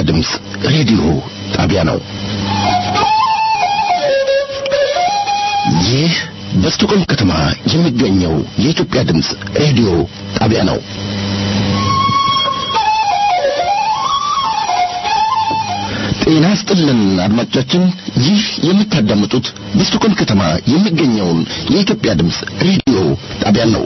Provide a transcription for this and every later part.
ድምፅ ሬዲዮ ጣቢያ ነው። ይህ በስቶኮልም ከተማ የሚገኘው የኢትዮጵያ ድምፅ ሬዲዮ ጣቢያ ነው። ጤና ይስጥልን አድማጮቻችን፣ ይህ የምታዳምጡት በስቶኮልም ከተማ የሚገኘውን የኢትዮጵያ ድምፅ ሬዲዮ ጣቢያ ነው።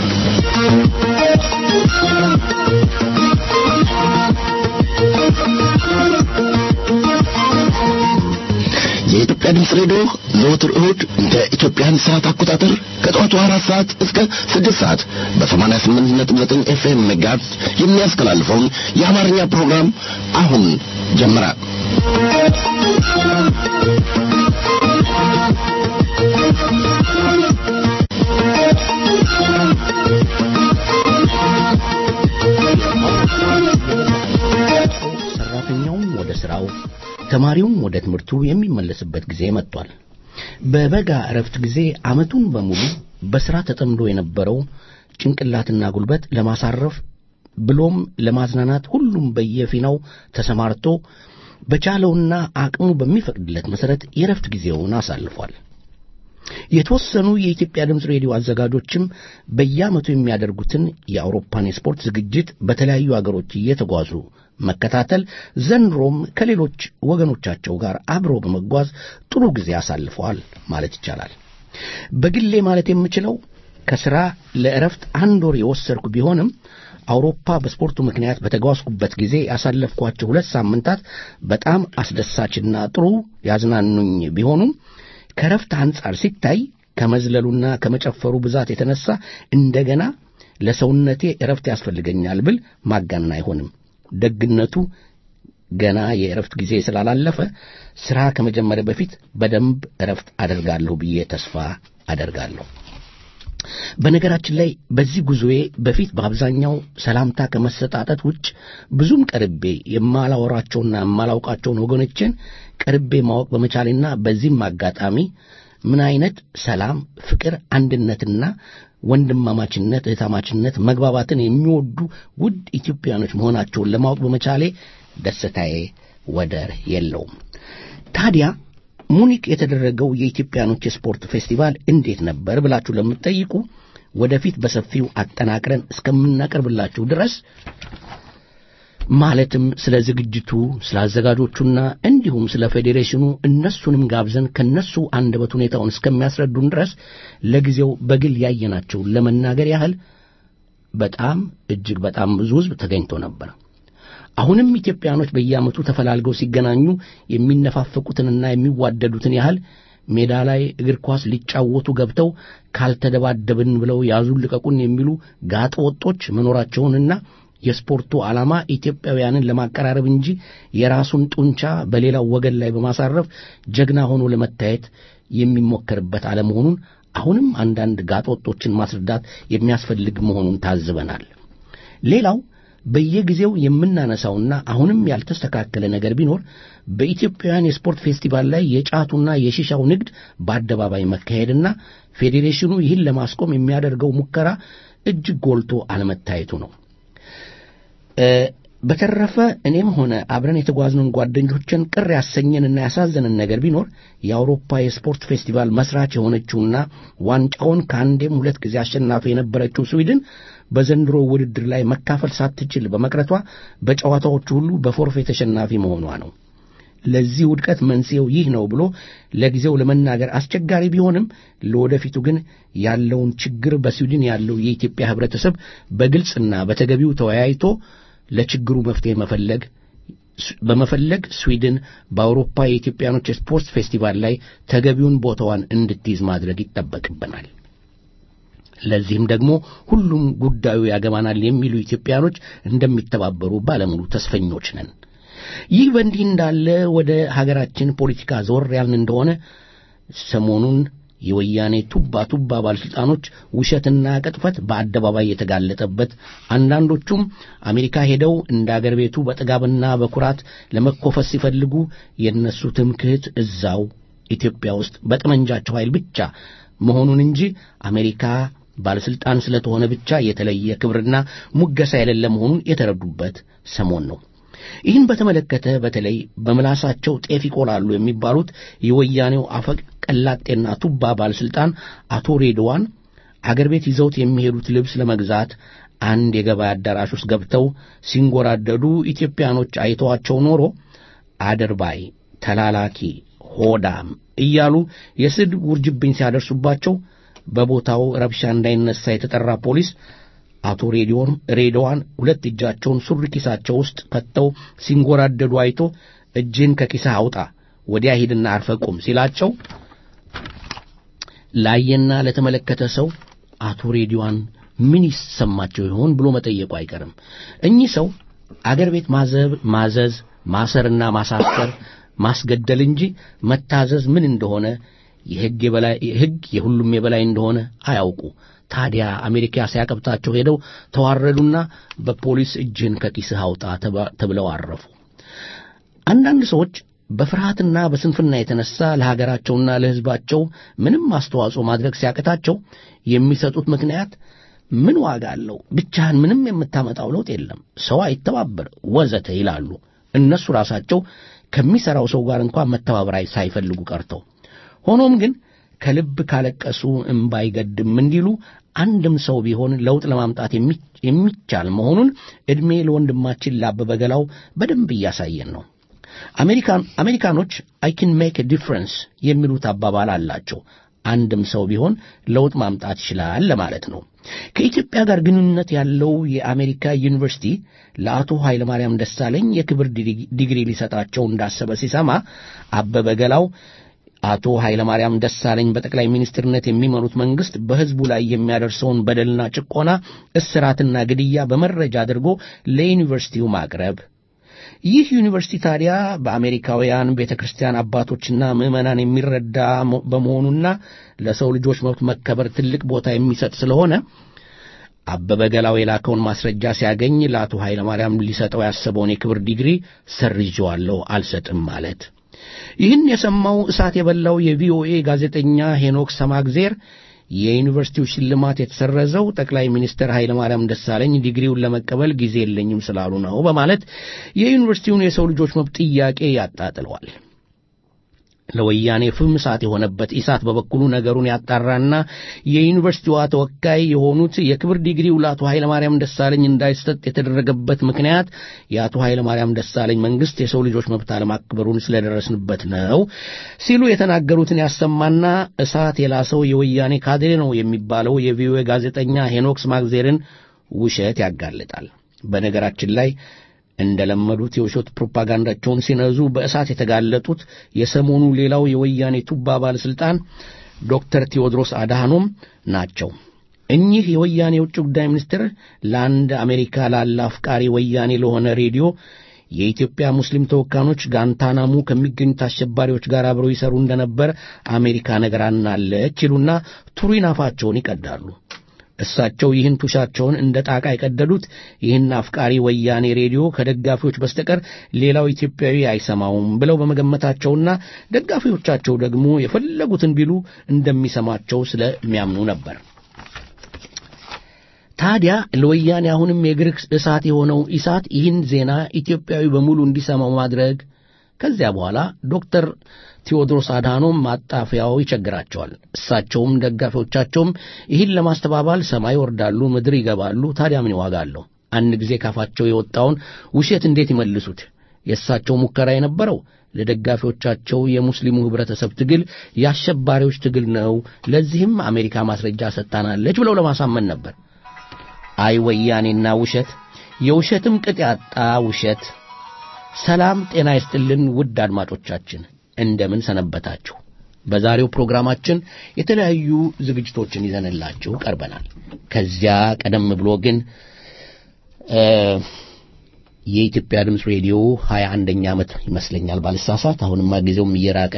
የኢትዮጵያ ድምፅ ሬዲዮ ዘወትር እሁድ እንደ ኢትዮጵያን ሰዓት አቆጣጠር ከጠዋቱ አራት ሰዓት እስከ ስድስት ሰዓት በሰማንያ ስምንት ነጥብ ዘጠኝ ኤፍኤም ሜጋሄርዝ የሚያስተላልፈውን የአማርኛ ፕሮግራም አሁን ጀመረ። ሰራተኛውም ወደ ስራው ተማሪውም ወደ ትምህርቱ የሚመለስበት ጊዜ መጥቷል። በበጋ እረፍት ጊዜ ዓመቱን በሙሉ በሥራ ተጠምዶ የነበረው ጭንቅላትና ጉልበት ለማሳረፍ ብሎም ለማዝናናት ሁሉም በየፊናው ተሰማርቶ በቻለውና አቅሙ በሚፈቅድለት መሠረት የእረፍት ጊዜውን አሳልፏል። የተወሰኑ የኢትዮጵያ ድምፅ ሬዲዮ አዘጋጆችም በየዓመቱ የሚያደርጉትን የአውሮፓን የስፖርት ዝግጅት በተለያዩ አገሮች እየተጓዙ መከታተል ዘንድሮም ከሌሎች ወገኖቻቸው ጋር አብሮ በመጓዝ ጥሩ ጊዜ አሳልፈዋል ማለት ይቻላል። በግሌ ማለት የምችለው ከሥራ ለእረፍት አንድ ወር የወሰድኩ ቢሆንም አውሮፓ በስፖርቱ ምክንያት በተጓዝኩበት ጊዜ ያሳለፍኳቸው ሁለት ሳምንታት በጣም አስደሳችና ጥሩ ያዝናኑኝ ቢሆኑም ከእረፍት አንጻር ሲታይ ከመዝለሉና ከመጨፈሩ ብዛት የተነሳ እንደገና ለሰውነቴ እረፍት ያስፈልገኛል ብል ማጋነን አይሆንም። ደግነቱ ገና የእረፍት ጊዜ ስላላለፈ ሥራ ከመጀመሪያ በፊት በደንብ እረፍት አደርጋለሁ ብዬ ተስፋ አደርጋለሁ። በነገራችን ላይ በዚህ ጉዞዬ በፊት በአብዛኛው ሰላምታ ከመሰጣጠት ውጭ ብዙም ቀርቤ የማላወራቸውና የማላውቃቸውን ወገኖችን ቀርቤ ማወቅ በመቻሌና በዚህም አጋጣሚ ምን አይነት ሰላም፣ ፍቅር፣ አንድነትና ወንድማማችነት፣ እህታማችነት፣ መግባባትን የሚወዱ ውድ ኢትዮጵያኖች መሆናቸውን ለማወቅ በመቻሌ ደስታዬ ወደር የለውም። ታዲያ ሙኒክ የተደረገው የኢትዮጵያኖች የስፖርት ፌስቲቫል እንዴት ነበር ብላችሁ ለምትጠይቁ ወደፊት በሰፊው አጠናቅረን እስከምናቀርብላችሁ ድረስ ማለትም ስለ ዝግጅቱ፣ ስለ አዘጋጆቹና እንዲሁም ስለ ፌዴሬሽኑ እነሱንም ጋብዘን ከነሱ አንደበት ሁኔታውን እስከሚያስረዱን ድረስ ለጊዜው በግል ያየናቸውን ለመናገር ያህል በጣም እጅግ በጣም ብዙ ሕዝብ ተገኝቶ ነበር። አሁንም ኢትዮጵያኖች በየዓመቱ ተፈላልገው ሲገናኙ የሚነፋፈቁትንና የሚዋደዱትን ያህል ሜዳ ላይ እግር ኳስ ሊጫወቱ ገብተው ካልተደባደብን ብለው ያዙን ልቀቁን የሚሉ ጋጠ ወጦች መኖራቸውንና የስፖርቱ ዓላማ ኢትዮጵያውያንን ለማቀራረብ እንጂ የራሱን ጡንቻ በሌላው ወገን ላይ በማሳረፍ ጀግና ሆኖ ለመታየት የሚሞከርበት አለመሆኑን አሁንም አንዳንድ ጋጠ ወጦችን ማስረዳት የሚያስፈልግ መሆኑን ታዝበናል። ሌላው በየጊዜው የምናነሳውና አሁንም ያልተስተካከለ ነገር ቢኖር በኢትዮጵያውያን የስፖርት ፌስቲቫል ላይ የጫቱና የሺሻው ንግድ በአደባባይ መካሄድና ፌዴሬሽኑ ይህን ለማስቆም የሚያደርገው ሙከራ እጅግ ጎልቶ አለመታየቱ ነው። በተረፈ እኔም ሆነ አብረን የተጓዝነውን ጓደኞችን ቅር ያሰኘንና ያሳዘንን ነገር ቢኖር የአውሮፓ የስፖርት ፌስቲቫል መስራች የሆነችውና ዋንጫውን ከአንዴም ሁለት ጊዜ አሸናፊ የነበረችው ስዊድን በዘንድሮ ውድድር ላይ መካፈል ሳትችል በመቅረቷ በጨዋታዎቹ ሁሉ በፎርፌ ተሸናፊ መሆኗ ነው። ለዚህ ውድቀት መንስኤው ይህ ነው ብሎ ለጊዜው ለመናገር አስቸጋሪ ቢሆንም ለወደፊቱ ግን ያለውን ችግር በስዊድን ያለው የኢትዮጵያ ሕብረተሰብ በግልጽና በተገቢው ተወያይቶ ለችግሩ መፍትሄ መፈለግ በመፈለግ ስዊድን በአውሮፓ የኢትዮጵያኖች የስፖርት ፌስቲቫል ላይ ተገቢውን ቦታዋን እንድትይዝ ማድረግ ይጠበቅብናል። ለዚህም ደግሞ ሁሉም ጉዳዩ ያገባናል የሚሉ ኢትዮጵያኖች እንደሚተባበሩ ባለሙሉ ተስፈኞች ነን። ይህ በእንዲህ እንዳለ ወደ ሀገራችን ፖለቲካ ዞር ያልን እንደሆነ ሰሞኑን የወያኔ ቱባ ቱባ ባለሥልጣኖች ውሸትና ቅጥፈት በአደባባይ የተጋለጠበት አንዳንዶቹም አሜሪካ ሄደው እንደ አገር ቤቱ በጥጋብና በኩራት ለመኮፈስ ሲፈልጉ የእነሱ ትምክህት እዛው ኢትዮጵያ ውስጥ በጠመንጃቸው ኃይል ብቻ መሆኑን እንጂ አሜሪካ ባለሥልጣን ስለተሆነ ብቻ የተለየ ክብርና ሙገሳ የሌለ መሆኑን የተረዱበት ሰሞን ነው። ይህን በተመለከተ በተለይ በምላሳቸው ጤፍ ይቆላሉ የሚባሉት የወያኔው አፈቀላጤና ቱባ ባለሥልጣን አቶ ሬድዋን አገር ቤት ይዘውት የሚሄዱት ልብስ ለመግዛት አንድ የገበያ አዳራሽ ውስጥ ገብተው ሲንጎራደዱ ኢትዮጵያኖች አይተዋቸው ኖሮ አድርባይ፣ ተላላኪ፣ ሆዳም እያሉ የስድብ ውርጅብኝ ሲያደርሱባቸው በቦታው ረብሻ እንዳይነሳ የተጠራ ፖሊስ አቶ ሬዲዮን ሬዲዋን ሁለት እጃቸውን ሱሪ ኪሳቸው ውስጥ ከተው ሲንጎራደዱ አይቶ እጅን ከኪስህ አውጣ ወዲያ ሂድና አርፈ ቁም ሲላቸው ላየና ለተመለከተ ሰው አቶ ሬዲዋን ምን ይሰማቸው ይሆን ብሎ መጠየቁ አይቀርም። እኚህ ሰው አገር ቤት ማዘብ ማዘዝ ማሰርና ማሳሰር ማስገደል እንጂ መታዘዝ ምን እንደሆነ የሕግ የበላይ ሕግ የሁሉም የበላይ እንደሆነ አያውቁ። ታዲያ አሜሪካ ሲያቀብጣቸው ሄደው ተዋረዱና በፖሊስ እጅን ከኪስህ አውጣ ተብለው አረፉ። አንዳንድ ሰዎች በፍርሃትና በስንፍና የተነሳ ለሀገራቸውና ለሕዝባቸው ምንም አስተዋጽኦ ማድረግ ሲያቅታቸው የሚሰጡት ምክንያት ምን ዋጋ አለው? ብቻህን ምንም የምታመጣው ለውጥ የለም፣ ሰው አይተባበር፣ ወዘተ ይላሉ። እነሱ ራሳቸው ከሚሠራው ሰው ጋር እንኳን መተባበር ሳይፈልጉ ቀርተው ሆኖም ግን ከልብ ካለቀሱ እምባ አይገድም እንዲሉ አንድም ሰው ቢሆን ለውጥ ለማምጣት የሚቻል መሆኑን ዕድሜ ለወንድማችን ላበበ ገላው በደንብ እያሳየን ነው። አሜሪካኖች አይ ኪን ሜክ ዲፍረንስ የሚሉት አባባል አላቸው። አንድም ሰው ቢሆን ለውጥ ማምጣት ይችላል ለማለት ነው። ከኢትዮጵያ ጋር ግንኙነት ያለው የአሜሪካ ዩኒቨርሲቲ ለአቶ ኃይለማርያም ደሳለኝ የክብር ዲግሪ ሊሰጣቸው እንዳሰበ ሲሰማ አበበ ገላው አቶ ኃይለማርያም ደሳለኝ በጠቅላይ ሚኒስትርነት የሚመሩት መንግስት በሕዝቡ ላይ የሚያደርሰውን በደልና ጭቆና፣ እስራትና ግድያ በመረጃ አድርጎ ለዩኒቨርሲቲው ማቅረብ ይህ ዩኒቨርሲቲ ታዲያ በአሜሪካውያን ቤተ ክርስቲያን አባቶችና ምዕመናን የሚረዳ በመሆኑና ለሰው ልጆች መብት መከበር ትልቅ ቦታ የሚሰጥ ስለሆነ አበበ ገላው የላከውን ማስረጃ ሲያገኝ ለአቶ ኃይለማርያም ሊሰጠው ያሰበውን የክብር ዲግሪ ሰርዤዋለሁ፣ አልሰጥም ማለት። ይህን የሰማው እሳት የበላው የቪኦኤ ጋዜጠኛ ሄኖክ ሰማግዜር የዩኒቨርሲቲው ሽልማት የተሰረዘው ጠቅላይ ሚኒስትር ኃይለማርያም ደሳለኝ ዲግሪውን ለመቀበል ጊዜ የለኝም ስላሉ ነው በማለት የዩኒቨርሲቲውን የሰው ልጆች መብት ጥያቄ ያጣጥለዋል። ለወያኔ ፍም እሳት የሆነበት ኢሳት በበኩሉ ነገሩን ያጣራና የዩኒቨርሲቲዋ ተወካይ የሆኑት የክብር ዲግሪው ለአቶ ኃይለማርያም ደሳለኝ እንዳይሰጥ የተደረገበት ምክንያት የአቶ ኃይለማርያም ደሳለኝ መንግስት የሰው ልጆች መብት አለማክበሩን ስለደረስንበት ነው ሲሉ የተናገሩትን ያሰማና እሳት የላሰው የወያኔ ካድሬ ነው የሚባለው የቪኦኤ ጋዜጠኛ ሄኖክስ ማግዜርን ውሸት ያጋልጣል። በነገራችን ላይ እንደለመዱት የውሸት ፕሮፓጋንዳቸውን ሲነዙ በእሳት የተጋለጡት የሰሞኑ ሌላው የወያኔ ቱባ ባለሥልጣን ዶክተር ቴዎድሮስ አድሃኖም ናቸው። እኚህ የወያኔ የውጭ ጉዳይ ሚኒስትር ለአንድ አሜሪካ ላለ አፍቃሪ ወያኔ ለሆነ ሬዲዮ የኢትዮጵያ ሙስሊም ተወካዮች ጋንታናሙ ከሚገኙት አሸባሪዎች ጋር አብረው ይሰሩ እንደነበር አሜሪካ ነግራናለች ይሉና ቱሪን አፋቸውን ይቀዳሉ። እሳቸው ይህን ቱሻቸውን እንደ ጣቃ የቀደዱት ይህን አፍቃሪ ወያኔ ሬዲዮ ከደጋፊዎች በስተቀር ሌላው ኢትዮጵያዊ አይሰማውም ብለው በመገመታቸውና ደጋፊዎቻቸው ደግሞ የፈለጉትን ቢሉ እንደሚሰማቸው ስለሚያምኑ ነበር። ታዲያ ለወያኔ አሁንም የእግር እሳት የሆነው ኢሳት ይህን ዜና ኢትዮጵያዊ በሙሉ እንዲሰማው ማድረግ ከዚያ በኋላ ዶክተር ቴዎድሮስ አድሃኖም ማጣፊያው ይቸግራቸዋል። እሳቸውም ደጋፊዎቻቸውም ይህን ለማስተባባል ሰማይ ወርዳሉ፣ ምድር ይገባሉ። ታዲያ ምን ዋጋ አለው? አንድ ጊዜ ካፋቸው የወጣውን ውሸት እንዴት ይመልሱት? የእሳቸው ሙከራ የነበረው ለደጋፊዎቻቸው የሙስሊሙ ኅብረተሰብ ትግል የአሸባሪዎች ትግል ነው፣ ለዚህም አሜሪካ ማስረጃ ሰጥታናለች ብለው ለማሳመን ነበር። አይ ወያኔና ውሸት፣ የውሸትም ቅጥ ያጣ ውሸት። ሰላም ጤና ይስጥልን ውድ አድማጮቻችን እንደምን ሰነበታችሁ? በዛሬው ፕሮግራማችን የተለያዩ ዝግጅቶችን ይዘንላችሁ ቀርበናል። ከዚያ ቀደም ብሎ ግን የኢትዮጵያ ድምፅ ሬዲዮ ሀያ አንደኛ ዓመት ይመስለኛል ባልሳሳት፣ አሁንማ ጊዜውም እየራቀ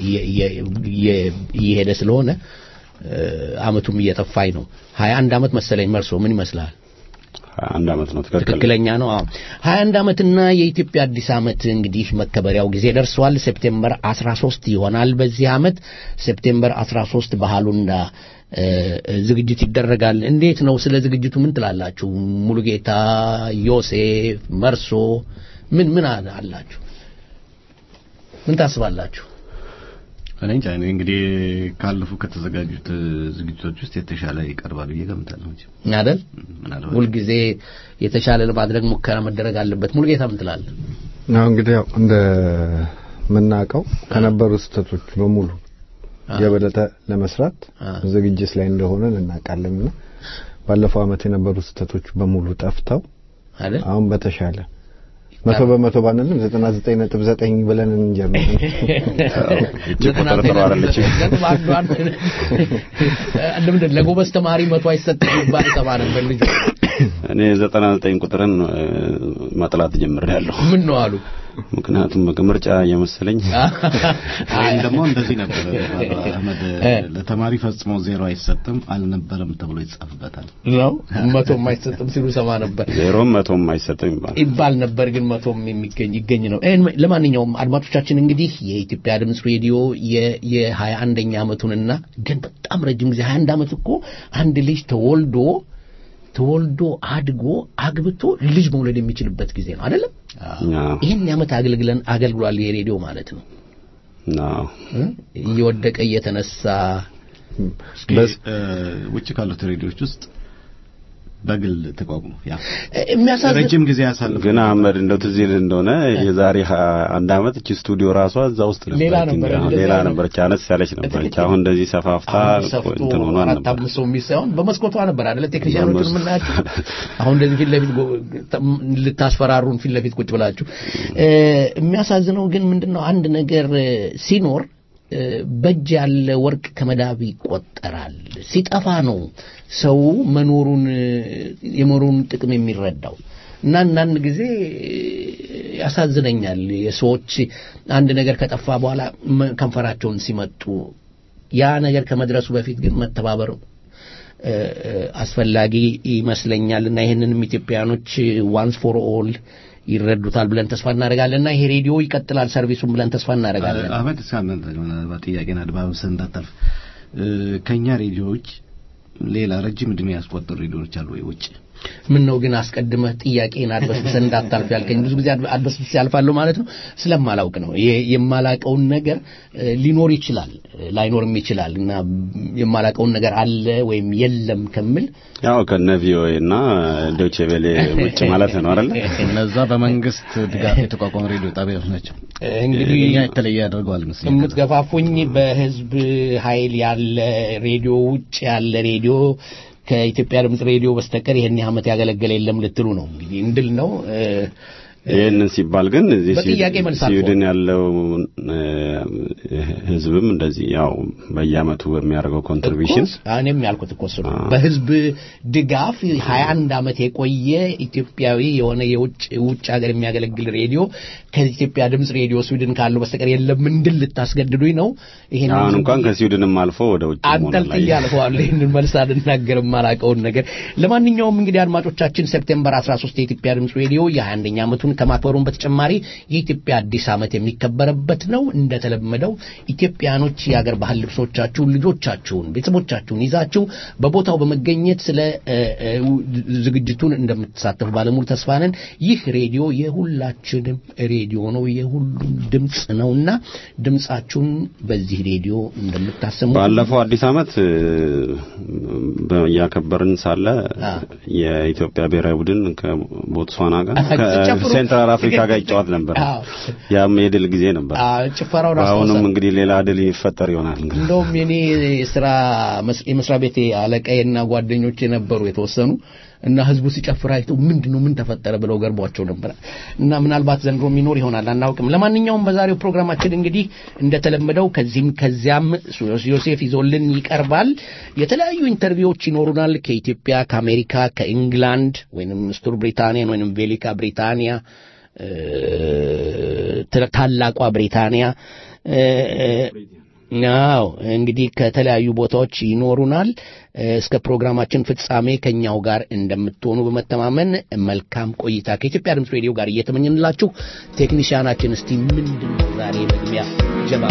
እየሄደ ስለሆነ ዓመቱም እየጠፋኝ ነው። ሀያ አንድ ዓመት መሰለኝ። መርሶ ምን ይመስላል? አንድ ዓመት ነው። ትክክለኛ ነው። አዎ ሀያ አንድ ዓመትና የኢትዮጵያ አዲስ ዓመት እንግዲህ መከበሪያው ጊዜ ደርሷል። ሴፕቴምበር 13 ይሆናል በዚህ ዓመት ሴፕቴምበር 13 ባህሉና ዝግጅት ይደረጋል። እንዴት ነው? ስለ ዝግጅቱ ምን ትላላችሁ? ሙሉጌታ፣ ዮሴፍ፣ መርሶ ምን ምን አለ- አላችሁ? ምን ታስባላችሁ? እኔ እንጃ እኔ እንግዲህ ካለፉ ከተዘጋጁት እ፣ ዝግጅቶች ውስጥ የተሻለ ይቀርባል ብዬ ገምታለሁ እንጂ አይደል? ምናልባት ሁልጊዜ የተሻለ ለማድረግ ሙከራ መደረግ አለበት። ሙሉጌታ ምን ትላለህ? አሁን እንግዲህ ያው እንደ ምናውቀው ከነበሩ ስህተቶች በሙሉ የበለጠ ለመስራት አ። ዝግጅት ላይ እንደሆነ እናውቃለን እና ባለፈው ዓመት የነበሩ ስህተቶች በሙሉ ጠፍተው አይደል? አሁን በተሻለ መቶ በመቶ ባንልም ዘጠና ዘጠኝ ነጥብ ዘጠኝ ብለን እንጀምር። እጅግ ቁጥር ጥሩ አይደለችም። እንደምንድን ለጎበዝ ተማሪ መቶ አይሰጥም ይባል ሰማ ነበር ልጁ። እኔ ዘጠና ዘጠኝ ቁጥርን እ፣ መጥላት ጀምሬያለሁ። ምን ነው አሉ? ምክንያቱም ምርጫ እየመሰለኝ ወይም ደግሞ እንደዚህ ነበር አህመድ እ። ለተማሪ ፈጽሞ ዜሮ አይሰጥም አልነበረም ተብሎ ይጻፍበታል ነው መቶ አይሰጥም ሲሉ ሰማ ነበር ዜሮም መቶም አይሰጥም ይባላል። ይባል ነበር፣ ግን መቶም የሚገኝ ይገኝ ነው። ይህን ለማንኛውም አድማጮቻችን እንግዲህ የኢትዮጵያ ድምፅ ሬዲዮ የሀያ አንደኛ ዓመቱንና ግን በጣም ረጅም ጊዜ ሀያ አንድ ዓመት እኮ አንድ ልጅ ተወልዶ ተወልዶ አድጎ አግብቶ ልጅ መውለድ የሚችልበት ጊዜ ነው አይደለም? አዎ፣ ይህን ዓመት አገልግለን አገልግሏል የሬዲዮ ማለት ነው። አዎ። እ? እየወደቀ እየተነሳ እስኪ በስ- እ፣ ውጭ ካሉት ሬዲዮዎች ውስጥ በግል ተቋቁሞ ያ የሚያሳዝን ረጅም ጊዜ ያሳልፍ ግን አህመድ እንደው ትዝ ይልህ እንደሆነ የዛሬ ሀ- አንድ ዓመት እቺ ስቱዲዮ ራሷ እዛ ውስጥ ሌላ ነበረች። ነበረ፣ እንግዲህ አሁን እንደዛ ሌላ ነው። ነበረች፣ አነስ ያለች ነበረች። አሁን እንደዚህ ሰፋፍታ አሁን ሰፍቶ እንትን ሆኗል አራት ነበር። አምስት ሰው የሚይዝ ሳይሆን በመስኮቷ ነበር አይደለ? ቴክኒሽያኖቹን በመስ- የምናያቸው አሁን እንደዚህ ፊት ለፊት ጎ- ልታስፈራሩን ፊት ለፊት ቁጭ ብላችሁ እ፣ የሚያሳዝነው ግን ምንድነው አንድ ነገር እ፣ ሲኖር እ፣ በእጅ ያለ ወርቅ ከመዳብ ይቆጠራል። ሲጠፋ ነው ሰው መኖሩን እ፣ የመኖሩን ጥቅም የሚረዳው እና አንዳንድ ጊዜ እ፣ ያሳዝነኛል የሰዎች አንድ ነገር ከጠፋ በኋላ መ- ከንፈራቸውን ሲመጡ ያ ነገር ከመድረሱ በፊት ግን መተባበር እ፣ እ፣ አስፈላጊ ይመስለኛል እና ይህንንም ኢትዮጵያኖች ዋንስ ፎር ኦል ይረዱታል ብለን ተስፋ እናደርጋለን እና ይሄ ሬዲዮ ይቀጥላል ሰርቪሱን ብለን ተስፋ እናደርጋለን። አህመድ እስካሁን ምናልባት ጥያቄን አድባብሰህ እንዳታልፍ እ፣ ከኛ ሬዲዮዎች ሌላ ረጅም እድሜ ያስቆጠሩ ሬዲዮዎች አሉ ወይ ውጭ ምን ነው ግን አስቀድመህ ጥያቄን አድበስብሰህ እንዳታልፍ ያልከኝ? ብዙ ጊዜ አድበ- አድበስብሰ ያልፋለሁ ማለት ነው። ስለማላውቅ ነው። ይሄ የማላቀውን ነገር እ፣ ሊኖር ይችላል እ፣ ላይኖርም ይችላል እና የማላቀውን ነገር አለ ወይም የለም ከምል ያው ከነ ቪኦኤ እና ዶቼ ቬሌ ውጭ ማለት ነው አይደል? እነዛ በመንግስት ድጋፍ የተቋቋሙ ሬዲዮ ጣቢያዎች ናቸው እንግዲህ እኛ የተለየ ያደርገዋል መስለኝ የምትገፋፉኝ በህዝብ ኃይል ያለ ሬዲዮ ውጭ ያለ ሬዲዮ ከኢትዮጵያ ድምፅ ሬዲዮ በስተቀር ይህን ዓመት ያገለገለ የለም ልትሉ ነው እንግዲህ እንድል ነው እ፣ ይህንን ሲባል ግን እዚህ በጥያቄ መልስ አልፎ። ስዊድን ያለው እ፣ ህዝብም እንደዚህ ያው በየአመቱ በሚያደርገው ኮንትሪቢሽን እኮ እኔም ያልኩት እኮ እሱ ነው። አዎ። በህዝብ ድጋፍ 21 ዓመት የቆየ ኢትዮጵያዊ የሆነ የውጭ ውጭ ሀገር የሚያገለግል ሬዲዮ ከኢትዮጵያ ድምፅ ሬዲዮ ስዊድን ካለው በስተቀር የለም እንድል ልታስገድዱኝ ነው። ይሄን አሁን እንኳን ከስዊድንም አልፎ ወደ ውጭ አንጠልጥዬ አልፈዋለሁ። ይህንን መልስ አልናገርም ማላውቀውን ነገር። ለማንኛውም እንግዲህ አድማጮቻችን ሴፕቴምበር 13 የኢትዮጵያ ድምፅ ሬዲዮ የ21ኛ ዓመቱን ከማክበሩን በተጨማሪ የኢትዮጵያ አዲስ ዓመት የሚከበረበት ነው። እንደተለመደው ኢትዮጵያኖች የአገር ባህል ልብሶቻችሁን፣ ልጆቻችሁን፣ ቤተሰቦቻችሁን ይዛችሁ በቦታው በመገኘት ስለ እ፣ እ፣ ዝግጅቱን እንደምትሳተፉ ባለሙሉ ተስፋ ነን። ይህ ሬዲዮ የሁላችንም ሬዲዮ ነው፣ የሁሉም ድምፅ ነውና ድምፃችሁን በዚህ ሬዲዮ እንደምታሰሙ ባለፈው አዲስ አመት እ፣ በ- እያከበርን ሳለ አ። የኢትዮጵያ ብሔራዊ ቡድን ከቦትስዋና ጋር ሲጨፍሩ- ከሴንትራል አፍሪካ ጋር ይጫወት ነበር። አዎ። ያም የድል ጊዜ ነበር። አ፣ ጭፈራውን በአሁኑም አስታውሳለሁ። እንግዲህ ሌላ ድል ይፈጠር ይሆናል እንግዲህ እንደውም የኔ የስራ መስ- የመስሪያ ቤቴ አለቃዬና ጓደኞቼ ነበሩ የተወሰኑ እና ህዝቡ ሲጨፍር አይተው ምንድን ነው ምን ተፈጠረ ብለው ገርቧቸው ነበር እና ምናልባት ዘንድሮ የሚኖር ይሆናል አናውቅም። ለማንኛውም በዛሬው ፕሮግራማችን እንግዲህ እንደተለመደው ከዚህም ከዚያም ዮሴፍ ይዞልን ይቀርባል። የተለያዩ ኢንተርቪዎች ይኖሩናል ከኢትዮጵያ፣ ከአሜሪካ፣ ከኢንግላንድ ወይንም ስቱር ብሪታንያን ወይንም ቬሊካ ብሪታንያ እ፣ ታላቋ ብሪታንያ እ፣ ናው እንግዲህ ከተለያዩ ቦታዎች ይኖሩናል። እስከ ፕሮግራማችን ፍጻሜ ከኛው ጋር እንደምትሆኑ በመተማመን መልካም ቆይታ ከኢትዮጵያ ድምፅ ሬዲዮ ጋር እየተመኘንላችሁ ቴክኒሽያናችን እስቲ ምንድን ነው ዛሬ መግቢያ ጀባ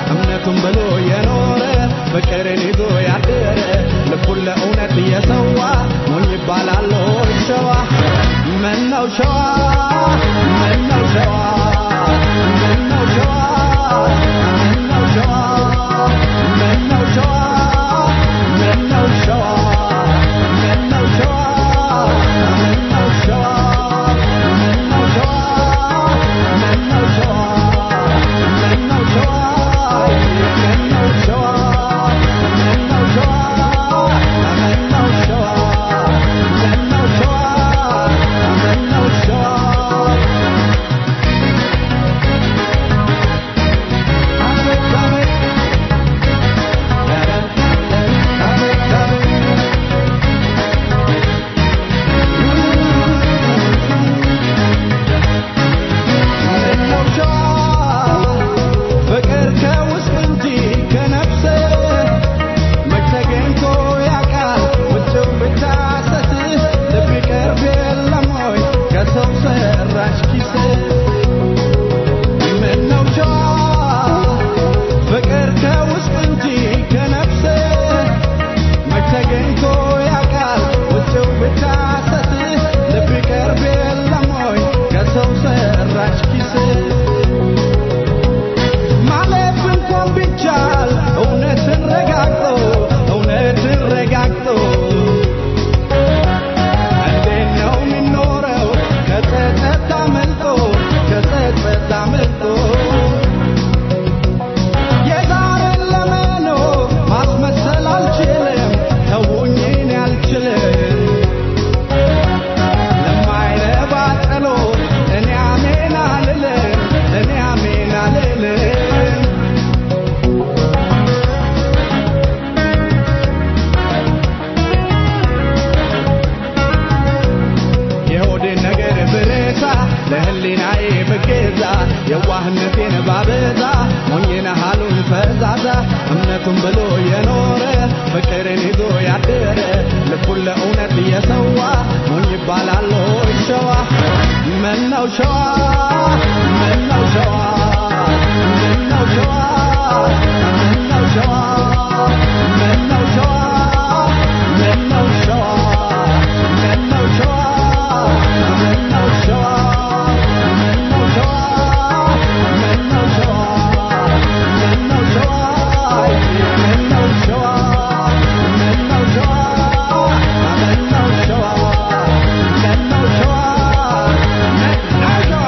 እምነቱን ብሎ የኖረ ፍቅርን ይዞ ያደረ ልቡን ለእውነት እየሰዋ ሞኝ ይባላል ሆይ ሸዋ ምነው ሸዋ ምነው ሸዋ ምነው ሸዋ ምነው ሸዋ ምነው ሸዋ ምነው ሸዋ ምነው ሸዋ ምነው ሸዋ ምነው ሸዋ ምነው ሸዋ ምነው ሸዋ ምነው ሸዋ ምነው ሸዋ ምነው ሸዋ ምነው ሸዋ ምነው ሸዋ ፍቅር ከውስጥ እንጂ ከነፍስ መች ተገኝቶ ያውቃል ውጭው ብቻ ሰት ልብ ይቀርብ የለም ወይ ከሰው ሰራሽ ኪስ ምነው ሸዋ ፍቅር ከውስጥ እንጂ ከነፍስ መች ተገኝቶ ያውቃል ውጭው ብቻ ሰት ልብ ይቀርብ የለም ወይ ከሰው ሰራሽ ኪስ ማለፍ እንኳን ቢቻል እውነትን ረጋግጦ እውነትን ረጋግጦ እንዴት ነው የሚኖረው ከጸጸት አመልጦ ከጸጸት አመልጦ የዛሬን ለመኖር ማስመሰል አልችልም ተውኝን አልችልም ለማይረባ ጸሎት እኔ አሜን አልልም እኔ አሜን አልልም የሆዴን ነገር ብረሳ ለህሊናዬ ብገዛ የዋህነቴን ባበዛ ሞኝነ ሃሉን ፈዛዛ እምነቱን ብሎ የኖረ ፍቅርን ይዞ ያደረ ልቡን ለእውነት እየሰዋ ሞኝ ይባላል ሆይ ሸዋ ምነው ሸዋ ምነው ሸዋ ምነው ሸዋ ምነው ሸዋ ምነው ሸዋ ምነው ሸዋ ምነው ሸዋ ምነው ሸዋ ምነው ሸዋ ምነው ሸዋ ምነው ሸዋ ምነው ሸዋ ምነው ሸዋ ምነው ሸዋ ምነው ሸዋ ምነው ሸዋ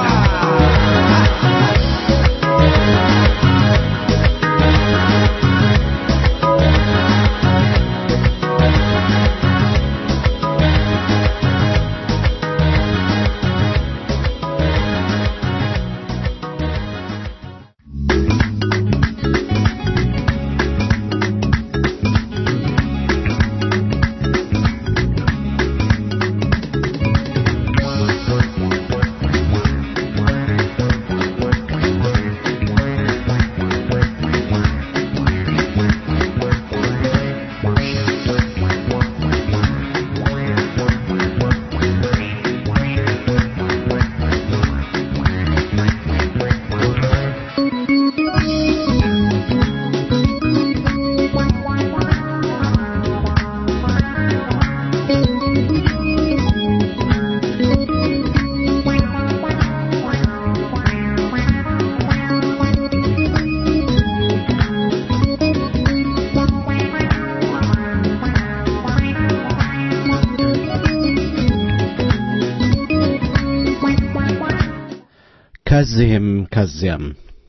ከዚህም ከዚያም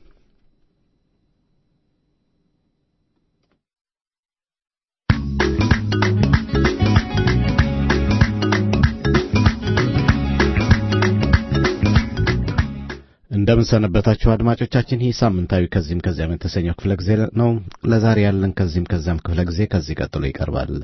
እንደምን ሰነበታችሁ አድማጮቻችን። ይህ ሳምንታዊ ከዚህም ከዚያም የተሰኘው ክፍለ ጊዜ ነው። ለዛሬ ያለን ከዚህም ከዚያም ክፍለ ጊዜ ከዚህ ቀጥሎ ይቀርባል።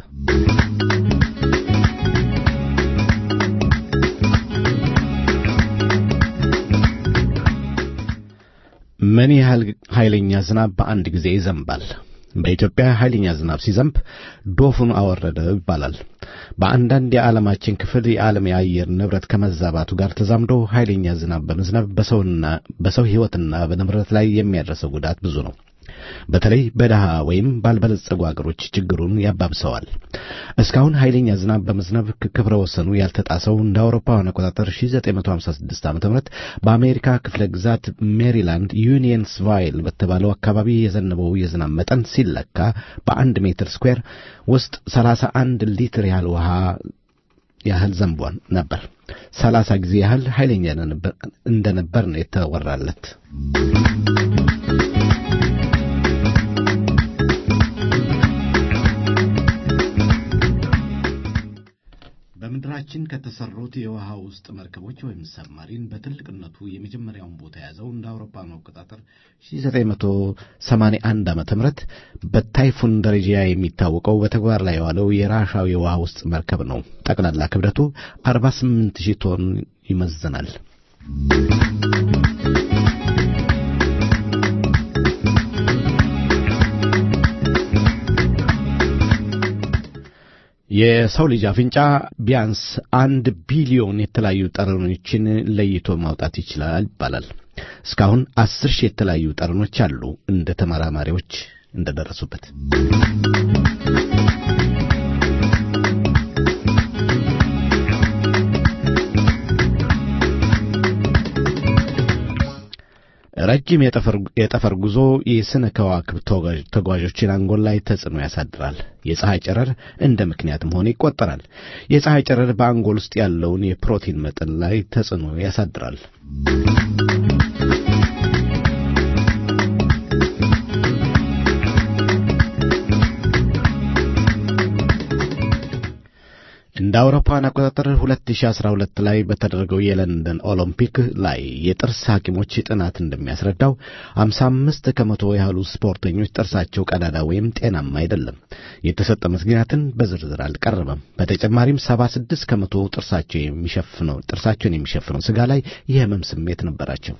ምን ያህል ኃይለኛ ዝናብ በአንድ ጊዜ ይዘንባል? በኢትዮጵያ ኃይለኛ ዝናብ ሲዘንብ ዶፉን አወረደው ይባላል። በአንዳንድ የዓለማችን ክፍል የዓለም የአየር ንብረት ከመዛባቱ ጋር ተዛምዶ ኃይለኛ ዝናብ በመዝነብ በሰውና በሰው ሕይወትና በንብረት ላይ የሚያደርሰው ጉዳት ብዙ ነው። በተለይ በደሃ ወይም ባልበለጸጉ አገሮች ችግሩን ያባብሰዋል። እስካሁን ኃይለኛ ዝናብ በመዝነብ ክብረ ወሰኑ ያልተጣሰው እንደ አውሮፓውያን አቆጣጠር 1956 ዓ.ም በአሜሪካ ክፍለ ግዛት ሜሪላንድ ዩኒየንስቫይል በተባለው አካባቢ የዘነበው የዝናብ መጠን ሲለካ በአንድ ሜትር ስኩዌር ውስጥ 31 ሊትር ያህል ውሃ ያህል ዘንቧን ነበር። ሰላሳ ጊዜ ያህል ኃይለኛ እንደነበር ነው የተወራለት። በምድራችን ከተሰሩት የውሃ ውስጥ መርከቦች ወይም ሰብማሪን በትልቅነቱ የመጀመሪያውን ቦታ የያዘው እንደ አውሮፓውያን አቆጣጠር 1981 ዓመተ ምህረት በታይፉን ደረጃ የሚታወቀው በተግባር ላይ የዋለው የራሻው የውሃ ውስጥ መርከብ ነው። ጠቅላላ ክብደቱ 48 ሺህ ቶን ይመዝናል። የሰው ልጅ አፍንጫ ቢያንስ አንድ ቢሊዮን የተለያዩ ጠረኖችን ለይቶ ማውጣት ይችላል ይባላል። እስካሁን አስር ሺህ የተለያዩ ጠረኖች አሉ እንደ ተመራማሪዎች እንደደረሱበት። ረጅም የጠፈር ጉዞ የስነ ከዋክብት ተጓዦችን አንጎል ላይ ተጽዕኖ ያሳድራል። የፀሐይ ጨረር እንደ ምክንያትም ሆነ ይቆጠራል። የፀሐይ ጨረር በአንጎል ውስጥ ያለውን የፕሮቲን መጠን ላይ ተጽዕኖ ያሳድራል። እንደ አውሮፓውያን አቆጣጠር 2012 ላይ በተደረገው የለንደን ኦሎምፒክ ላይ የጥርስ ሐኪሞች ጥናት እንደሚያስረዳው 55 ከመቶ ያህሉ ስፖርተኞች ጥርሳቸው ቀዳዳ ወይም ጤናማ አይደለም። የተሰጠ ምክንያትን በዝርዝር አልቀረበም። በተጨማሪም 76 ከመቶ ጥርሳቸው የሚሸፍነው ጥርሳቸውን የሚሸፍነው ስጋ ላይ የህመም ስሜት ነበራቸው።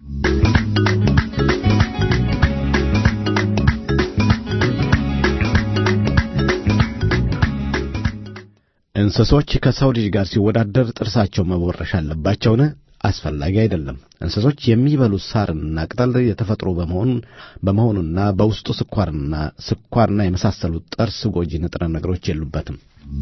እንስሶች ከሰው ልጅ ጋር ሲወዳደር ጥርሳቸው መቦረሽ አለባቸውን? አስፈላጊ አይደለም። እንስሶች የሚበሉት ሳርና ቅጠል የተፈጥሮ በመሆኑ በመሆኑና በውስጡ ስኳርና ስኳርና የመሳሰሉት ጥርስ ጎጂ ንጥረ ነገሮች የሉበትም።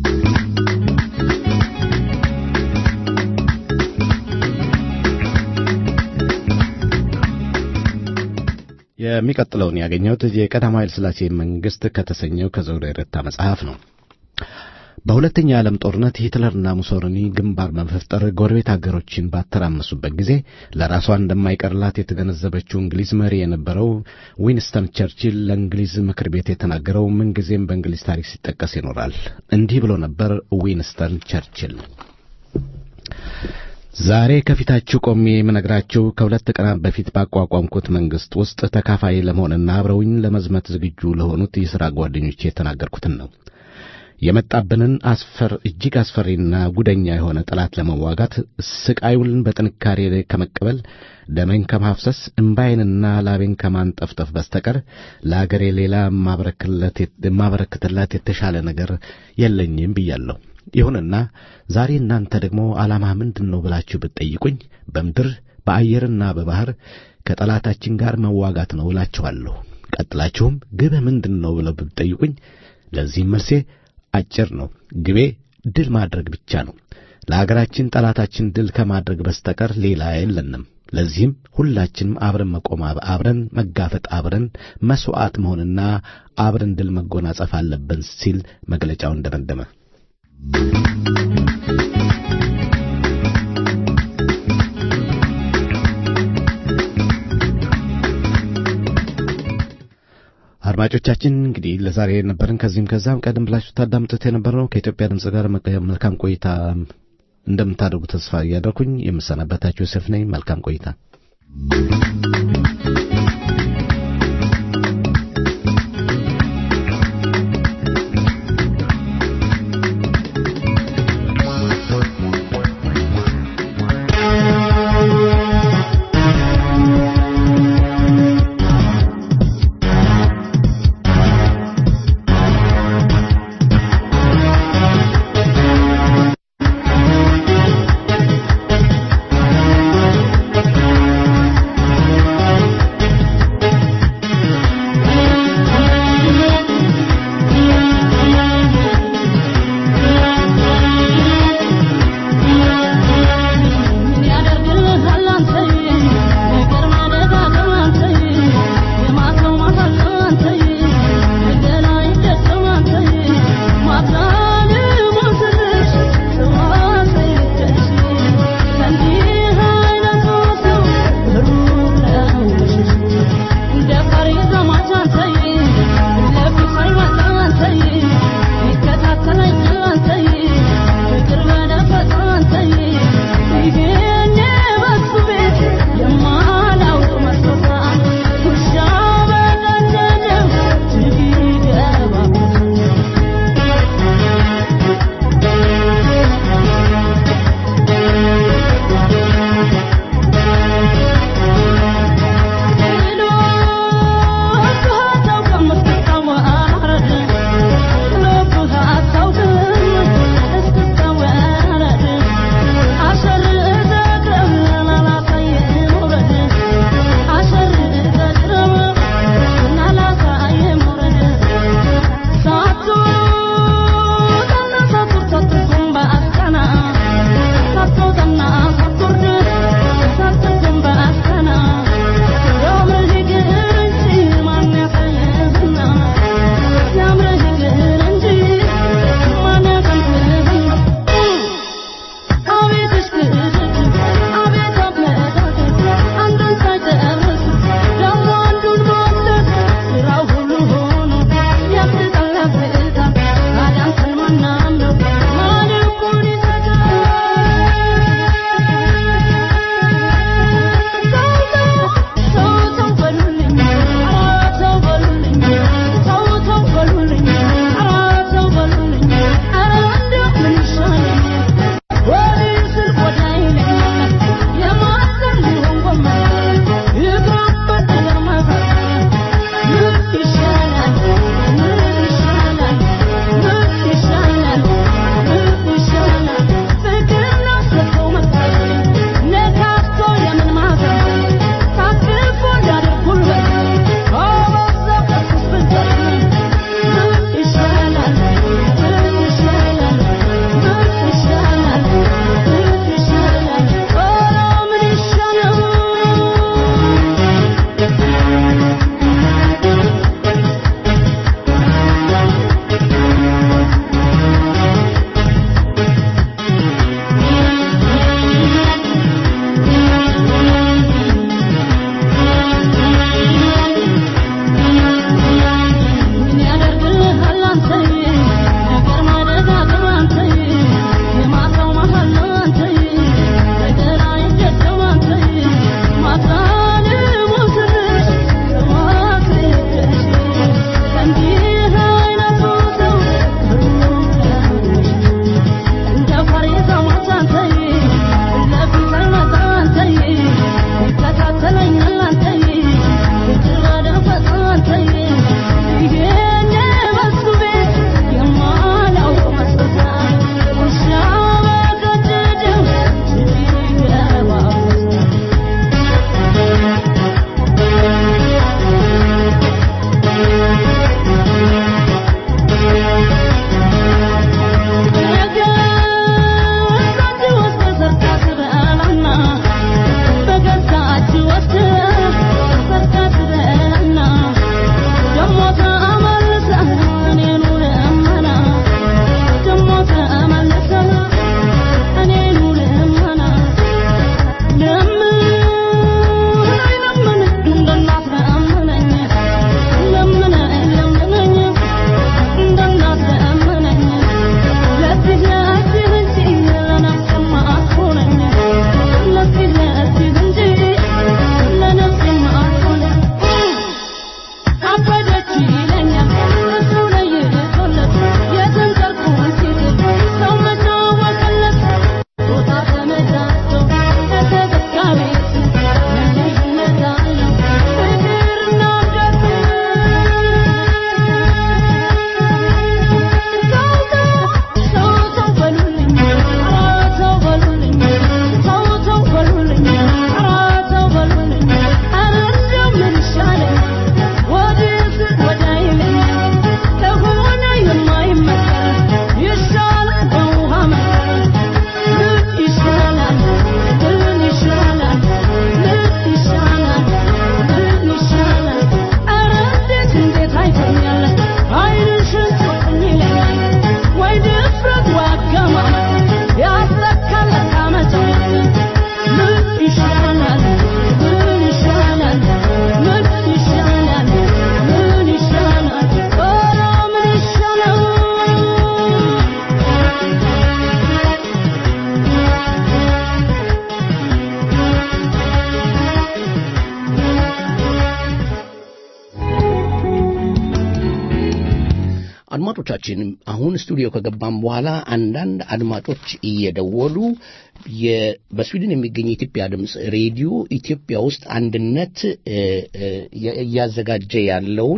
የሚቀጥለውን ያገኘሁት የቀዳማዊ ኃይለ ሥላሴ መንግሥት ከተሰኘው ከዘውዴ ረታ መጽሐፍ ነው። በሁለተኛ የዓለም ጦርነት ሂትለርና ሙሶሊኒ ግንባር በመፍጠር ጎረቤት አገሮችን ባተራመሱበት ጊዜ ለራሷ እንደማይቀርላት የተገነዘበችው እንግሊዝ መሪ የነበረው ዊንስተን ቸርችል ለእንግሊዝ ምክር ቤት የተናገረው ምንጊዜም በእንግሊዝ ታሪክ ሲጠቀስ ይኖራል። እንዲህ ብሎ ነበር ዊንስተን ቸርችል ዛሬ ከፊታችሁ ቆሜ የምነግራችሁ ከሁለት ቀናት በፊት ባቋቋምኩት መንግሥት ውስጥ ተካፋይ ለመሆንና አብረውኝ ለመዝመት ዝግጁ ለሆኑት የሥራ ጓደኞቼ የተናገርኩትን ነው። የመጣብንን አስፈር እጅግ አስፈሪና ጉደኛ የሆነ ጠላት ለመዋጋት ስቃዩን በጥንካሬ ከመቀበል ደሜን ከማፍሰስ እምባዬንና ላቤን ከማንጠፍጠፍ በስተቀር ለአገሬ ሌላ የማበረክትላት የተሻለ ነገር የለኝም ብያለሁ። ይሁንና ዛሬ እናንተ ደግሞ ዓላማ ምንድን ነው ብላችሁ ብትጠይቁኝ በምድር በአየርና በባሕር ከጠላታችን ጋር መዋጋት ነው እላችኋለሁ። ቀጥላችሁም ግብህ ምንድን ነው ብለው ብትጠይቁኝ ለዚህም መልሴ አጭር ነው። ግቤ ድል ማድረግ ብቻ ነው። ለአገራችን ጠላታችን ድል ከማድረግ በስተቀር ሌላ የለንም። ለዚህም ሁላችንም አብረን መቆም፣ አብረን መጋፈጥ፣ አብረን መሥዋዕት መሆንና አብረን ድል መጎናጸፍ አለብን ሲል መግለጫውን ደመደመ። አድማጮቻችን እንግዲህ ለዛሬ የነበረን ከዚህም ከዛም ቀደም ብላችሁ ታዳምጡት የነበረው ከኢትዮጵያ ድምፅ ጋር መልካም ቆይታ እንደምታደርጉ ተስፋ እያደረኩኝ የምሰናበታችሁ ዮሴፍ ነኝ። መልካም ቆይታ። Thank you. አድማጮቻችን አሁን ስቱዲዮ ከገባም በኋላ አንዳንድ አድማጮች እየደወሉ በስዊድን የሚገኝ የኢትዮጵያ ድምፅ ሬዲዮ ኢትዮጵያ ውስጥ አንድነት እያዘጋጀ ያለውን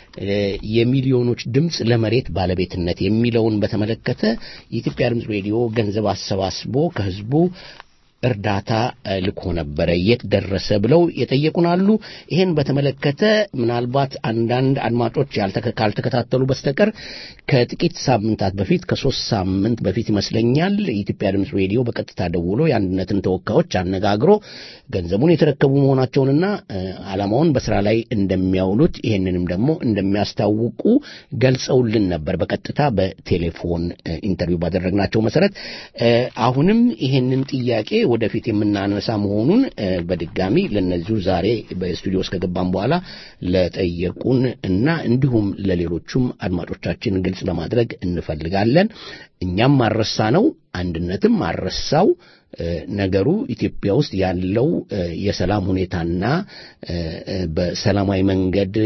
የሚሊዮኖች ድምፅ ለመሬት ባለቤትነት የሚለውን በተመለከተ የኢትዮጵያ ድምፅ ሬዲዮ ገንዘብ አሰባስቦ ከህዝቡ እርዳታ ልኮ ነበረ የት ደረሰ ብለው የጠየቁን አሉ። ይህን በተመለከተ ምናልባት አንዳንድ አድማጮች ካልተከታተሉ በስተቀር ከጥቂት ሳምንታት በፊት ከሶስት ሳምንት በፊት ይመስለኛል የኢትዮጵያ ድምፅ ሬዲዮ በቀጥታ ደውሎ የአንድነትን ተወካዮች አነጋግሮ ገንዘቡን የተረከቡ መሆናቸውንና ዓላማውን በስራ ላይ እንደሚያውሉት ይህንንም ደግሞ እንደሚያስታውቁ ገልጸውልን ነበር። በቀጥታ በቴሌፎን ኢንተርቪው ባደረግናቸው መሰረት አሁንም ይህንን ጥያቄ ወደፊት የምናነሳ መሆኑን በድጋሚ ለነዚሁ ዛሬ በስቱዲዮ ውስጥ ከገባን በኋላ ለጠየቁን እና እንዲሁም ለሌሎቹም አድማጮቻችን ግልጽ ለማድረግ እንፈልጋለን። እኛም ማረሳ ነው፣ አንድነትም ማረሳው ነገሩ ኢትዮጵያ ውስጥ ያለው የሰላም ሁኔታና በሰላማዊ መንገድ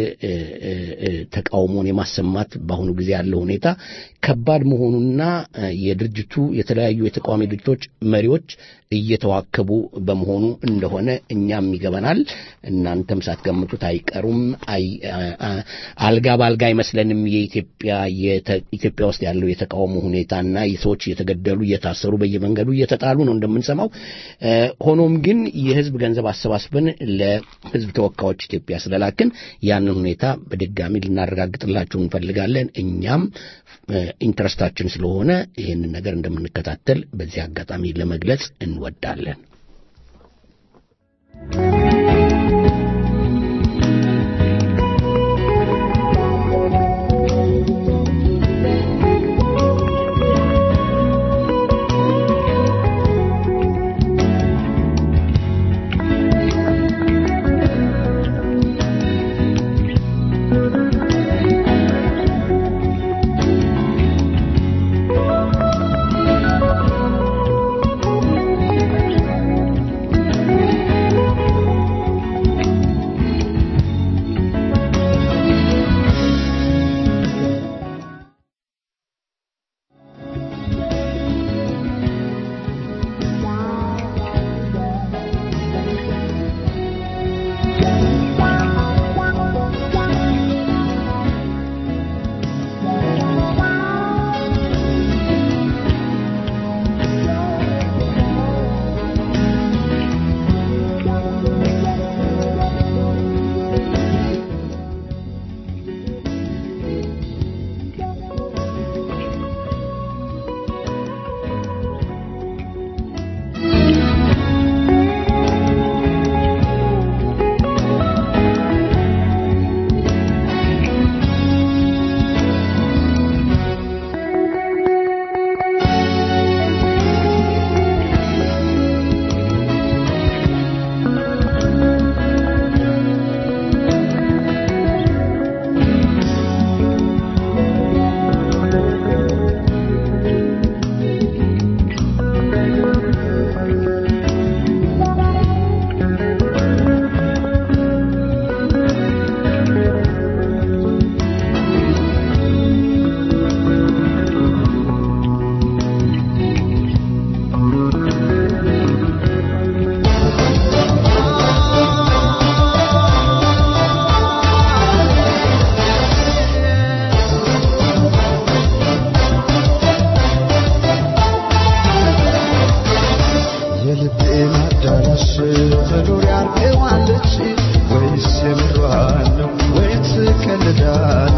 ተቃውሞን የማሰማት በአሁኑ ጊዜ ያለው ሁኔታ ከባድ መሆኑና የድርጅቱ የተለያዩ የተቃዋሚ ድርጅቶች መሪዎች እየተዋከቡ በመሆኑ እንደሆነ እኛም ይገባናል። እናንተም ሳትገምቱት አይቀሩም። አልጋ በአልጋ አይመስለንም። የኢትዮጵያ ኢትዮጵያ ውስጥ ያለው የተቃውሞ ሁኔታና ሰዎች እየተገደሉ እየታሰሩ በየመንገዱ እየተጣሉ ነው እንደምንሰማው። ሆኖም ግን የህዝብ ገንዘብ አሰባስበን ለህዝብ ተወካዮች ኢትዮጵያ ስለላክን ያንን ሁኔታ በድጋሚ ልናረጋግጥላችሁ እንፈልጋለን። እኛም ኢንትረስታችን ስለሆነ ይህንን ነገር እንደምንከታተል በዚህ አጋጣሚ ለመግለጽ እንወዳለን። Thank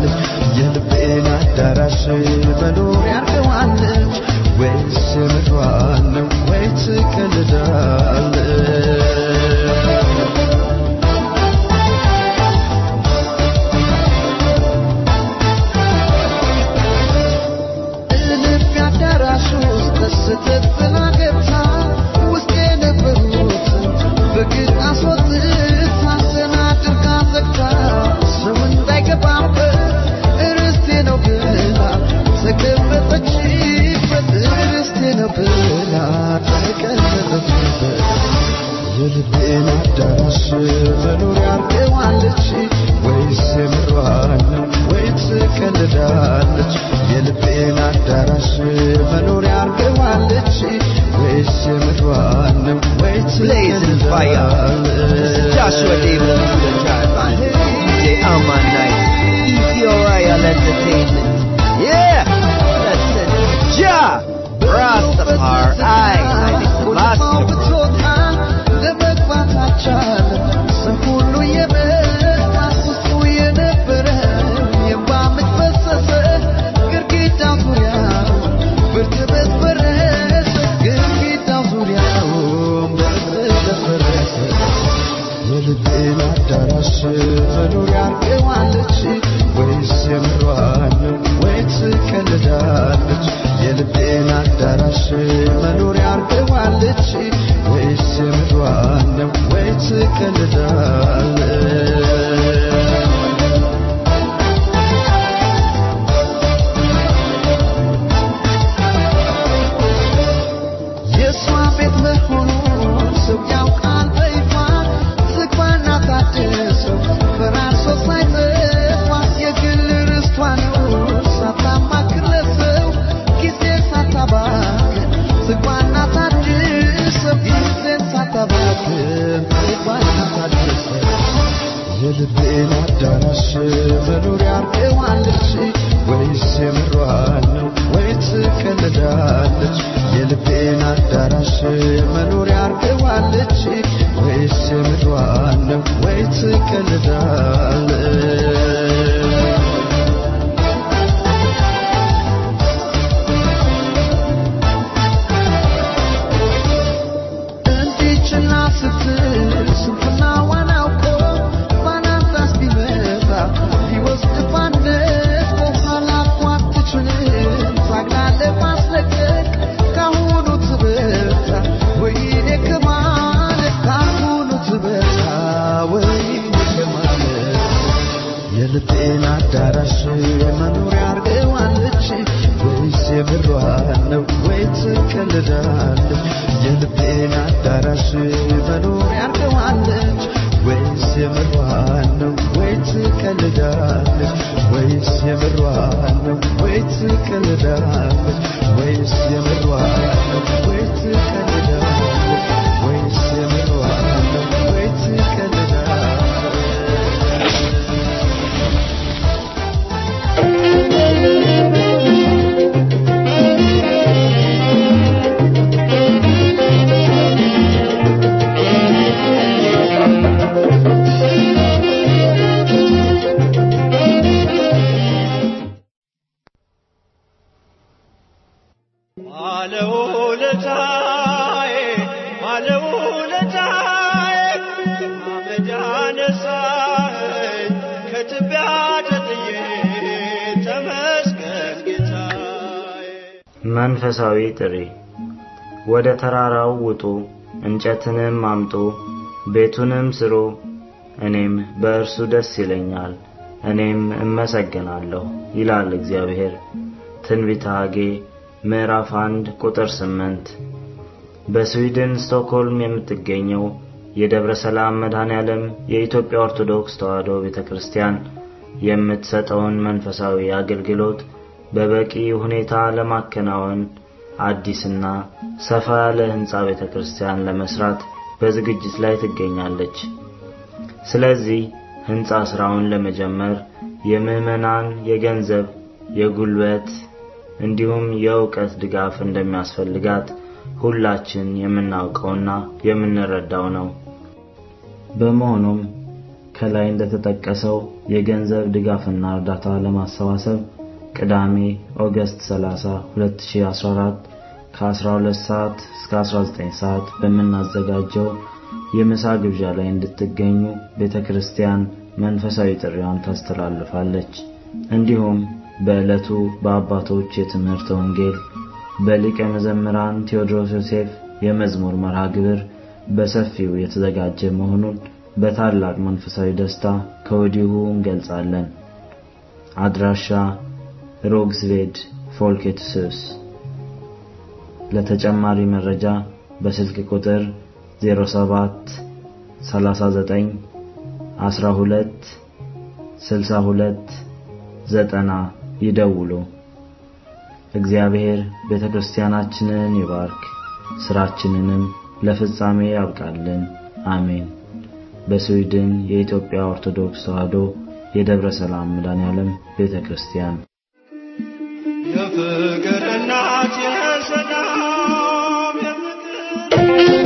ትቀልዳለች የልቤን አዳራሽ መኖሪያ አርገዋለች ወይስ የምድሯን ነው ወይ ትቀልዳለች ልብ አዳራሽ ውስጥ ስትት ብላ ገብታ ውስጥ የነበሩትን በግድ አስወጥታ ዘና አድርጋ ዘግታ ሰው እንዳይገባበት ርስቴ ነው ብላ ተቀመጠችበት ርስቴ ነው ብላ ተቀመጠችበት የልቤን አዳራሽ መኖሪያ አርገዋለች ወይስ የምሯን ነው ወይ ትቀልዳለች የልቤን አዳራሽ መኖሪያ አርገዋለች ወይስ የምሯን ነው ወይ Blazing fire. This is Joshua Davis to the Taliban. DJ Aman Night. Easy Royal Entertainment. Yeah! That's it. Ja! Rastafari. I. I think Selassie. ብትወጣ ለመግባት አልቻለም። ሰው ሁሉ የመጣ ውስጡ የነበረ የእንባ ምንጭ ፈሰሰ ግድግዳው ዙሪያውን በእርጥበት ፈረሰ ግድግዳው ዙሪያውን በእርጥበት ፈረሰ የልቤን አዳራሽ መኖሪያ አርገዋለች ወይስ የምሯን ነው ወይ ትቀልዳለች የልቤን አዳራሽ መኖሪያ አርገዋለች ወይስ የምሯን ነው ወይ ትቀልዳለች የእሷ ቤት መሆኑን ሰው ያውቃል በይፋ ዝግባና ታድሰው ፈራርሶ ሳይጠፋ የግል ርስቷ ነው ሳታማክር ለሰው ጊዜ ሳታባክን ዝግባና ታድሰው ጊዜ ሳታባክን ዝግባና ታድሰው የልቤን አዳራሽ መኖሪያ አርገዋለች ወይስ የምሯን ነው ወይ ትቀልዳለች የልቤን አዳራሽ መኖሪያ አርገዋለች ወይስ የምሯን ነው ወይ ትቀልዳለች እንዲችና ስትል ስንፍናዋን አውቆ ባናንጣስ ቢመጣ ሊወስድ ባንደት በኋላ እኮ አትችልም ታግላ ለማስለቀቅ ካሁኑ ትበርታ ወይኔ ከማለት ካሁኑ ትበርታ ወይኔ ከማለት የልቤን አዳራሽ መኖሪያ አርገዋለች ወይስ የምሯን ነው ወይ ትቀልዳለች የልቤን አዳራሽ መኖሪያ አርገዋለች ወይስ የምሯን ነው ወይ ትቀልዳለች ወይስ የምሯን ነው ወይ ትቀልዳለች ወይስ የምሯን ነው ወይ ትቀልዳለች ወይስ የምሯን ነው ወይ ትቀልዳለች ባለውለታዬ ባለውለታዬ አመድ አነሳኸኝ ከትቢያ ተጥዬ ተመስገን ጌታዬ መንፈሳዊ ጥሪ ወደ ተራራው ውጡ፣ እንጨትንም አምጡ፣ ቤቱንም ስሩ፣ እኔም በእርሱ ደስ ይለኛል፣ እኔም እመሰግናለሁ ይላል እግዚአብሔር። ትንቢተ ሐጌ ምዕራፍ አንድ ቁጥር ስምንት በስዊድን ስቶክሆልም የምትገኘው የደብረ ሰላም መድኃኔ ዓለም የኢትዮጵያ ኦርቶዶክስ ተዋሕዶ ቤተ ክርስቲያን የምትሰጠውን መንፈሳዊ አገልግሎት በበቂ ሁኔታ ለማከናወን አዲስና ሰፋ ያለ ሕንፃ ቤተ ክርስቲያን ለመስራት በዝግጅት ላይ ትገኛለች። ስለዚህ ሕንፃ ሥራውን ለመጀመር የምዕመናን የገንዘብ፣ የጉልበት እንዲሁም የእውቀት ድጋፍ እንደሚያስፈልጋት ሁላችን የምናውቀውና የምንረዳው ነው። በመሆኑም ከላይ እንደተጠቀሰው የገንዘብ ድጋፍና እርዳታ ለማሰባሰብ ቅዳሜ ኦገስት 30 2014 ከ12 ሰዓት እስከ 19 ሰዓት በምናዘጋጀው የምሳ ግብዣ ላይ እንድትገኙ ቤተ ክርስቲያን መንፈሳዊ ጥሪዋን ታስተላልፋለች። እንዲሁም በዕለቱ በአባቶች የትምህርት ወንጌል በሊቀ መዘምራን ቴዎድሮስ ዮሴፍ የመዝሙር መርሃ ግብር በሰፊው የተዘጋጀ መሆኑን በታላቅ መንፈሳዊ ደስታ ከወዲሁ እንገልጻለን። አድራሻ ሮግስቬድ ፎልኬትስስ። ለተጨማሪ መረጃ በስልክ ቁጥር 07 39 12 62 90 ይደውሉ። እግዚአብሔር ቤተ ክርስቲያናችንን ይባርክ፣ ስራችንንም ለፍጻሜ ያብቃልን። አሜን። በስዊድን የኢትዮጵያ ኦርቶዶክስ ተዋሕዶ የደብረ ሰላም መድኃኔዓለም ቤተ ክርስቲያን የፍቅር እናት የሰላም የፍቅር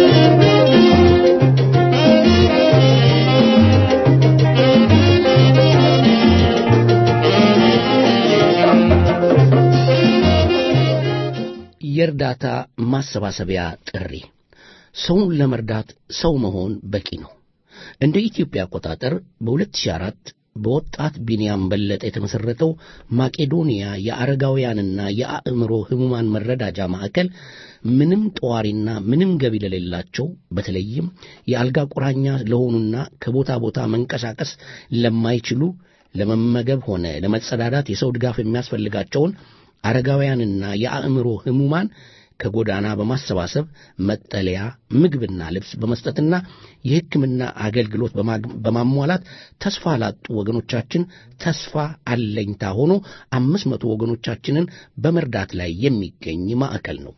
የእርዳታ ማሰባሰቢያ ጥሪ ሰውን ለመርዳት ሰው መሆን በቂ ነው። እንደ ኢትዮጵያ አቆጣጠር በ2004 በወጣት ቢንያም በለጠ የተመሠረተው ማቄዶንያ የአረጋውያንና የአእምሮ ሕሙማን መረዳጃ ማዕከል ምንም ጠዋሪና ምንም ገቢ ለሌላቸው በተለይም የአልጋ ቁራኛ ለሆኑና ከቦታ ቦታ መንቀሳቀስ ለማይችሉ ለመመገብ ሆነ ለመጸዳዳት የሰው ድጋፍ የሚያስፈልጋቸውን አረጋውያንና የአእምሮ ሕሙማን ከጎዳና በማሰባሰብ መጠለያ፣ ምግብና ልብስ በመስጠትና የሕክምና አገልግሎት በማሟላት ተስፋ ላጡ ወገኖቻችን ተስፋ አለኝታ ሆኖ አምስት መቶ ወገኖቻችንን በመርዳት ላይ የሚገኝ ማዕከል ነው።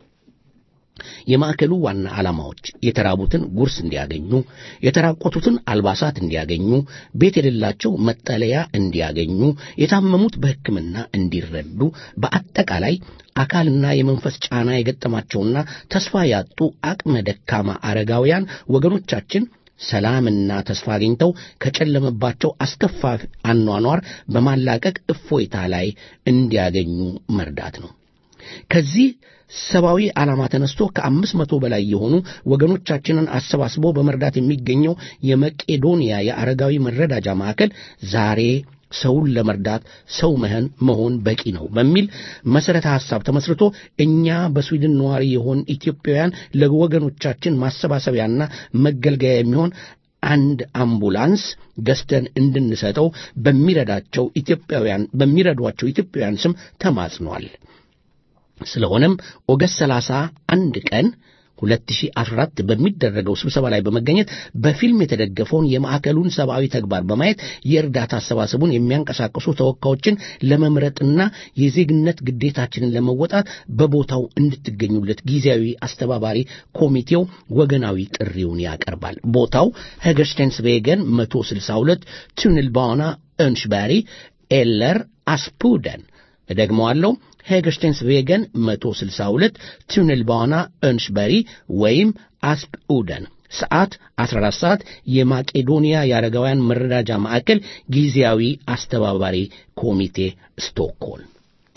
የማዕከሉ ዋና ዓላማዎች የተራቡትን ጉርስ እንዲያገኙ፣ የተራቆቱትን አልባሳት እንዲያገኙ፣ ቤት የሌላቸው መጠለያ እንዲያገኙ፣ የታመሙት በሕክምና እንዲረዱ፣ በአጠቃላይ አካልና የመንፈስ ጫና የገጠማቸውና ተስፋ ያጡ አቅመ ደካማ አረጋውያን ወገኖቻችን ሰላምና ተስፋ አግኝተው ከጨለመባቸው አስከፋ አኗኗር በማላቀቅ እፎይታ ላይ እንዲያገኙ መርዳት ነው። ከዚህ ሰብአዊ ዓላማ ተነስቶ ከአምስት መቶ በላይ የሆኑ ወገኖቻችንን አሰባስቦ በመርዳት የሚገኘው የመቄዶንያ የአረጋዊ መረዳጃ ማዕከል ዛሬ ሰውን ለመርዳት ሰው መህን መሆን በቂ ነው በሚል መሠረተ ሐሳብ ተመስርቶ እኛ በስዊድን ነዋሪ የሆን ኢትዮጵያውያን ለወገኖቻችን ማሰባሰቢያና መገልገያ የሚሆን አንድ አምቡላንስ ገዝተን እንድንሰጠው በሚረዳቸው ኢትዮጵያውያን በሚረዷቸው ኢትዮጵያውያን ስም ተማጽኗል። ስለሆነም ኦገስት 31 ቀን 2014 በሚደረገው ስብሰባ ላይ በመገኘት በፊልም የተደገፈውን የማዕከሉን ሰብአዊ ተግባር በማየት የእርዳታ አሰባሰቡን የሚያንቀሳቅሱ ተወካዮችን ለመምረጥና የዜግነት ግዴታችንን ለመወጣት በቦታው እንድትገኙለት ጊዜያዊ አስተባባሪ ኮሚቴው ወገናዊ ጥሪውን ያቀርባል። ቦታው ሄገርስቴንስቬገን 162 ቱንልባና önskberg eller Aspudden እደግመዋለሁ ሄገርስቴንስ ቬገን 162 ቱንልባና önskበሪ ወይም አስፕ ኡደን ሰዓት 14 ሰዓት የማቄዶንያ የአረጋውያን መረዳጃ ማዕከል ጊዜያዊ አስተባባሪ ኮሚቴ ስቶክሆልም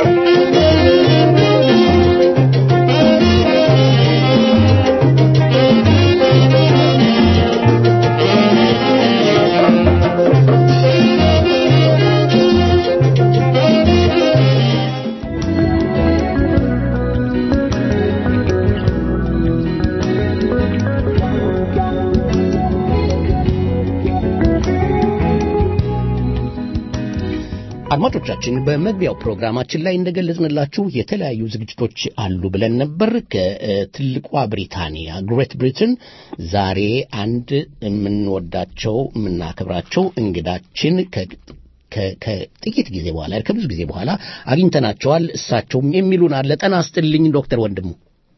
አድማጮቻችን በመግቢያው ፕሮግራማችን ላይ እንደገለጽንላችሁ የተለያዩ ዝግጅቶች አሉ ብለን ነበር። ከትልቋ ብሪታንያ ግሬት ብሪትን ዛሬ አንድ የምንወዳቸው የምናከብራቸው እንግዳችን ከጥቂት ጊዜ በኋላ ከብዙ ጊዜ በኋላ አግኝተናቸዋል። እሳቸውም የሚሉን አለ። ጤና ይስጥልኝ ዶክተር ወንድሙ።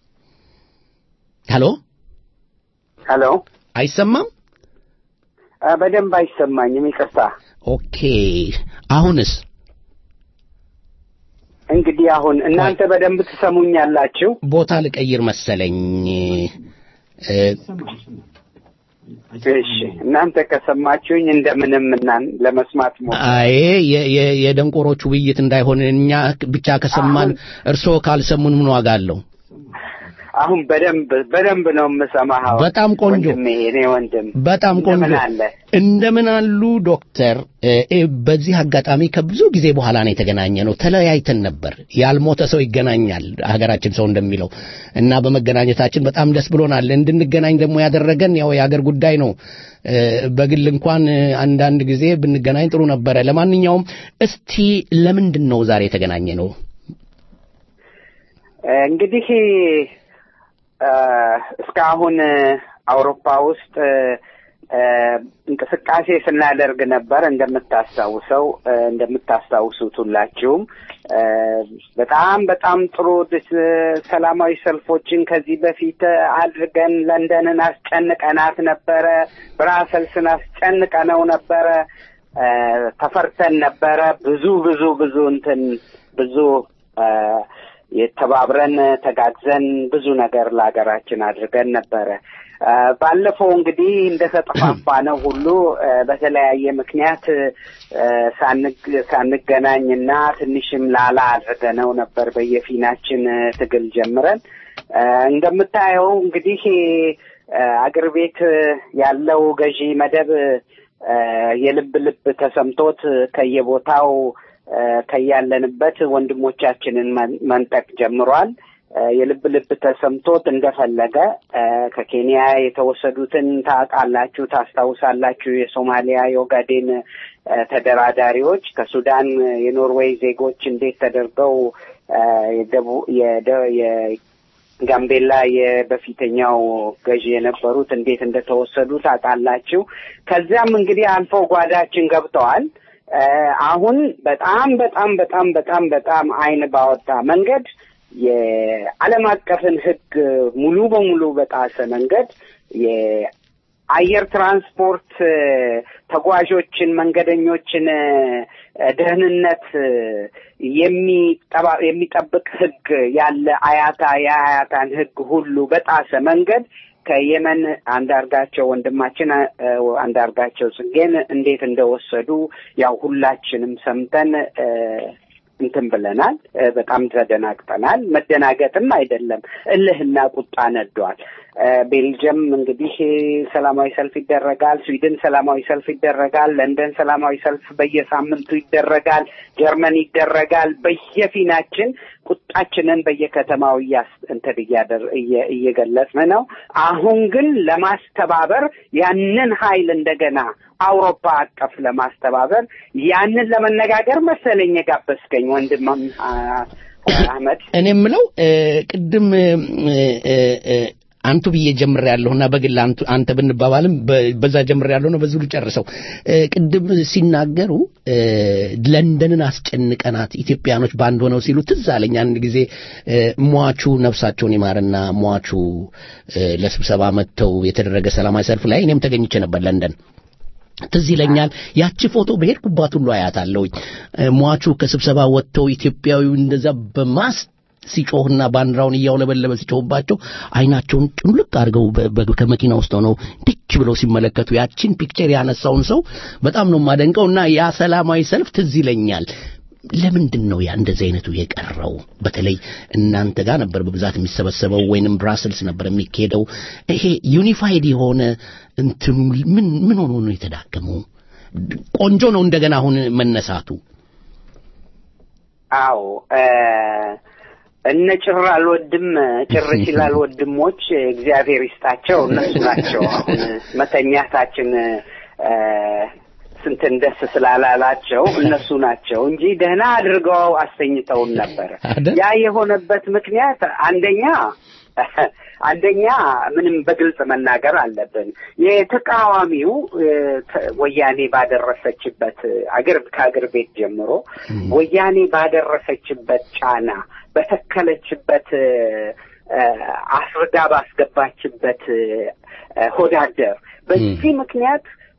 ሄሎ ሄሎ፣ አይሰማም? በደንብ አይሰማኝም፣ ይቅርታ። ኦኬ፣ አሁንስ? እንግዲህ አሁን እናንተ በደንብ ትሰሙኛላችሁ? ቦታ ልቀይር መሰለኝ። እሺ እናንተ ከሰማችሁኝ እንደምንም እናን ለመስማት ሞ አይ የ- የ- የደንቆሮቹ ውይይት እንዳይሆን እኛ ብቻ ከሰማን እርስዎ ካልሰሙን ምን ዋጋ አለው? አሁን በደንብ በደንብ ነው የምሰማህ። በጣም ቆንጆ። ወንድሜ እኔ ወንድም በጣም ቆንጆ እንደምን አለ? እንደምን አሉ ዶክተር? እ፣ እ፣ በዚህ አጋጣሚ ከብዙ ጊዜ በኋላ ነው የተገናኘ ነው። ተለያይተን ነበር። ያልሞተ ሰው ይገናኛል ሀገራችን ሰው እንደሚለው እና በመገናኘታችን በጣም ደስ ብሎናል። እንድንገናኝ ደግሞ ያደረገን ያው የሀገር ጉዳይ ነው። እ፣ በግል እንኳን እ፣ አንዳንድ ጊዜ ብንገናኝ ጥሩ ነበረ። ለማንኛውም እስቲ ለምንድን ነው ዛሬ የተገናኘ ነው? እንግዲህ እ፣ እስካሁን እ፣ አውሮፓ ውስጥ እ፣ እንቅስቃሴ ስናደርግ ነበር። እንደምታስታውሰው እ፣ እንደምታስታውሱት ሁላችሁም እ፣ በጣም በጣም ጥሩ ድስ- ሰላማዊ ሰልፎችን ከዚህ በፊት አድርገን ለንደንን አስጨንቀናት ነበረ። ብራሰልስን አስጨንቀነው ነበረ። እ፣ ተፈርተን ነበረ። ብዙ ብዙ ብዙ እንትን ብዙ እ፣ የተባብረን ተጋግዘን ብዙ ነገር ለሀገራችን አድርገን ነበረ። እ፣ ባለፈው እንግዲህ እንደተጠፋፋ ነው ሁሉ እ፣ በተለያየ ምክንያት እ፣ ሳንግ- ሳንገናኝና ትንሽም ላላ አድርገነው ነበር በየፊናችን እ፣ ትግል ጀምረን እ፣ እንደምታየው እንግዲህ እ፣ አገር ቤት ያለው ገዢ መደብ እ፣ የልብ ልብ ተሰምቶት ከየቦታው እ፣ ከያለንበት ወንድሞቻችንን መን- መንጠቅ ጀምሯል። እ፣ የልብ ልብ ተሰምቶት እንደፈለገ እ፣ ከኬንያ የተወሰዱትን ታውቃላችሁ፣ ታስታውሳላችሁ። የሶማሊያ የኦጋዴን እ፣ ተደራዳሪዎች ከሱዳን የኖርዌይ ዜጎች እንዴት ተደርገው እ፣ የደቡ- የደ- የ- ጋምቤላ የበፊተኛው ገዢ የነበሩት እንዴት እንደተወሰዱ ታውቃላችሁ። ከዚያም እንግዲህ አልፈው ጓዳችን ገብተዋል። እ፣ አሁን በጣም በጣም በጣም በጣም በጣም አይን ባወጣ መንገድ የዓለም አቀፍን ሕግ ሙሉ በሙሉ በጣሰ መንገድ የአየር ትራንስፖርት እ፣ ተጓዦችን፣ መንገደኞችን እ፣ ደህንነት እ፣ የሚጠባ- የሚጠብቅ ሕግ ያለ አያታ የአያታን ሕግ ሁሉ በጣሰ መንገድ ከየመን አንዳርጋቸው ወንድማችን እ፣ አንዳርጋቸው ጽጌን እንዴት እንደወሰዱ ያው ሁላችንም ሰምተን እ፣ እንትን ብለናል። እ፣ በጣም ተደናግጠናል። መደናገጥም አይደለም እልህና ቁጣ ነዷል። እ፣ ቤልጅየም እንግዲህ ሰላማዊ ሰልፍ ይደረጋል። ስዊድን ሰላማዊ ሰልፍ ይደረጋል። ለንደን ሰላማዊ ሰልፍ በየሳምንቱ ይደረጋል። ጀርመን ይደረጋል። በየፊናችን ቁጣችንን በየከተማው እያስ እንትን እያደር እየ- እየገለጽን ነው። አሁን ግን ለማስተባበር ያንን ኃይል እንደገና አውሮፓ አቀፍ ለማስተባበር ያንን ለመነጋገር መሰለኝ የጋበዝከኝ ወንድም አ- አህመድ። እኔ የምለው እ፣ ቅድም እ፣ እ፣ እ፣ አንቱ ብዬ ጀምር ያለሁና በግል አንቱ አንተ ብንባባልም በ- በዛ ጀምር ያለሁ ነው በዚሁ ልጨርሰው። እ፣ ቅድም ሲናገሩ እ፣ ለንደንን አስጨንቀናት ኢትዮጵያኖች በአንድ ሆነው ሲሉ ትዝ አለኝ። አንድ ጊዜ እ፣ ሟቹ ነፍሳቸውን ይማርና ሟቹ እ፣ ለስብሰባ መጥተው የተደረገ ሰላማዊ ሰልፍ ላይ እኔም ተገኝቼ ነበር ለንደን። ትዝ ይለኛል ያቺ ፎቶ በሄድኩባት ሁሉ አያታለሁኝ። እ፣ ሟቹ ከስብሰባ ወጥተው ኢትዮጵያዊው እንደዛ በማስ ሲጮህና ባንዲራውን እያውለበለበ ሲጮህባቸው አይናቸውን ጭምልቅ አድርገው በ- በ- ከመኪና ውስጥ ሆነው ድች ብለው ሲመለከቱ ያቺን ፒክቸር ያነሳውን ሰው በጣም ነው የማደንቀው እና ያ ሰላማዊ ሰልፍ ትዝ ይለኛል። ለምንድን ነው ያ እንደዚህ አይነቱ የቀረው? በተለይ እናንተ ጋር ነበር በብዛት የሚሰበሰበው ወይንም ብራስልስ ነበር የሚካሄደው። ይሄ ዩኒፋይድ የሆነ እንትኑ ምን ምን ሆኖ ነው የተዳከመው? ቆንጆ ነው እንደገና አሁን መነሳቱ። አዎ እ፣ እነ ጭር አልወድም ጭር ሲል አልወድሞች እግዚአብሔር ይስጣቸው እነሱ ናቸው። አሁን መተኛታችን እ፣ ስንትን ደስ ስላላላቸው እነሱ ናቸው እንጂ ደህና አድርገው አስተኝተውን ነበረ። አይደል? ያ የሆነበት ምክንያት አንደኛ አንደኛ ምንም በግልጽ መናገር አለብን። የተቃዋሚው እ፣ ተ- ወያኔ ባደረሰችበት አገር ከአገር ቤት ጀምሮ ወያኔ ባደረሰችበት ጫና በተከለችበት እ፣ እ፣ አስርዳ ባስገባችበት እ፣ ሆዳደር በዚህ ምክንያት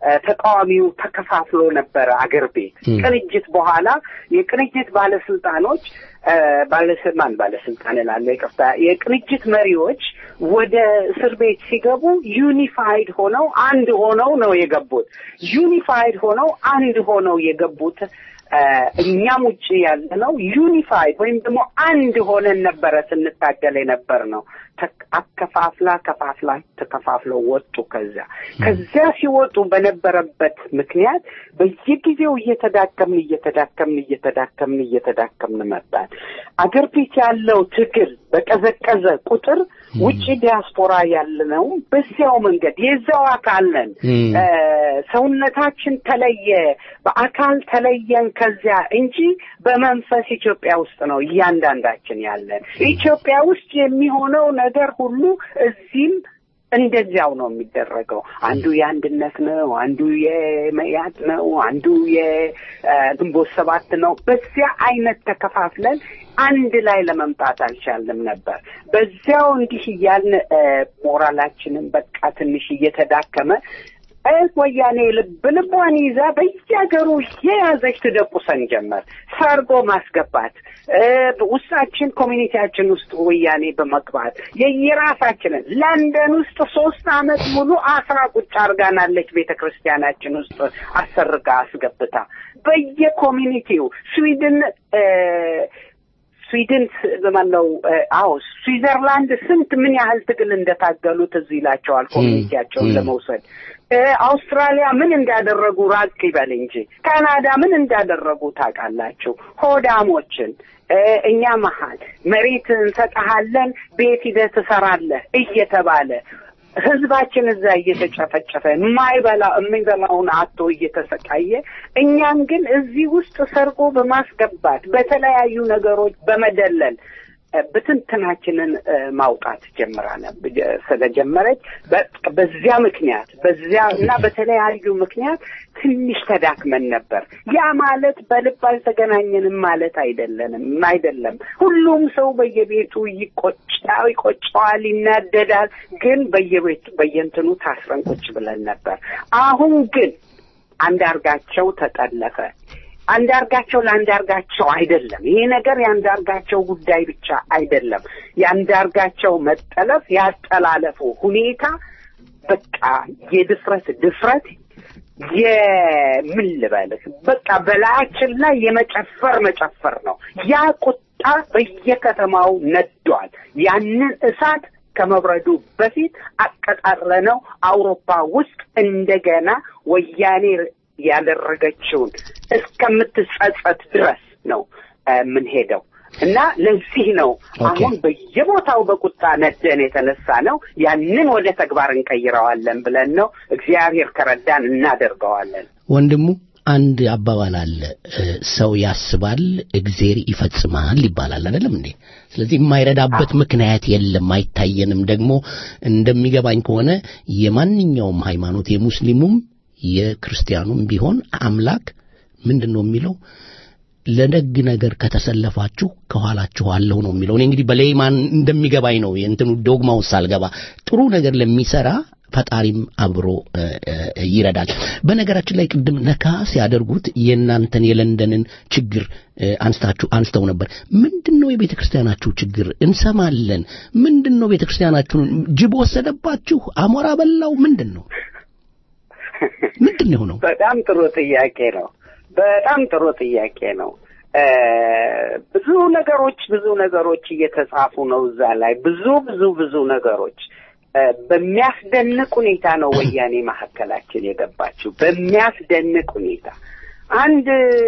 ተቃዋሚው ተከፋፍሎ ነበረ አገር ቤት። ቅንጅት በኋላ የቅንጅት ባለስልጣኖች ባለስልጣን ባለስልጣን እላለሁ ይቅርታ፣ የቅንጅት መሪዎች ወደ እስር ቤት ሲገቡ ዩኒፋይድ ሆነው አንድ ሆነው ነው የገቡት። ዩኒፋይድ ሆነው አንድ ሆነው የገቡት እኛም ውጭ ያለ ነው ዩኒፋይድ ወይም ደግሞ አንድ ሆነን ነበረ ስንታገል የነበር ነው። አከፋፍላ ከፋፍላ ተከፋፍለው ወጡ። ከዚያ ከዚያ ሲወጡ በነበረበት ምክንያት በየጊዜው እየተዳከምን እየተዳከምን እየተዳከምን እየተዳከምን መጣን። አገር ቤት ያለው ትግል በቀዘቀዘ ቁጥር ውጭ ዲያስፖራ ያለነው በዚያው መንገድ የዛው አካል ነን። ሰውነታችን ተለየ፣ በአካል ተለየን ከዚያ እንጂ በመንፈስ ኢትዮጵያ ውስጥ ነው እያንዳንዳችን ያለን። ኢትዮጵያ ውስጥ የሚሆነው ነገር ሁሉ እዚህም እንደዚያው ነው የሚደረገው። አንዱ የአንድነት ነው፣ አንዱ የመያድ ነው፣ አንዱ የግንቦት ሰባት ነው። በዚያ አይነት ተከፋፍለን አንድ ላይ ለመምጣት አልቻልንም ነበር። በዚያው እንዲህ እያልን ሞራላችንን በቃ ትንሽ እየተዳከመ ወያኔ ልብ ልቧን ይዛ በየሀገሩ የያዘች ትደቁሰን ጀመር። ሰርጎ ማስገባት ውስጣችን ኮሚኒቲያችን ውስጥ ወያኔ በመግባት የየራሳችንን ለንደን ውስጥ ሶስት አመት ሙሉ አስራ ቁጭ አርጋናለች ቤተ ክርስቲያናችን ውስጥ አሰርጋ አስገብታ በየኮሚኒቲው ስዊድን ስዊድን ማነው? አዎ ስዊዘርላንድ ስንት ምን ያህል ትግል እንደታገሉት እዚህ ይላቸዋል ኮሚኒቲያቸውን ለመውሰድ አውስትራሊያ ምን እንዳደረጉ ራቅ ይበል እንጂ ካናዳ ምን እንዳደረጉ ታውቃላችሁ። ሆዳሞችን እኛ መሀል መሬት እንሰጠሃለን፣ ቤት ሂደህ ትሰራለህ እየተባለ ህዝባችን እዛ እየተጨፈጨፈ የማይበላ የሚበላውን አቶ እየተሰቃየ እኛን ግን እዚህ ውስጥ ሰርጎ በማስገባት በተለያዩ ነገሮች በመደለል ብትንትናችንን ማውጣት ጀምራ ስለጀመረች በዚያ ምክንያት በዚያ እና በተለያዩ ምክንያት ትንሽ ተዳክመን ነበር። ያ ማለት በልብ አልተገናኘንም ማለት አይደለንም አይደለም። ሁሉም ሰው በየቤቱ ይቆጫው ይቆጨዋል፣ ይናደዳል። ግን በየቤቱ በየንትኑ ታስረን ቁጭ ብለን ነበር። አሁን ግን አንዳርጋቸው ተጠለፈ። አንዳርጋቸው ለአንዳርጋቸው አይደለም። ይሄ ነገር የአንዳርጋቸው ጉዳይ ብቻ አይደለም። የአንዳርጋቸው መጠለፍ ያጠላለፉ ሁኔታ በቃ የድፍረት ድፍረት የምን ልበልህ በቃ በላያችን ላይ የመጨፈር መጨፈር ነው። ያ ቁጣ በየከተማው ነዷል። ያንን እሳት ከመብረዱ በፊት አቀጣጥለነው አውሮፓ ውስጥ እንደገና ወያኔ ያደረገችውን እስከምትጸጸት ድረስ ነው የምንሄደው እና ለዚህ ነው አሁን በየቦታው በቁጣ ነደን የተነሳ ነው። ያንን ወደ ተግባር እንቀይረዋለን ብለን ነው። እግዚአብሔር ከረዳን እናደርገዋለን። ወንድሙ አንድ አባባል አለ፣ ሰው ያስባል እግዜር ይፈጽማል ይባላል። አይደለም እንዴ? ስለዚህ የማይረዳበት ምክንያት የለም፣ አይታየንም። ደግሞ እንደሚገባኝ ከሆነ የማንኛውም ሃይማኖት የሙስሊሙም የክርስቲያኑም ቢሆን አምላክ ምንድን ነው የሚለው ለደግ ነገር ከተሰለፋችሁ ከኋላችሁ አለሁ ነው የሚለው። እኔ እንግዲህ በሌይማን እንደሚገባኝ ነው የእንትኑ ዶግማውን ሳልገባ ጥሩ ነገር ለሚሰራ ፈጣሪም አብሮ ይረዳል። በነገራችን ላይ ቅድም ነካ ሲያደርጉት የእናንተን የለንደንን ችግር አንስታችሁ አንስተው ነበር። ምንድን ነው የቤተ ክርስቲያናችሁ ችግር? እንሰማለን። ምንድን ነው ቤተ ክርስቲያናችሁን ጅብ ወሰደባችሁ? አሞራ በላው? ምንድን ነው ምንድን ነው የሆነው? በጣም ጥሩ ጥያቄ ነው። በጣም ጥሩ ጥያቄ ነው። ብዙ ነገሮች ብዙ ነገሮች እየተጻፉ ነው እዛ ላይ ብዙ ብዙ ብዙ ነገሮች በሚያስደንቅ ሁኔታ ነው ወያኔ መካከላችን የገባችው። በሚያስደንቅ ሁኔታ አንድ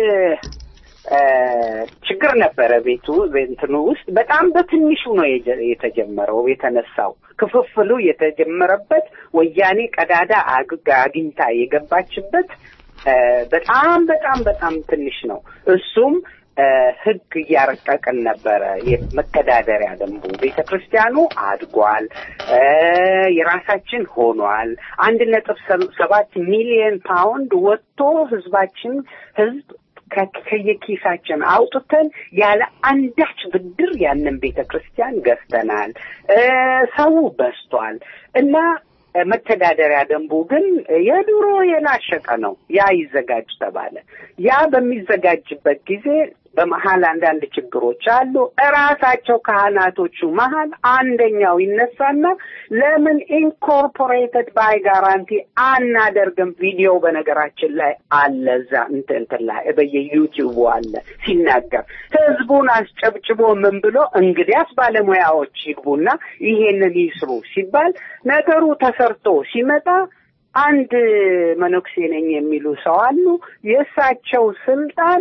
ችግር ነበረ ቤቱ እንትኑ ውስጥ በጣም በትንሹ ነው የተጀመረው የተነሳው ክፍፍሉ የተጀመረበት ወያኔ ቀዳዳ አግኝታ የገባችበት በጣም በጣም በጣም ትንሽ ነው። እሱም ህግ እያረቀቅን ነበረ። የመተዳደሪያ ደንቡ ቤተ ክርስቲያኑ አድጓል፣ የራሳችን ሆኗል። አንድ ነጥብ ሰባት ሚሊየን ፓውንድ ወጥቶ ህዝባችን ህዝብ ከየኪሳችን አውጥተን ያለ አንዳች ብድር ያንን ቤተ ክርስቲያን ገዝተናል። ሰው በስቷል እና መተዳደሪያ ደንቡ ግን የድሮ የላሸቀ ነው። ያ ይዘጋጅ ተባለ። ያ በሚዘጋጅበት ጊዜ በመሀል አንዳንድ ችግሮች አሉ። እራሳቸው ካህናቶቹ መሀል አንደኛው ይነሳና ለምን ኢንኮርፖሬትድ ባይ ጋራንቲ አናደርግም? ቪዲዮ በነገራችን ላይ አለ እዛ እንትን እንትን ላይ በየዩቲዩቡ አለ ሲናገር ህዝቡን አስጨብጭቦ ምን ብሎ እንግዲያስ ባለሙያዎች ይግቡና ይሄንን ይስሩ ሲባል ነገሩ ተሰርቶ ሲመጣ አንድ መነኩሴ ነኝ የሚሉ ሰው አሉ። የእሳቸው ስልጣን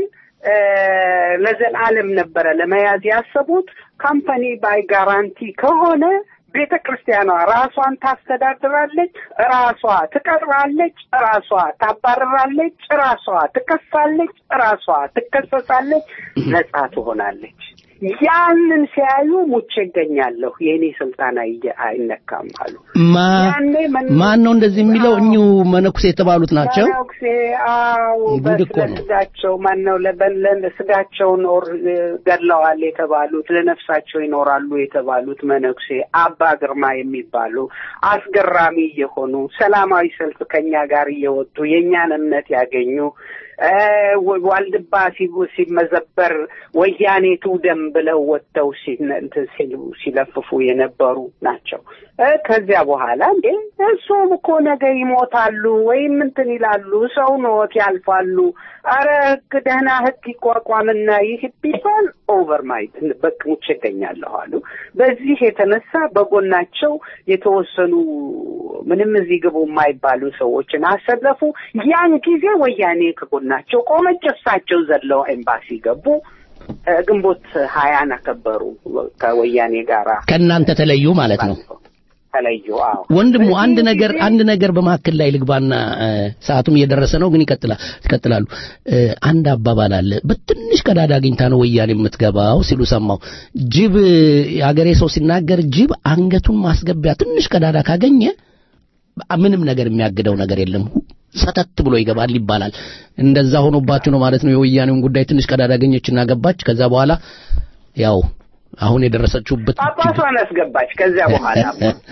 ለዘላለም ነበረ ለመያዝ ያሰቡት። ካምፓኒ ባይ ጋራንቲ ከሆነ ቤተ ክርስቲያኗ ራሷን ታስተዳድራለች፣ ራሷ ትቀጥራለች፣ ራሷ ታባርራለች፣ ራሷ ትከሳለች፣ ራሷ ትከሰሳለች፣ ነጻ ትሆናለች። ያንን ሲያዩ ሙቼ እገኛለሁ፣ የእኔ ስልጣን አይ- አይነካም አሉ። ያኔ መን- ማን ነው እንደዚህ የሚለው? እኚሁ መነኩሴ የተባሉት ናቸው። መነኩሴ አዎ፣ ጉድ እኮ ነው። በስጋቸው ማን ነው ለበለን ስጋቸውን ኦር ገድለዋል የተባሉት ለነፍሳቸው ይኖራሉ የተባሉት መነኩሴ አባ ግርማ የሚባሉ አስገራሚ የሆኑ ሰላማዊ ሰልፍ ከኛ ጋር እየወጡ የእኛን እምነት ያገኙ እ፣ ዋልድባ ሲ- ሲመዘበር ወያኔ ትውደም ብለው ወጥተው ሲነ- እንትን ሲሉ ሲለፍፉ የነበሩ ናቸው። እ፣ ከዚያ በኋላ እንዴ እሱም እኮ ነገ ይሞታሉ ወይም እንትን ይላሉ፣ ሰው ኖት ያልፋሉ። አረ ህግ ደህና ህግ ይቋቋምና ይህ ቢባል ኦቨር ማይት በቅሙች ይገኛለሁ አሉ። በዚህ የተነሳ በጎናቸው የተወሰኑ ምንም እዚህ ግቡ የማይባሉ ሰዎችን አሰለፉ። ያን ጊዜ ወያኔ ከጎናቸው ቆመች። እሳቸው ዘለው ኤምባሲ ገቡ። እ፣ ግንቦት ሀያን አከበሩ ከወያኔ ጋራ ከእናንተ ተለዩ ማለት ነው። ተለዩ። አዎ ወንድሙ አንድ በዚህ ነገር ጊዜ- አንድ ነገር በመካከል ላይ ልግባና እ፣ ሰዓቱም እየደረሰ ነው፣ ግን ይቀጥላል ይቀጥላሉ። እ፣ አንድ አባባል አለ። በትንሽ ቀዳዳ አግኝታ ነው ወያኔ የምትገባው ሲሉ ሰማው። ጅብ የአገሬ ሰው ሲናገር ጅብ አንገቱን ማስገቢያ ትንሽ ቀዳዳ ካገኘ ምንም ነገር የሚያግደው ነገር የለም። ሁ- ሰተት ብሎ ይገባል ይባላል። እንደዛ ሆኖባችሁ ነው ማለት ነው። የወያኔውን ጉዳይ ትንሽ ቀዳዳ አገኘችና ገባች። ከዛ በኋላ ያው አሁን የደረሰችውበት ጳጳሷን አስገባች። ከዚያ በኋላ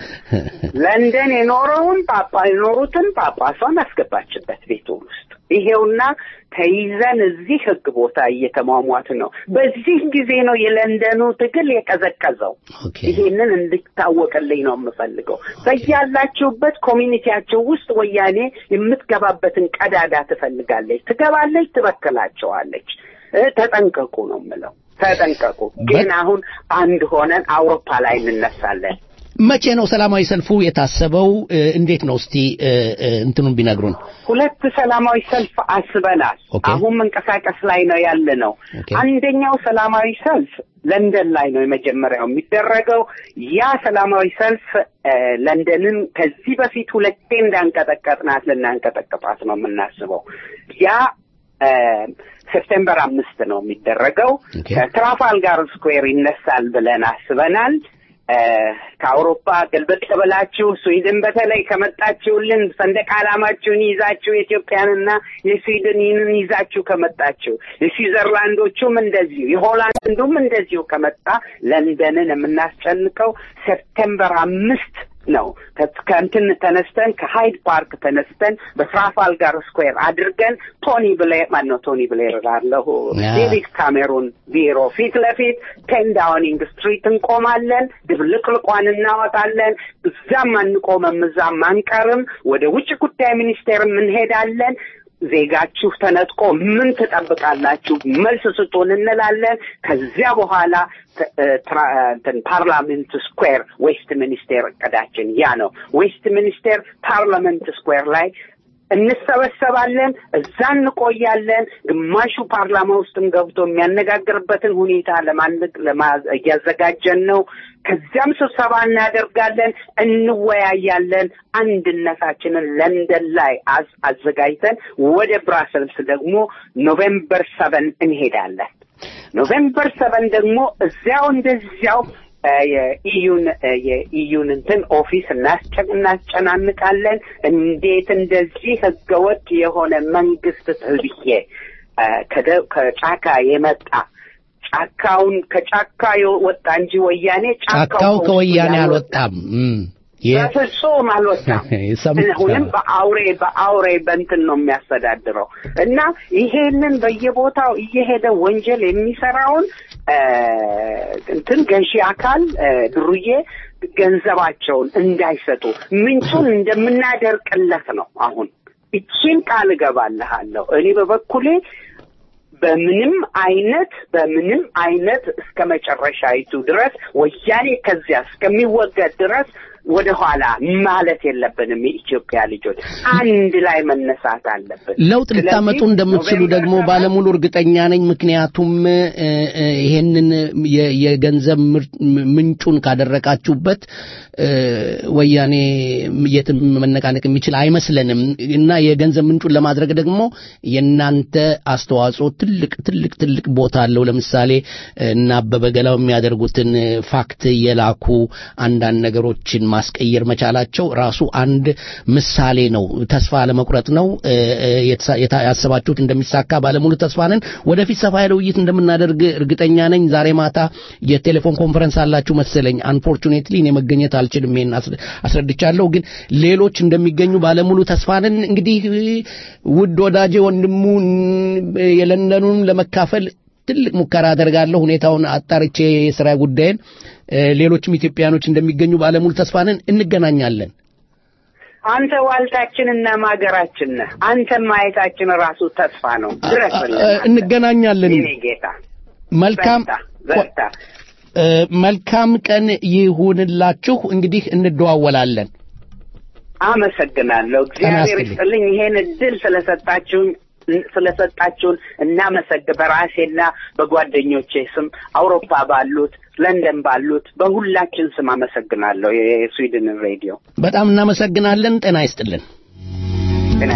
ለንደን የኖረውን ጳጳ የኖሩትን ጳጳሷን አስገባችበት ቤቱ ውስጥ። ይሄውና ተይዘን እዚህ ህግ ቦታ እየተሟሟት ነው። በዚህ ጊዜ ነው የለንደኑ ትግል የቀዘቀዘው። ይሄንን እንድታወቅልኝ ነው የምፈልገው። በያላችሁበት ኮሚኒቲያቸው ውስጥ ወያኔ የምትገባበትን ቀዳዳ ትፈልጋለች፣ ትገባለች፣ ትበክላቸዋለች። እ፣ ተጠንቀቁ ነው የምለው። ተጠንቀቁ። ግን አሁን አንድ ሆነን አውሮፓ ላይ እንነሳለን። መቼ ነው ሰላማዊ ሰልፉ የታሰበው? እ፣ እንዴት ነው እስቲ እ፣ እ፣ እንትኑን ቢነግሩን። ሁለት ሰላማዊ ሰልፍ አስበናል። አሁን መንቀሳቀስ ላይ ነው ያለ ነው። አንደኛው ሰላማዊ ሰልፍ ለንደን ላይ ነው የመጀመሪያው የሚደረገው። ያ ሰላማዊ ሰልፍ እ፣ ለንደንን ከዚህ በፊት ሁለቴ እንዳንቀጠቀጥናት ልናንቀጠቅጣት ነው የምናስበው። ያ እ፣ ሴፕቴምበር አምስት ነው የሚደረገው። ከትራፋልጋር ስኩዌር ይነሳል ብለን አስበናል። እ፣ ከአውሮፓ ገልበጥ ብላችሁ ስዊድን በተለይ ከመጣችሁልን ሰንደቅ ዓላማችሁን ይዛችሁ የኢትዮጵያንና የስዊድንን ይዛችሁ ከመጣችሁ የስዊዘርላንዶቹም እንደዚሁ የሆላንዱም እንደዚሁ ከመጣ ለንደንን የምናስጨንቀው ሴፕቴምበር አምስት ነው። ከ- ከእንትን ተነስተን ከሃይድ ፓርክ ተነስተን በትራፋልጋር ስኩዌር አድርገን ቶኒ ብሌር ማን ነው ቶኒ ብሌር ላለሁ ያ። ዴቪድ ካሜሩን ቢሮ ፊት ለፊት ቴን ዳውኒንግ ስትሪት እንቆማለን። ድብልቅልቋን እናወጣለን። እዛም አንቆመም፣ እዛም አንቀርም። ወደ ውጭ ጉዳይ ሚኒስቴርም እንሄዳለን። ዜጋችሁ ተነጥቆ ምን ትጠብቃላችሁ? መልስ ስጡን እንላለን። ከዚያ በኋላ ተ- እ፣ ትራ- እንትን ፓርላሜንት ስኩዌር ዌስት ሚኒስቴር እቅዳችን ያ ነው። ዌስት ሚኒስቴር ፓርላመንት ስኩዌር ላይ እንሰበሰባለን። እዛ እንቆያለን። ግማሹ ፓርላማ ውስጥም ገብቶ የሚያነጋግርበትን ሁኔታ ለማንግ ለማ- እያዘጋጀን ነው። ከዚያም ስብሰባ እናደርጋለን፣ እንወያያለን። አንድነታችንን ለንደን ላይ አዝ- አዘጋጅተን ወደ ብራሰልስ ደግሞ ኖቬምበር ሰቨን እንሄዳለን። ኖቬምበር ሰቨን ደግሞ እዚያው እንደዚያው እ፣ የኢዩን እ፣ የኢዩን እንትን ኦፊስ እናስጨ- እናስጨናንቃለን። እንዴት እንደዚህ ህገወጥ የሆነ መንግስት ተብዬ እ፣ ከደ- ከጫካ የመጣ ጫካውን ከጫካ የወጣ እንጂ ወያኔ ጫካው ከወያኔ አልወጣም። እም። በፍጹም አልወጣም። አሁንም በአውሬ በአውሬ በእንትን ነው የሚያስተዳድረው እና ይሄንን በየቦታው እየሄደ ወንጀል የሚሰራውን እንትን ገዢ አካል ድሩዬ ገንዘባቸውን እንዳይሰጡ ምንጩን እንደምናደርቅለት ነው። አሁን እቺን ቃል እገባልሃለሁ። እኔ በበኩሌ በምንም አይነት በምንም አይነት እስከ መጨረሻይቱ ድረስ ወያኔ ከዚያ እስከሚወገድ ድረስ ወደ ኋላ ማለት የለብንም። የኢትዮጵያ ልጆች አንድ ላይ መነሳት አለብን። ለውጥ ልታመጡ እንደምትችሉ ደግሞ ባለሙሉ እርግጠኛ ነኝ። ምክንያቱም ይሄንን የገንዘብ ምንጩን ካደረቃችሁበት ወያኔ የትም መነቃነቅ የሚችል አይመስለንም እና የገንዘብ ምንጩን ለማድረግ ደግሞ የእናንተ አስተዋጽኦ ትልቅ ትልቅ ትልቅ ቦታ አለው። ለምሳሌ እና አበበ ገላው የሚያደርጉትን ፋክት የላኩ አንዳንድ ነገሮችን ማስቀየር መቻላቸው ራሱ አንድ ምሳሌ ነው። ተስፋ ለመቁረጥ ነው። ያሰባችሁት እንደሚሳካ ባለሙሉ ተስፋ ነን። ወደፊት ሰፋ ያለ ውይይት እንደምናደርግ እርግጠኛ ነኝ። ዛሬ ማታ የቴሌፎን ኮንፈረንስ አላችሁ መሰለኝ። አንፎርቹኔትሊ እኔ መገኘት አልችልም። ይሄን አስረድቻለሁ፣ ግን ሌሎች እንደሚገኙ ባለሙሉ ተስፋ ነን። እንግዲህ ውድ ወዳጄ ወንድሙ የለንደኑን ለመካፈል ትልቅ ሙከራ አደርጋለሁ። ሁኔታውን አጣርቼ የስራ ጉዳይን ሌሎችም ኢትዮጵያኖች እንደሚገኙ ባለሙሉ ተስፋ ነን። እንገናኛለን። አንተ ዋልታችን እና ማገራችን ነህ። አንተን ማየታችን ራሱ ተስፋ ነው። ድረስልን። እንገናኛለን። የኔ ጌታ መልካም በርታ። መልካም ቀን ይሁንላችሁ። እንግዲህ እንደዋወላለን። አመሰግናለሁ። እግዚአብሔር ይስጥልኝ ይሄን እድል ስለሰጣችሁኝ ስለሰጣችሁን እናመሰግ በራሴና በጓደኞቼ ስም አውሮፓ ባሉት ለንደን ባሉት በሁላችን ስም አመሰግናለሁ። የስዊድን ሬዲዮ በጣም እናመሰግናለን። ጤና ይስጥልን። ጤና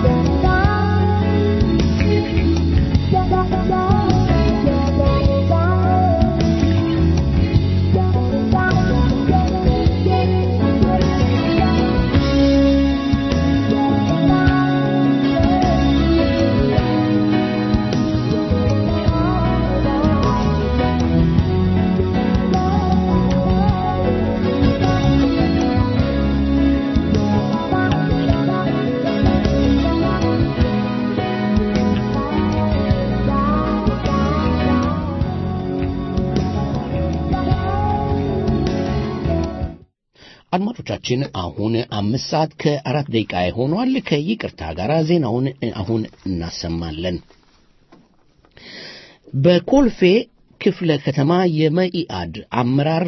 አድማጮቻችን አሁን አምስት ሰዓት ከአራት ደቂቃ ሆኗል። ከይቅርታ ጋር ዜናውን አሁን እናሰማለን። በኮልፌ ክፍለ ከተማ የመኢአድ አመራር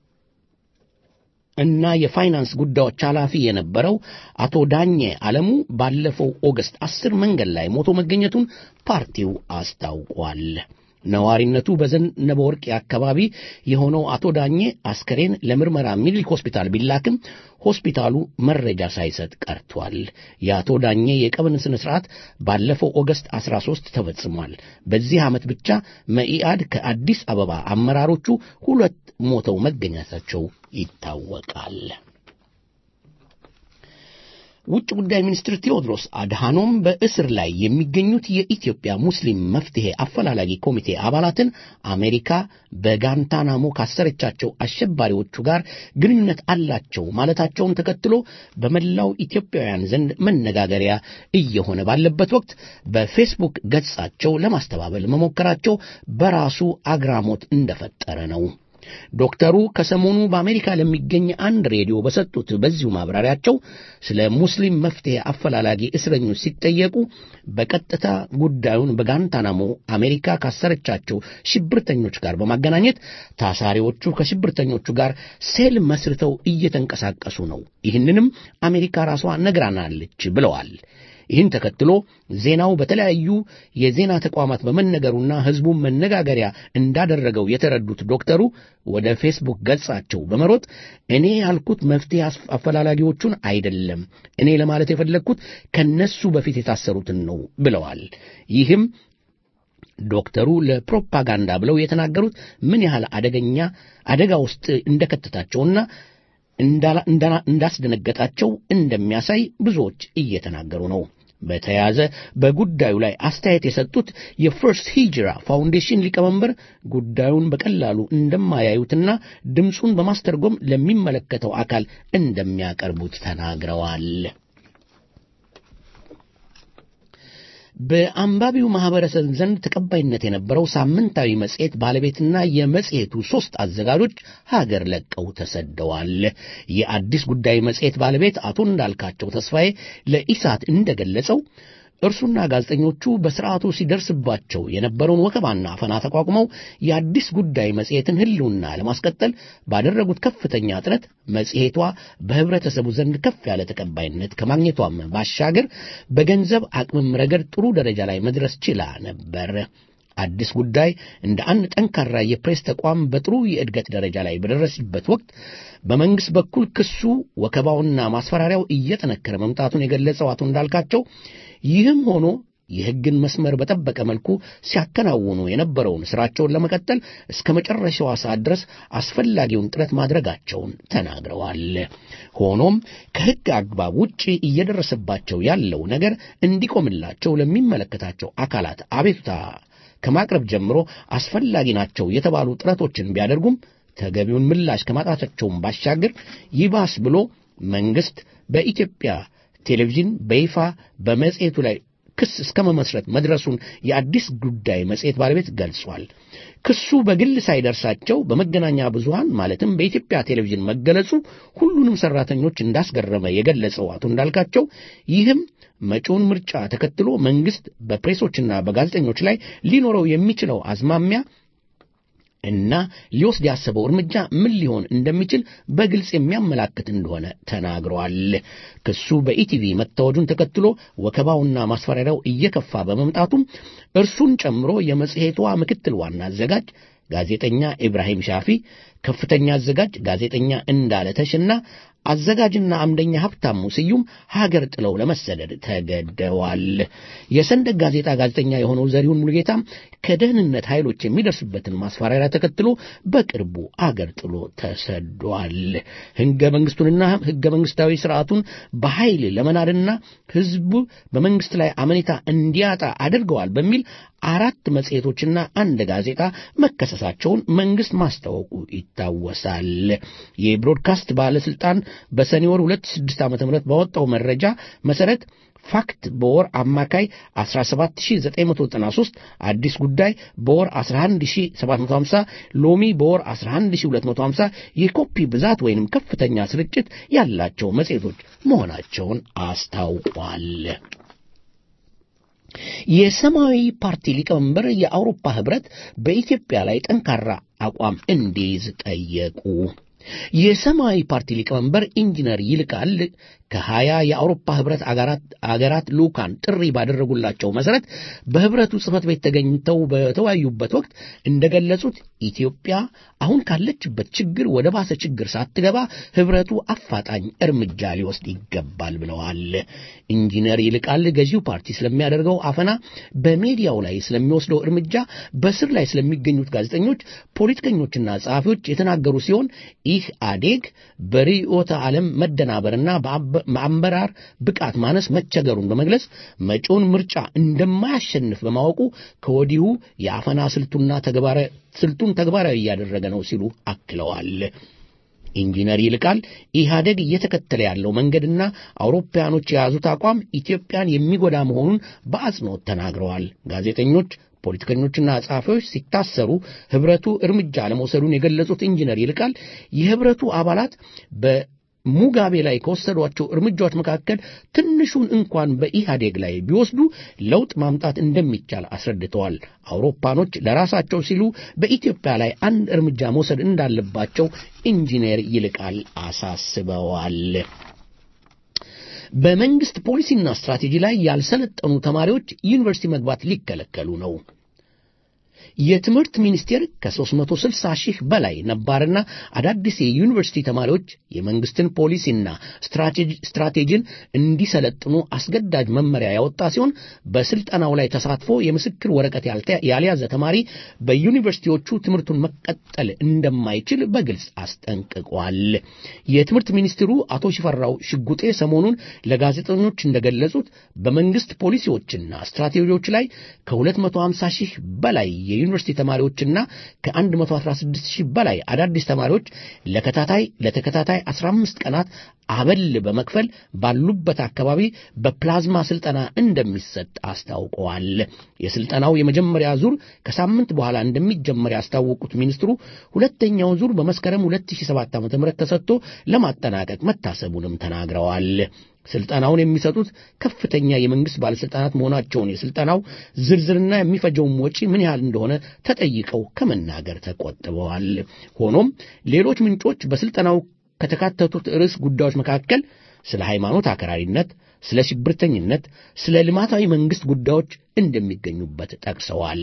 እና የፋይናንስ ጉዳዮች ኃላፊ የነበረው አቶ ዳኘ አለሙ ባለፈው ኦገስት አስር መንገድ ላይ ሞቶ መገኘቱን ፓርቲው አስታውቋል። ነዋሪነቱ በዘነበ ወርቅ አካባቢ የሆነው አቶ ዳኘ አስከሬን ለምርመራ ሚኒሊክ ሆስፒታል ቢላክም ሆስፒታሉ መረጃ ሳይሰጥ ቀርቷል። የአቶ ዳኘ የቀብር ስነ ስርዓት ባለፈው ኦገስት 13 ተፈጽሟል። በዚህ ዓመት ብቻ መኢአድ ከአዲስ አበባ አመራሮቹ ሁለት ሞተው መገኘታቸው ይታወቃል። ውጭ ጉዳይ ሚኒስትር ቴዎድሮስ አድሃኖም በእስር ላይ የሚገኙት የኢትዮጵያ ሙስሊም መፍትሄ አፈላላጊ ኮሚቴ አባላትን አሜሪካ በጋንታናሞ ካሰረቻቸው አሸባሪዎቹ ጋር ግንኙነት አላቸው ማለታቸውን ተከትሎ በመላው ኢትዮጵያውያን ዘንድ መነጋገሪያ እየሆነ ባለበት ወቅት በፌስቡክ ገጻቸው ለማስተባበል መሞከራቸው በራሱ አግራሞት እንደፈጠረ ነው። ዶክተሩ ከሰሞኑ በአሜሪካ ለሚገኝ አንድ ሬዲዮ በሰጡት በዚሁ ማብራሪያቸው ስለ ሙስሊም መፍትሄ አፈላላጊ እስረኞች ሲጠየቁ በቀጥታ ጉዳዩን በጋንታናሞ አሜሪካ ካሰረቻቸው ሽብርተኞች ጋር በማገናኘት ታሳሪዎቹ ከሽብርተኞቹ ጋር ሴል መስርተው እየተንቀሳቀሱ ነው፣ ይህንንም አሜሪካ ራሷ ነግራናለች ብለዋል። ይህን ተከትሎ ዜናው በተለያዩ የዜና ተቋማት በመነገሩና ሕዝቡን መነጋገሪያ እንዳደረገው የተረዱት ዶክተሩ ወደ ፌስቡክ ገጻቸው በመሮጥ እኔ ያልኩት መፍትሄ አፈላላጊዎቹን አይደለም፣ እኔ ለማለት የፈለግኩት ከነሱ በፊት የታሰሩትን ነው ብለዋል። ይህም ዶክተሩ ለፕሮፓጋንዳ ብለው የተናገሩት ምን ያህል አደገኛ አደጋ ውስጥ እንደከተታቸውና እንዳስደነገጣቸው እንደሚያሳይ ብዙዎች እየተናገሩ ነው። በተያያዘ በጉዳዩ ላይ አስተያየት የሰጡት የፈርስት ሂጅራ ፋውንዴሽን ሊቀመንበር ጉዳዩን በቀላሉ እንደማያዩትና ድምፁን በማስተርጎም ለሚመለከተው አካል እንደሚያቀርቡት ተናግረዋል። በአንባቢው ማህበረሰብ ዘንድ ተቀባይነት የነበረው ሳምንታዊ መጽሔት ባለቤትና የመጽሔቱ ሦስት አዘጋጆች ሀገር ለቀው ተሰደዋል። የአዲስ ጉዳይ መጽሔት ባለቤት አቶ እንዳልካቸው ተስፋዬ ለኢሳት እንደገለጸው እርሱና ጋዜጠኞቹ በስርዓቱ ሲደርስባቸው የነበረውን ወከባና አፈና ተቋቁመው የአዲስ ጉዳይ መጽሔትን ሕልውና ለማስቀጠል ባደረጉት ከፍተኛ ጥረት መጽሔቷ በህብረተሰቡ ዘንድ ከፍ ያለ ተቀባይነት ከማግኘቷም ባሻገር በገንዘብ አቅምም ረገድ ጥሩ ደረጃ ላይ መድረስ ችላ ነበር። አዲስ ጉዳይ እንደ አንድ ጠንካራ የፕሬስ ተቋም በጥሩ የእድገት ደረጃ ላይ በደረሰበት ወቅት በመንግሥት በኩል ክሱ፣ ወከባውና ማስፈራሪያው እየጠነከረ መምጣቱን የገለጸው አቶ እንዳልካቸው ይህም ሆኖ የሕግን መስመር በጠበቀ መልኩ ሲያከናውኑ የነበረውን ሥራቸውን ለመቀጠል እስከ መጨረሻዋ ሰዓት ድረስ አስፈላጊውን ጥረት ማድረጋቸውን ተናግረዋል። ሆኖም ከሕግ አግባብ ውጭ እየደረሰባቸው ያለው ነገር እንዲቆምላቸው ለሚመለከታቸው አካላት አቤቱታ ከማቅረብ ጀምሮ አስፈላጊ ናቸው የተባሉ ጥረቶችን ቢያደርጉም ተገቢውን ምላሽ ከማጣታቸውም ባሻገር ይባስ ብሎ መንግሥት በኢትዮጵያ ቴሌቪዥን በይፋ በመጽሔቱ ላይ ክስ እስከ መመስረት መድረሱን የአዲስ ጉዳይ መጽሔት ባለቤት ገልጿል። ክሱ በግል ሳይደርሳቸው በመገናኛ ብዙሃን ማለትም በኢትዮጵያ ቴሌቪዥን መገለጹ ሁሉንም ሠራተኞች እንዳስገረመ የገለጸው አቶ እንዳልካቸው ይህም መጪውን ምርጫ ተከትሎ መንግሥት በፕሬሶችና በጋዜጠኞች ላይ ሊኖረው የሚችለው አዝማሚያ እና ሊወስድ ያሰበው እርምጃ ምን ሊሆን እንደሚችል በግልጽ የሚያመላክት እንደሆነ ተናግረዋል። ክሱ በኢቲቪ መታወጁን ተከትሎ ወከባውና ማስፈራሪያው እየከፋ በመምጣቱም እርሱን ጨምሮ የመጽሔቷ ምክትል ዋና አዘጋጅ ጋዜጠኛ ኢብራሂም ሻፊ፣ ከፍተኛ አዘጋጅ ጋዜጠኛ እንዳለ ተሽና አዘጋጅና አምደኛ ሀብታሙ ስዩም ሀገር ጥለው ለመሰደድ ተገደዋል። የሰንደቅ ጋዜጣ ጋዜጠኛ የሆነው ዘሪሁን ሙሉጌታም ከደህንነት ኃይሎች የሚደርስበትን ማስፈራሪያ ተከትሎ በቅርቡ አገር ጥሎ ተሰዷል። ሕገ መንግሥቱንና ሕገ መንግሥታዊ ስርዓቱን በኃይል ለመናድና ሕዝቡ በመንግሥት ላይ አመኔታ እንዲያጣ አድርገዋል በሚል አራት መጽሔቶችና አንድ ጋዜጣ መከሰሳቸውን መንግሥት ማስታወቁ ይታወሳል። የብሮድካስት ባለሥልጣን በሰኔ ወር 2006 ዓ.ም ባወጣው መረጃ መሠረት ፋክት በወር አማካይ 17993፣ አዲስ ጉዳይ በወር 11750፣ ሎሚ በወር 11250 የኮፒ ብዛት ወይንም ከፍተኛ ስርጭት ያላቸው መጽሔቶች መሆናቸውን አስታውቋል። የሰማያዊ ፓርቲ ሊቀመንበር የአውሮፓ ህብረት በኢትዮጵያ ላይ ጠንካራ አቋም እንዲይዝ ጠየቁ። የሰማያዊ ፓርቲ ሊቀመንበር ኢንጂነር ይልቃል ከሀያ የአውሮፓ ህብረት አገራት ልዑካን ጥሪ ባደረጉላቸው መሠረት በህብረቱ ጽሕፈት ቤት ተገኝተው በተወያዩበት ወቅት እንደገለጹት ኢትዮጵያ አሁን ካለችበት ችግር ወደ ባሰ ችግር ሳትገባ ህብረቱ አፋጣኝ እርምጃ ሊወስድ ይገባል ብለዋል። ኢንጂነር ይልቃል ገዢው ፓርቲ ስለሚያደርገው አፈና፣ በሜዲያው ላይ ስለሚወስደው እርምጃ፣ በስር ላይ ስለሚገኙት ጋዜጠኞች፣ ፖለቲከኞችና ጸሐፊዎች የተናገሩ ሲሆን ይህ አዴግ በርዕዮተ ዓለም መደናበርና በአመራር ብቃት ማነስ መቸገሩን በመግለጽ መጪውን ምርጫ እንደማያሸንፍ በማወቁ ከወዲሁ የአፈና ስልቱና ስልቱን ተግባራዊ እያደረገ ነው ሲሉ አክለዋል። ኢንጂነር ይልቃል ኢህአደግ እየተከተለ ያለው መንገድና አውሮፓውያኖች የያዙት አቋም ኢትዮጵያን የሚጎዳ መሆኑን በአጽንኦት ተናግረዋል። ጋዜጠኞች ፖለቲከኞችና ጸሐፊዎች ሲታሰሩ ህብረቱ እርምጃ ለመውሰዱን የገለጹት ኢንጂነር ይልቃል የህብረቱ አባላት በሙጋቤ ላይ ከወሰዷቸው እርምጃዎች መካከል ትንሹን እንኳን በኢህአዴግ ላይ ቢወስዱ ለውጥ ማምጣት እንደሚቻል አስረድተዋል። አውሮፓኖች ለራሳቸው ሲሉ በኢትዮጵያ ላይ አንድ እርምጃ መውሰድ እንዳለባቸው ኢንጂነር ይልቃል አሳስበዋል። በመንግስት ፖሊሲና ስትራቴጂ ላይ ያልሰለጠኑ ተማሪዎች ዩኒቨርሲቲ መግባት ሊከለከሉ ነው። የትምህርት ሚኒስቴር ከ360 ሺህ በላይ ነባርና አዳዲስ የዩኒቨርሲቲ ተማሪዎች የመንግስትን ፖሊሲና ስትራቴጂን እንዲሰለጥኑ አስገዳጅ መመሪያ ያወጣ ሲሆን በስልጠናው ላይ ተሳትፎ የምስክር ወረቀት ያልያዘ ተማሪ በዩኒቨርሲቲዎቹ ትምህርቱን መቀጠል እንደማይችል በግልጽ አስጠንቅቋል። የትምህርት ሚኒስትሩ አቶ ሽፈራው ሽጉጤ ሰሞኑን ለጋዜጠኞች እንደገለጹት በመንግስት ፖሊሲዎችና ስትራቴጂዎች ላይ ከ250 ሺህ በላይ የዩኒቨርሲቲ ተማሪዎችና ከ116 ሺህ በላይ አዳዲስ ተማሪዎች ለከታታይ ለተከታታይ 15 ቀናት አበል በመክፈል ባሉበት አካባቢ በፕላዝማ ስልጠና እንደሚሰጥ አስታውቀዋል። የስልጠናው የመጀመሪያ ዙር ከሳምንት በኋላ እንደሚጀመር ያስታወቁት ሚኒስትሩ ሁለተኛው ዙር በመስከረም 2007 ዓ.ም ተሰጥቶ ለማጠናቀቅ መታሰቡንም ተናግረዋል። ስልጠናውን የሚሰጡት ከፍተኛ የመንግስት ባለስልጣናት መሆናቸውን የስልጠናው ዝርዝርና የሚፈጀውም ወጪ ምን ያህል እንደሆነ ተጠይቀው ከመናገር ተቆጥበዋል። ሆኖም ሌሎች ምንጮች በስልጠናው ከተካተቱት ርዕስ ጉዳዮች መካከል ስለ ሃይማኖት አክራሪነት፣ ስለ ሽብርተኝነት፣ ስለ ልማታዊ መንግስት ጉዳዮች እንደሚገኙበት ጠቅሰዋል።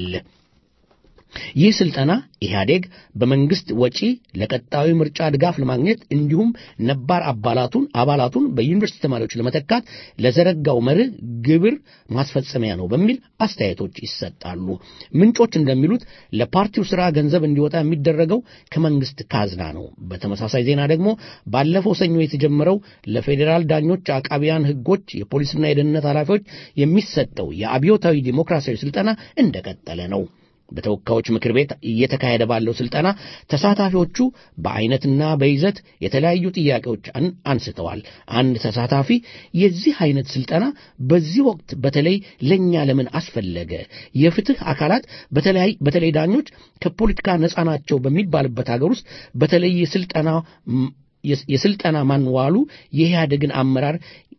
ይህ ስልጠና ኢህአዴግ በመንግስት ወጪ ለቀጣዩ ምርጫ ድጋፍ ለማግኘት እንዲሁም ነባር አባላቱን አባላቱን በዩኒቨርሲቲ ተማሪዎች ለመተካት ለዘረጋው መርህ ግብር ማስፈጸሚያ ነው በሚል አስተያየቶች ይሰጣሉ። ምንጮች እንደሚሉት ለፓርቲው ስራ ገንዘብ እንዲወጣ የሚደረገው ከመንግስት ካዝና ነው። በተመሳሳይ ዜና ደግሞ ባለፈው ሰኞ የተጀመረው ለፌዴራል ዳኞች፣ አቃቢያን ህጎች፣ የፖሊስና የደህንነት ኃላፊዎች የሚሰጠው የአብዮታዊ ዲሞክራሲያዊ ስልጠና እንደቀጠለ ነው። በተወካዮች ምክር ቤት እየተካሄደ ባለው ስልጠና ተሳታፊዎቹ በአይነትና በይዘት የተለያዩ ጥያቄዎች አንስተዋል። አንድ ተሳታፊ የዚህ አይነት ስልጠና በዚህ ወቅት በተለይ ለእኛ ለምን አስፈለገ? የፍትህ አካላት በተለይ ዳኞች ከፖለቲካ ነፃ ናቸው በሚባልበት ሀገር ውስጥ በተለይ የስልጠና የስልጠና ማንዋሉ የኢህአደግን አመራር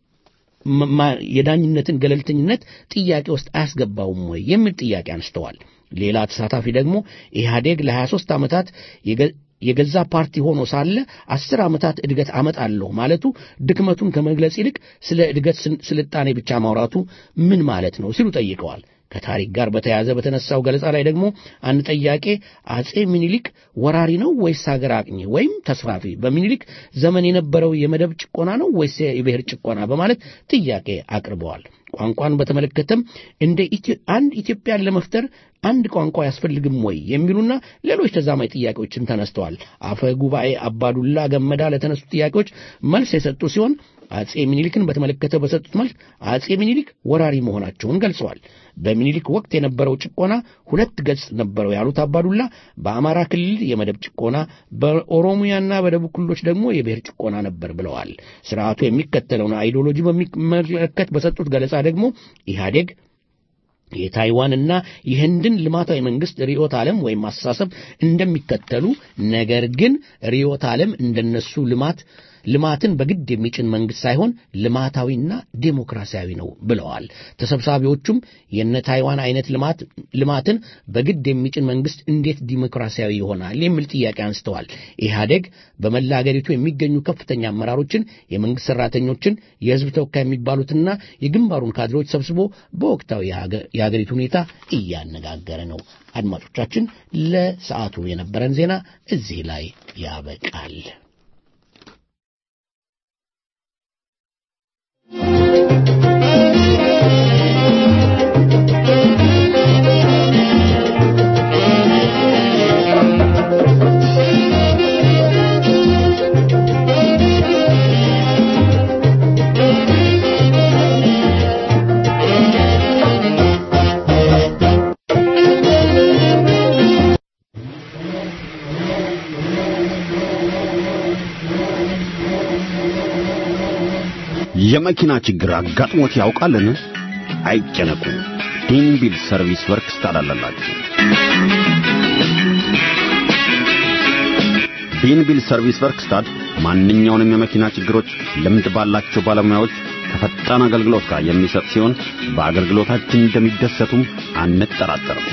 የዳኝነትን ገለልተኝነት ጥያቄ ውስጥ አያስገባውም ወይ የሚል ጥያቄ አንስተዋል። ሌላ ተሳታፊ ደግሞ ኢህአዴግ ለ23 ዓመታት የገዛ ፓርቲ ሆኖ ሳለ አስር ዓመታት እድገት አመጣለሁ ማለቱ ድክመቱን ከመግለጽ ይልቅ ስለ እድገት ስልጣኔ ብቻ ማውራቱ ምን ማለት ነው ሲሉ ጠይቀዋል። ከታሪክ ጋር በተያያዘ በተነሳው ገለጻ ላይ ደግሞ አንድ ጠያቄ አጼ ሚኒሊክ ወራሪ ነው ወይስ ሀገር አቅኚ ወይም ተስፋፊ? በሚኒሊክ ዘመን የነበረው የመደብ ጭቆና ነው ወይስ የብሔር ጭቆና? በማለት ጥያቄ አቅርበዋል። ቋንቋን በተመለከተም እንደ አንድ ኢትዮጵያን ለመፍጠር አንድ ቋንቋ ያስፈልግም ወይ የሚሉና ሌሎች ተዛማኝ ጥያቄዎችም ተነስተዋል። አፈ ጉባኤ አባዱላ ገመዳ ለተነሱ ጥያቄዎች መልስ የሰጡ ሲሆን አጼ ሚኒሊክን በተመለከተ በሰጡት መልስ አጼ ሚኒሊክ ወራሪ መሆናቸውን ገልጸዋል። በሚኒሊክ ወቅት የነበረው ጭቆና ሁለት ገጽ ነበረው ያሉት አባዱላ በአማራ ክልል የመደብ ጭቆና፣ በኦሮሚያና በደቡብ ክልሎች ደግሞ የብሔር ጭቆና ነበር ብለዋል። ስርዓቱ የሚከተለውን አይዲዮሎጂ በሚመለከት በሰጡት ገለጻ ደግሞ ኢህአዴግ የታይዋንና የህንድን ልማታዊ መንግስት ርዕዮተ ዓለም ወይም አስተሳሰብ እንደሚከተሉ ነገር ግን ርዕዮተ ዓለም እንደነሱ ልማት ልማትን በግድ የሚጭን መንግስት ሳይሆን ልማታዊና ዴሞክራሲያዊ ነው ብለዋል። ተሰብሳቢዎቹም የነ ታይዋን አይነት ልማት ልማትን በግድ የሚጭን መንግስት እንዴት ዲሞክራሲያዊ ይሆናል የሚል ጥያቄ አንስተዋል። ኢህአዴግ በመላ አገሪቱ የሚገኙ ከፍተኛ አመራሮችን፣ የመንግስት ሰራተኞችን፣ የህዝብ ተወካይ የሚባሉትና የግንባሩን ካድሬዎች ሰብስቦ በወቅታዊ የሀገሪቱ ሁኔታ እያነጋገረ ነው። አድማጮቻችን፣ ለሰዓቱ የነበረን ዜና እዚህ ላይ ያበቃል። የመኪና ችግር አጋጥሞት ያውቃልን? አይጨነቁ። ዲንቢል ሰርቪስ ወርክስ ታላላላችሁ። ዲንቢል ሰርቪስ ወርክስታድ ማንኛውንም የመኪና ችግሮች ልምድ ባላቸው ባለሙያዎች ከፈጣን አገልግሎት ጋር የሚሰጥ ሲሆን በአገልግሎታችን እንደሚደሰቱም አንጠራጠርም።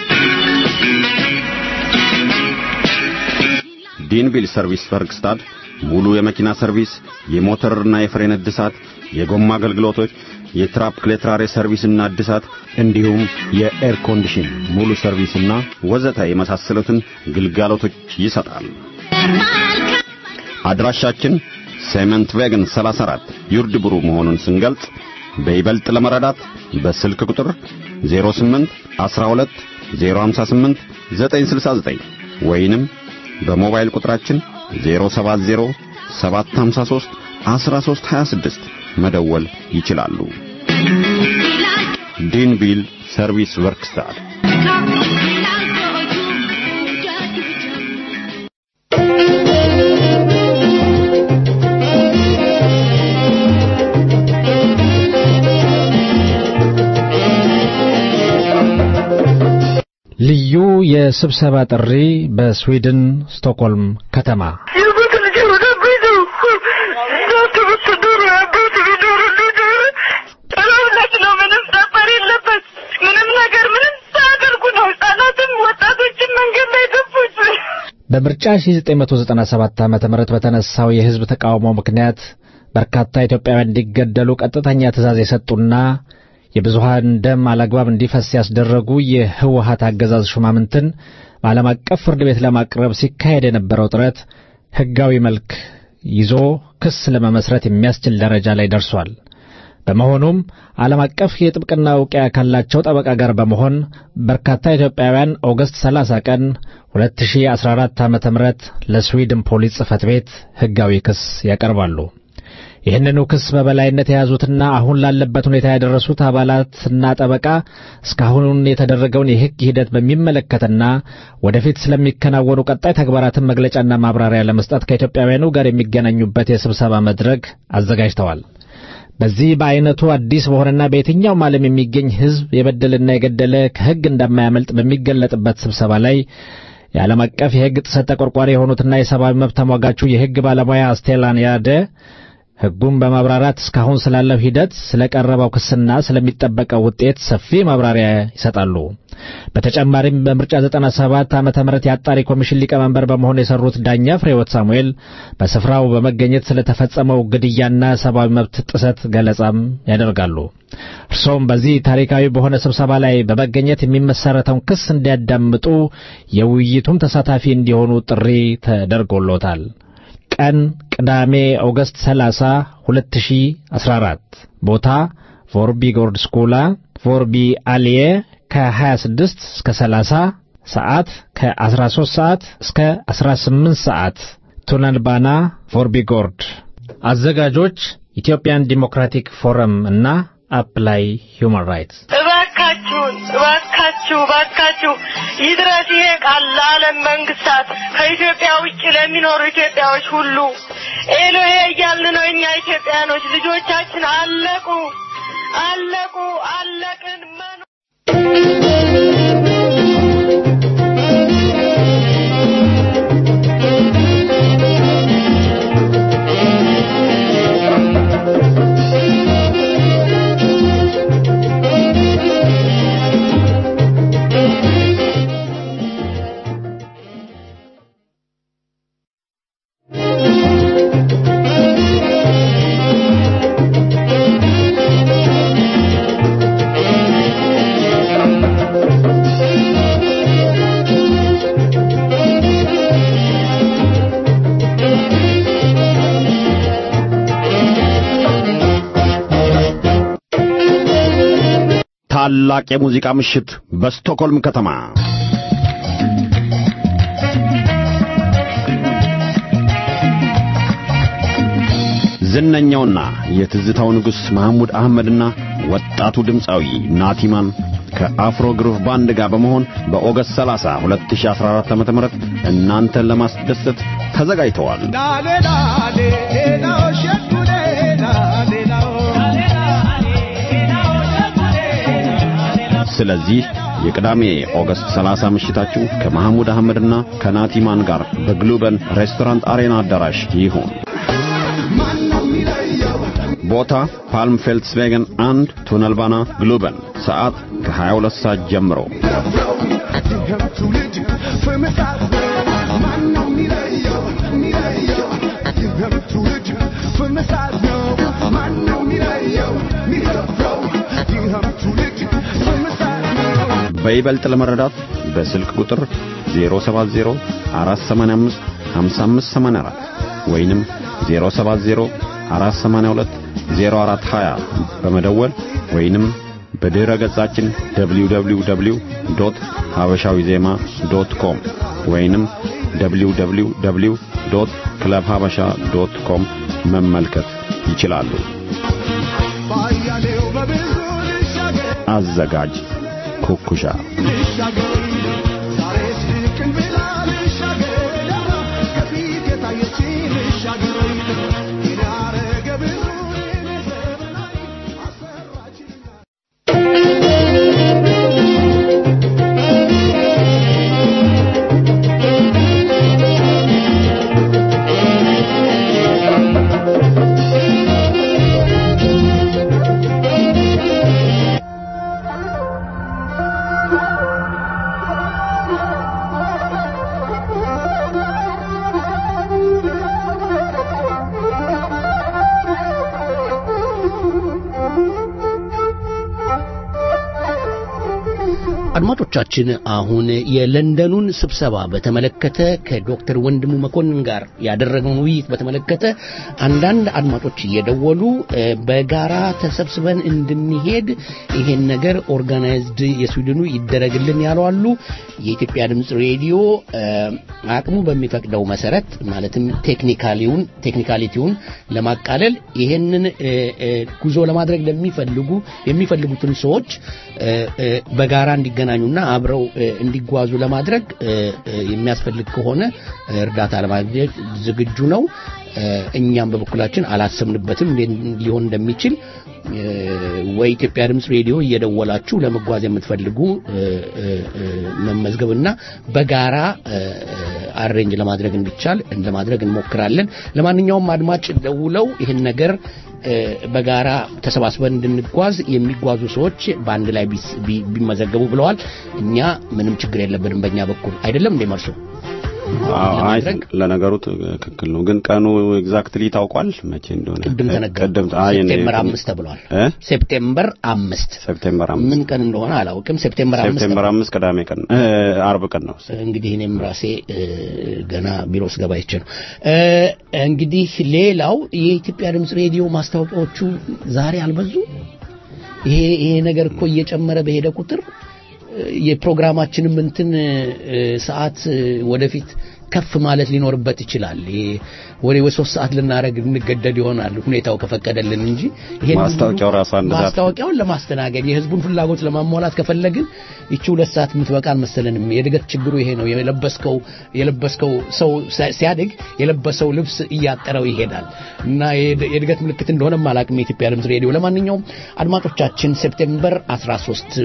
ዲንቢል ሰርቪስ ወርክስታድ ሙሉ የመኪና ሰርቪስ፣ የሞተርና የፍሬን እድሳት፣ የጎማ አገልግሎቶች፣ የትራፕ ክሌትራሬ ሰርቪስና እድሳት እንዲሁም የኤር ኮንዲሽን ሙሉ ሰርቪስና ወዘተ የመሳሰሉትን ግልጋሎቶች ይሰጣል። አድራሻችን ሴመንት ቬገን 34 ዩርድ ብሩ መሆኑን ስንገልጽ በይበልጥ ለመረዳት በስልክ ቁጥር 08 12 058 969 ወይንም በሞባይል ቁጥራችን 070 753 1326 መደወል ይችላሉ። ዲንቪል ሰርቪስ ወርክስታር ልዩ የስብሰባ ጥሪ በስዊድን ስቶክሆልም ከተማ በምርጫ 1997 ዓ.ም በተነሳው የሕዝብ ተቃውሞ ምክንያት በርካታ ኢትዮጵያውያን እንዲገደሉ ቀጥተኛ ትእዛዝ የሰጡና የብዙሃን ደም አላግባብ እንዲፈስ ያስደረጉ የህወሀት አገዛዝ ሹማምንትን በዓለም አቀፍ ፍርድ ቤት ለማቅረብ ሲካሄድ የነበረው ጥረት ሕጋዊ መልክ ይዞ ክስ ለመመስረት የሚያስችል ደረጃ ላይ ደርሷል። በመሆኑም ዓለም አቀፍ የጥብቅና እውቅያ ካላቸው ጠበቃ ጋር በመሆን በርካታ ኢትዮጵያውያን ኦገስት 30 ቀን 2014 ዓ.ም ለስዊድን ፖሊስ ጽሕፈት ቤት ሕጋዊ ክስ ያቀርባሉ። ይህንኑ ክስ በበላይነት የያዙትና አሁን ላለበት ሁኔታ ያደረሱት አባላትና ጠበቃ እስካሁን የተደረገውን የሕግ ሂደት በሚመለከትና ወደፊት ስለሚከናወኑ ቀጣይ ተግባራትን መግለጫና ማብራሪያ ለመስጠት ከኢትዮጵያውያኑ ጋር የሚገናኙበት የስብሰባ መድረክ አዘጋጅተዋል። በዚህ በአይነቱ አዲስ በሆነና በየትኛውም ዓለም የሚገኝ ሕዝብ የበደልና የገደለ ከሕግ እንደማያመልጥ በሚገለጥበት ስብሰባ ላይ የዓለም አቀፍ የሕግ ጥሰት ተቆርቋሪ የሆኑትና የሰብአዊ መብት ተሟጋቹ የሕግ ባለሙያ ስቴላን ያደ ሕጉን በማብራራት እስካሁን ስላለው ሂደት ስለቀረበው ክስና ስለሚጠበቀው ውጤት ሰፊ ማብራሪያ ይሰጣሉ። በተጨማሪም በምርጫ 97 ዓመተ ምህረት የአጣሪ ኮሚሽን ሊቀመንበር በመሆን የሰሩት ዳኛ ፍሬወት ሳሙኤል በስፍራው በመገኘት ስለተፈጸመው ግድያና ሰብአዊ መብት ጥሰት ገለጻም ያደርጋሉ። እርሶም በዚህ ታሪካዊ በሆነ ስብሰባ ላይ በመገኘት የሚመሰረተውን ክስ እንዲያዳምጡ የውይይቱም ተሳታፊ እንዲሆኑ ጥሪ ተደርጎሎታል። ቀን ቅዳሜ ኦገስት 30 2014 ቦታ ቮርቢ ጎርድ ስኩላ ቮርቢ አልየ ከ26 እስከ 30 ሰዓት ከ13 ሰዓት እስከ 18 ሰዓት ቱነልባና ቮርቢ ጎርድ አዘጋጆች ኢትዮጵያን ዲሞክራቲክ ፎረም እና አፕላይ ሁማን ራይትስ እባካችሁን እባካችሁ እባካችሁ ይድረስ ይሄ ቃል ለዓለም መንግስታት ከኢትዮጵያ ውጭ ለሚኖሩ ኢትዮጵያዎች ሁሉ ኤሎሄ እያልን ነው። እኛ ኢትዮጵያኖች ልጆቻችን አለቁ አለቁ አለቅን መኖ ታላቅ የሙዚቃ ምሽት በስቶክሆልም ከተማ ዝነኛውና የትዝታው ንጉሥ መሐሙድ አህመድና ወጣቱ ድምፃዊ ናቲማን ከአፍሮ ግሩቭ ባንድ ጋር በመሆን በኦገስት 30 2014 ዓ.ም እናንተን ለማስደሰት ተዘጋጅተዋል። ስለዚህ የቅዳሜ ኦገስት 30 ምሽታችሁ ከመሐሙድ አህመድና ከናቲማን ጋር በግሉበን ሬስቶራንት አሬና አዳራሽ ይሁን። ቦታ ፓልም ፌልትስቬገን አንድ ቱነልባና ግሉበን ሰዓት ከ22 ሰዓት ጀምሮ From the side, no, man, no, me, yo, me, በይበልጥ ለመረዳት በስልክ ቁጥር 070 485 5584 ወይንም 070 482 0420 በመደወል ወይንም በድረ ገጻችን www.habashawiዜማ.com ወይንም www.clubhabasha.com መመልከት ይችላሉ። አዘጋጅ ኩኩሻ አድማጮቻችን አሁን የለንደኑን ስብሰባ በተመለከተ ከዶክተር ወንድሙ መኮንን ጋር ያደረገውን ውይይት በተመለከተ አንዳንድ አድማጮች እየደወሉ እ፣ በጋራ ተሰብስበን እንድንሄድ ይሄን ነገር ኦርጋናይዝድ የስዊድኑ ይደረግልን ያሉ አሉ። የኢትዮጵያ ድምፅ ሬዲዮ እ፣ አቅሙ በሚፈቅደው መሰረት ማለትም ቴክኒካሊውን ቴክኒካሊቲውን ለማቃለል ይሄንን እ፣ እ፣ ጉዞ ለማድረግ ለሚፈልጉ የሚፈልጉትን ሰዎች እ፣ እ፣ በጋራ እንዲገናኙና አብረው እ፣ እንዲጓዙ ለማድረግ እ፣ እ፣ የሚያስፈልግ ከሆነ እ፣ እርዳታ ለማግኘት ዝግጁ ነው። እ፣ እኛም በበኩላችን አላሰብንበትም እንዴት ሊሆን እንደሚችል እ፣ ወይ ኢትዮጵያ ድምፅ ሬዲዮ እየደወላችሁ ለመጓዝ የምትፈልጉ እ፣ እ፣ እ፣ መመዝገብና በጋራ እ፣ እ፣ አሬንጅ ለማድረግ እንዲቻል ለማድረግ እንሞክራለን። ለማንኛውም አድማጭ ደውለው ይህን ነገር እ፣ በጋራ ተሰባስበን እንድንጓዝ የሚጓዙ ሰዎች በአንድ ላይ ቢስ- ቢ- ቢመዘገቡ ብለዋል። እኛ ምንም ችግር የለብንም በእኛ በኩል አይደለም እንዴ መርሶ? አዎ፣ አይ ለነገሩ ትክክል ነው። ግን ቀኑ ኤግዛክትሊ ታውቋል መቼ እንደሆነ? ቅድም ተነገረ። ቅድም አይ እኔ- ሴፕቴምበር አምስት ተብሏል። እ? ሴፕቴምበር አምስት ሴፕቴምበር አምስት ምን ቀን እንደሆነ አላውቅም። ሴፕቴምበር አምስት ሴፕቴምበር አምስት ቅዳሜ ቀን እ፣ አርብ ቀን ነው። እንግዲህ እኔም ራሴ እ፣ ገና ቢሮ ውስጥ ገባ ይቼ ነው። እ፣ እንግዲህ ሌላው የኢትዮጵያ ድምፅ ሬዲዮ ማስታወቂያዎቹ ዛሬ አልበዙ። ይሄ ይሄ ነገር እኮ እየጨመረ በሄደ ቁጥር እ፣ የፕሮግራማችንም እንትን እ፣ ሰዓት እ፣ ወደፊት ከፍ ማለት ሊኖርበት ይችላል። ይሄ ወደ ሶስት ሰዓት ልናደርግ እንገደድ ይሆናል ሁኔታው ከፈቀደልን እንጂ ይሄን ማስታወቂያው ራሱ አንድ ሰዓት ማስታወቂያውን ለማስተናገድ የህዝቡን ፍላጎት ለማሟላት ከፈለግን ይቺ ሁለት ሰዓት የምትበቃ አልመሰለንም። የእድገት ችግሩ ይሄ ነው። የለበስከው የለበስከው ሰው ሲያድግ የለበሰው ልብስ እያጠረው ይሄዳል እና የእድ- የእድገት ምልክት እንደሆነም አላውቅም የኢትዮጵያ ድምፅ ሬዲዮ። ለማንኛውም አድማጮቻችን ሴፕቴምበር 13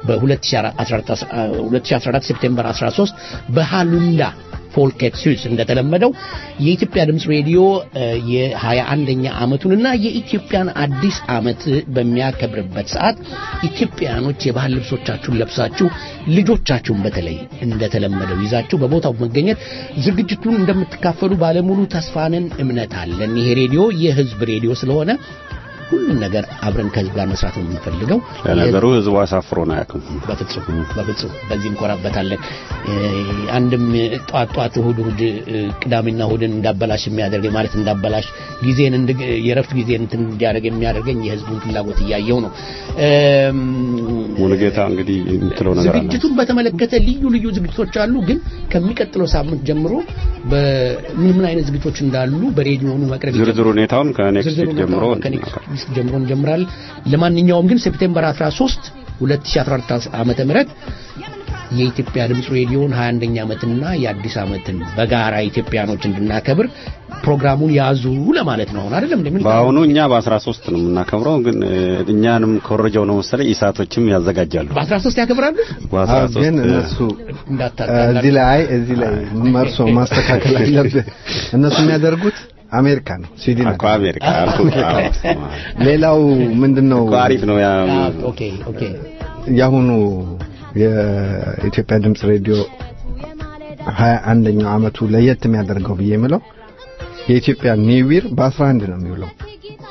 በ2014 ሴፕቴምበር 13 በሃሉንዳ ፎልኬት ስዊስ እንደተለመደው የኢትዮጵያ ድምፅ ሬዲዮ እ፣ የ21ኛ ዓመቱንና የኢትዮጵያን አዲስ ዓመት በሚያከብርበት ሰዓት ኢትዮጵያኖች የባህል ልብሶቻችሁን ለብሳችሁ ልጆቻችሁን በተለይ እንደተለመደው ይዛችሁ በቦታው በመገኘት ዝግጅቱን እንደምትካፈሉ ባለሙሉ ተስፋንን እምነት አለን። ይሄ ሬዲዮ የህዝብ ሬዲዮ ስለሆነ ሁሉም ነገር አብረን ከህዝብ ጋር መስራት ነው የምንፈልገው። ለነገሩ ህዝቡ አሳፍሮን አያውቅም። በፍጹም በፍጹም በዚህ እንኮራበታለን። እ፣ አንድም ጧት ጧት እሁድ እሁድ እ፣ ቅዳሜና እሁድን እንዳበላሽ የሚያደርገኝ ማለት እንዳበላሽ ጊዜን እንድ- የረፍት ጊዜን እንትን እንዲያደርግ የሚያደርገኝ የህዝቡን ፍላጎት እያየው ነው። እም፣ ሙሉጌታ እንግዲህ የምትለው ነገር አለ። ዝግጅቱን በተመለከተ ልዩ ልዩ ዝግጅቶች አሉ። ግን ከሚቀጥለው ሳምንት ጀምሮ በምን ምን አይነት ዝግጅቶች እንዳሉ በሬዲዮኑ መቅረብ ዝርዝር ሁኔታውን ከኔክስት ዝርዝር ዊክ ጀምሮ ከኔክስት ዊክ ጀምሮ እንጀምራለን። ለማንኛውም ግን ሴፕቴምበር 13 2014 ዓመተ ምህረት የኢትዮጵያ ድምፅ ሬዲዮን 21ኛ ዓመትና የአዲስ ዓመትን በጋራ ኢትዮጵያኖች እንድናከብር ፕሮግራሙን ያዙ ለማለት ነው። አሁን አይደለም እንደምን በአሁኑ እኛ በ13 ነው የምናከብረው፣ ግን እ፣ እኛንም ኮረጃው ነው መሰለኝ ኢሳቶችም ያዘጋጃሉ። በ13 ያከብራሉ። በ13 ግን እነሱ እንዳታጣላ እዚህ ላይ አይ እዚህ ላይ መርሶ ማስተካከል አለብህ። እነሱ የሚያደርጉት አሜሪካ ነው፣ ስዊድን እኮ አሜሪካ አልኩህ። አዎ። ሌላው ምንድነው? እኮ አሪፍ ነው ያ ኦኬ ኦኬ የአሁኑ የኢትዮጵያ ድምፅ ሬዲዮ ሀያ አንደኛው አመቱ ለየት የሚያደርገው ብዬ የምለው የኢትዮጵያ ኒው ይር በ11 ነው የሚውለው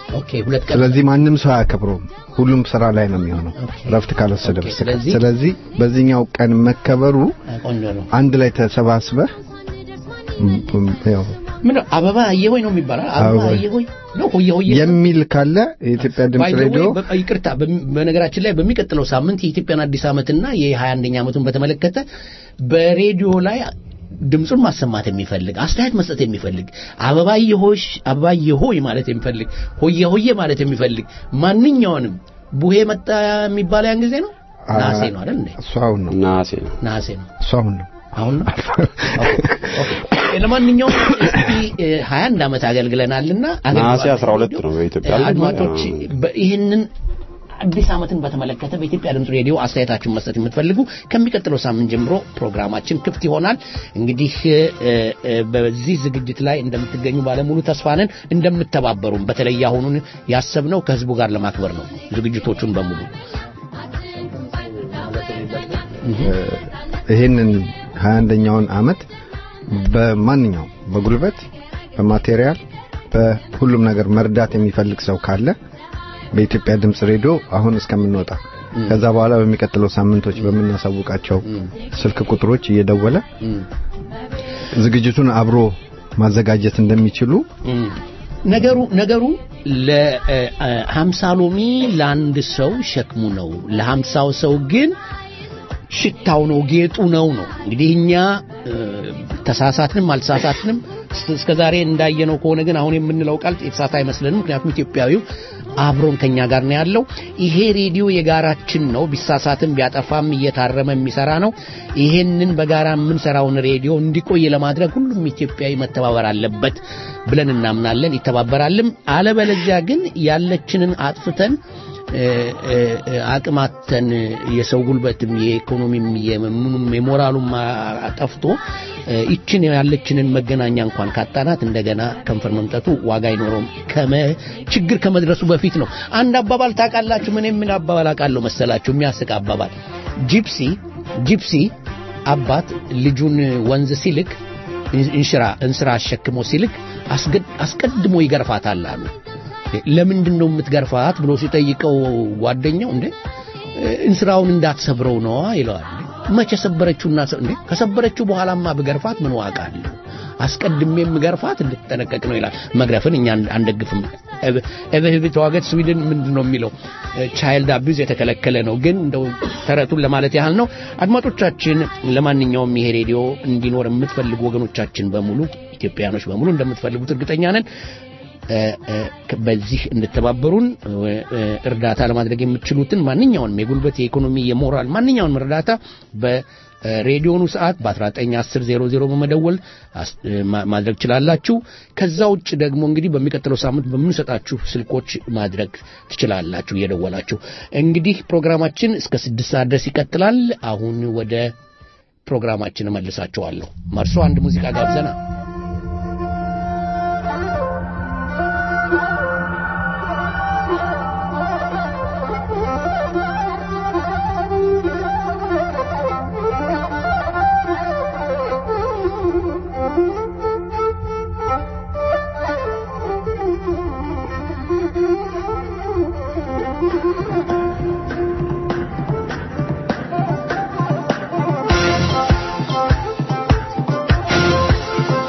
ኦኬ ሁለት ቀን ስለዚህ ማንም ሰው አያከብረውም። ሁሉም ስራ ላይ ነው የሚሆነው ረፍት ካልወሰደ ኦኬ፣ በስተቀር። ስለዚህ- ስለዚህ በዚህኛው ቀን መከበሩ ቆንጆ ነው። አንድ ላይ ተሰባስበህ ም- ም- ያው ምን ነው አበባ አየሆይ ነው የሚባለው? አበባ አበባ አየሆይ ነው ሆየ ሆየ የሚል ካለ የኢትዮጵያ ድምፅ By the way, ሬዲዮ በ- ይቅርታ በሚ- በነገራችን ላይ በሚቀጥለው ሳምንት የኢትዮጵያን አዲስ ዓመትና የ21ኛ ዓመቱን በተመለከተ በሬዲዮ ላይ ድምፁን ማሰማት የሚፈልግ አስተያየት መስጠት የሚፈልግ አበባዬ ሆሽ አበባዬ ሆይ ማለት የሚፈልግ ሆየ ሆየ ማለት የሚፈልግ ማንኛውንም ቡሄ መጣ የሚባለው ያን ጊዜ ነው ነሐሴ ነው አይደል እንዴ እሱ አሁን ነው ነሐሴ ነው ነሐሴ ነው እሱ አሁን ነው አሁን ነው ኦኬ። ለማንኛውም እስቲ እ, 21 ዓመት አገልግለናልና ነሐሴ አገልግሏል 12 ነው በኢትዮጵያ እ, አድማጮች በ- ይህንን አዲስ ዓመትን በተመለከተ በኢትዮጵያ ድምፅ ሬዲዮ አስተያየታችሁን መስጠት የምትፈልጉ ከሚቀጥለው ሳምንት ጀምሮ ፕሮግራማችን ክፍት ይሆናል። እንግዲህ እ, እ, በዚህ ዝግጅት ላይ እንደምትገኙ ባለሙሉ ተስፋ ነን። እንደምትተባበሩም በተለይ አሁኑን ያሰብነው ከህዝቡ ጋር ለማክበር ነው ዝግጅቶቹን በሙሉ ይህንን 21ኛውን አመት በማንኛውም በጉልበት በማቴሪያል በሁሉም ነገር መርዳት የሚፈልግ ሰው ካለ በኢትዮጵያ ድምፅ ሬዲዮ አሁን እስከምንወጣ ከዛ በኋላ በሚቀጥለው ሳምንቶች በምናሳውቃቸው ስልክ ቁጥሮች እየደወለ ዝግጅቱን አብሮ ማዘጋጀት እንደሚችሉ ነገሩ ነገሩ ለሀምሳ ሎሚ ለአንድ ሰው ሸክሙ ነው፣ ለሀምሳው ሰው ግን ሽታው ነው ጌጡ ነው ነው። እንግዲህ እኛ እ፣ ተሳሳትንም አልተሳሳትንም እስከ ዛሬ እንዳየነው ከሆነ ግን አሁን የምንለው ቃል የተሳሳተ አይመስለንም። ምክንያቱም ኢትዮጵያዊው አብሮን ከኛ ጋር ነው ያለው። ይሄ ሬዲዮ የጋራችን ነው። ቢሳሳትም ቢያጠፋም እየታረመ የሚሰራ ነው። ይሄንን በጋራ የምንሰራውን ሬዲዮ እንዲቆይ ለማድረግ ሁሉም ኢትዮጵያዊ መተባበር አለበት ብለን እናምናለን። ይተባበራልም። አለበለዚያ ግን ያለችንን አጥፍተን እ፣ እ፣ እ፣ አቅማተን የሰው ጉልበትም የኢኮኖሚም የምኑም የሞራሉም አ- ጠፍቶ እ፣ ይችን ያለችንን መገናኛ እንኳን ካጣናት እንደገና ከንፈር መምጠቱ ዋጋ አይኖረውም። ከመ ችግር ከመድረሱ በፊት ነው። አንድ አባባል ታውቃላችሁ? ምን ምን አባባል አውቃለሁ መሰላችሁ? የሚያስቅ አባባል ጂፕሲ ጂፕሲ አባት ልጁን ወንዝ ሲልክ እንሽራ እንስራ አሸክሞ ሲልክ አስገድ- አስቀድሞ ይገርፋታል አሉ። ለምንድን ነው የምትገርፋት ብሎ ሲጠይቀው ጓደኛው እንዴ እንስራውን እንዳትሰብረው ነዋ ይለዋል። መቼ ሰበረችውና ሰ- እንዴ ከሰበረችው በኋላማ ብገርፋት ምን ዋጋ አለው? አስቀድሜ የምገርፋት እንድትጠነቀቅ ነው ይላል። መግረፍን እኛ አን- አንደግፍም። ኤቨህብ ተዋገት ስዊድን ምንድን ነው የሚለው ቻይልድ አቢዝ የተከለከለ ነው። ግን እንደው ተረቱን ለማለት ያህል ነው። አድማጮቻችን፣ ለማንኛውም ይሄ ሬዲዮ እንዲኖር የምትፈልጉ ወገኖቻችን በሙሉ ኢትዮጵያኖች በሙሉ እንደምትፈልጉት እርግጠኛ ነን። እ፣ እ፣ በዚህ እንድተባበሩን እ፣ እ፣ እርዳታ ለማድረግ የምትችሉትን ማንኛውንም የጉልበት፣ የኢኮኖሚ፣ የሞራል ማንኛውንም እርዳታ በሬዲዮኑ ሰዓት በ191000 በመደወል አስ- እ፣ ማ- ማድረግ ትችላላችሁ። ከዛ ውጭ ደግሞ እንግዲህ በሚቀጥለው ሳምንት በምንሰጣችሁ ስልኮች ማድረግ ትችላላችሁ እየደወላችሁ። እንግዲህ ፕሮግራማችን እስከ ስድስት ሰዓት ድረስ ይቀጥላል። አሁን ወደ ፕሮግራማችን እመልሳችኋለሁ። መርሶ አንድ ሙዚቃ ጋብዘና Thank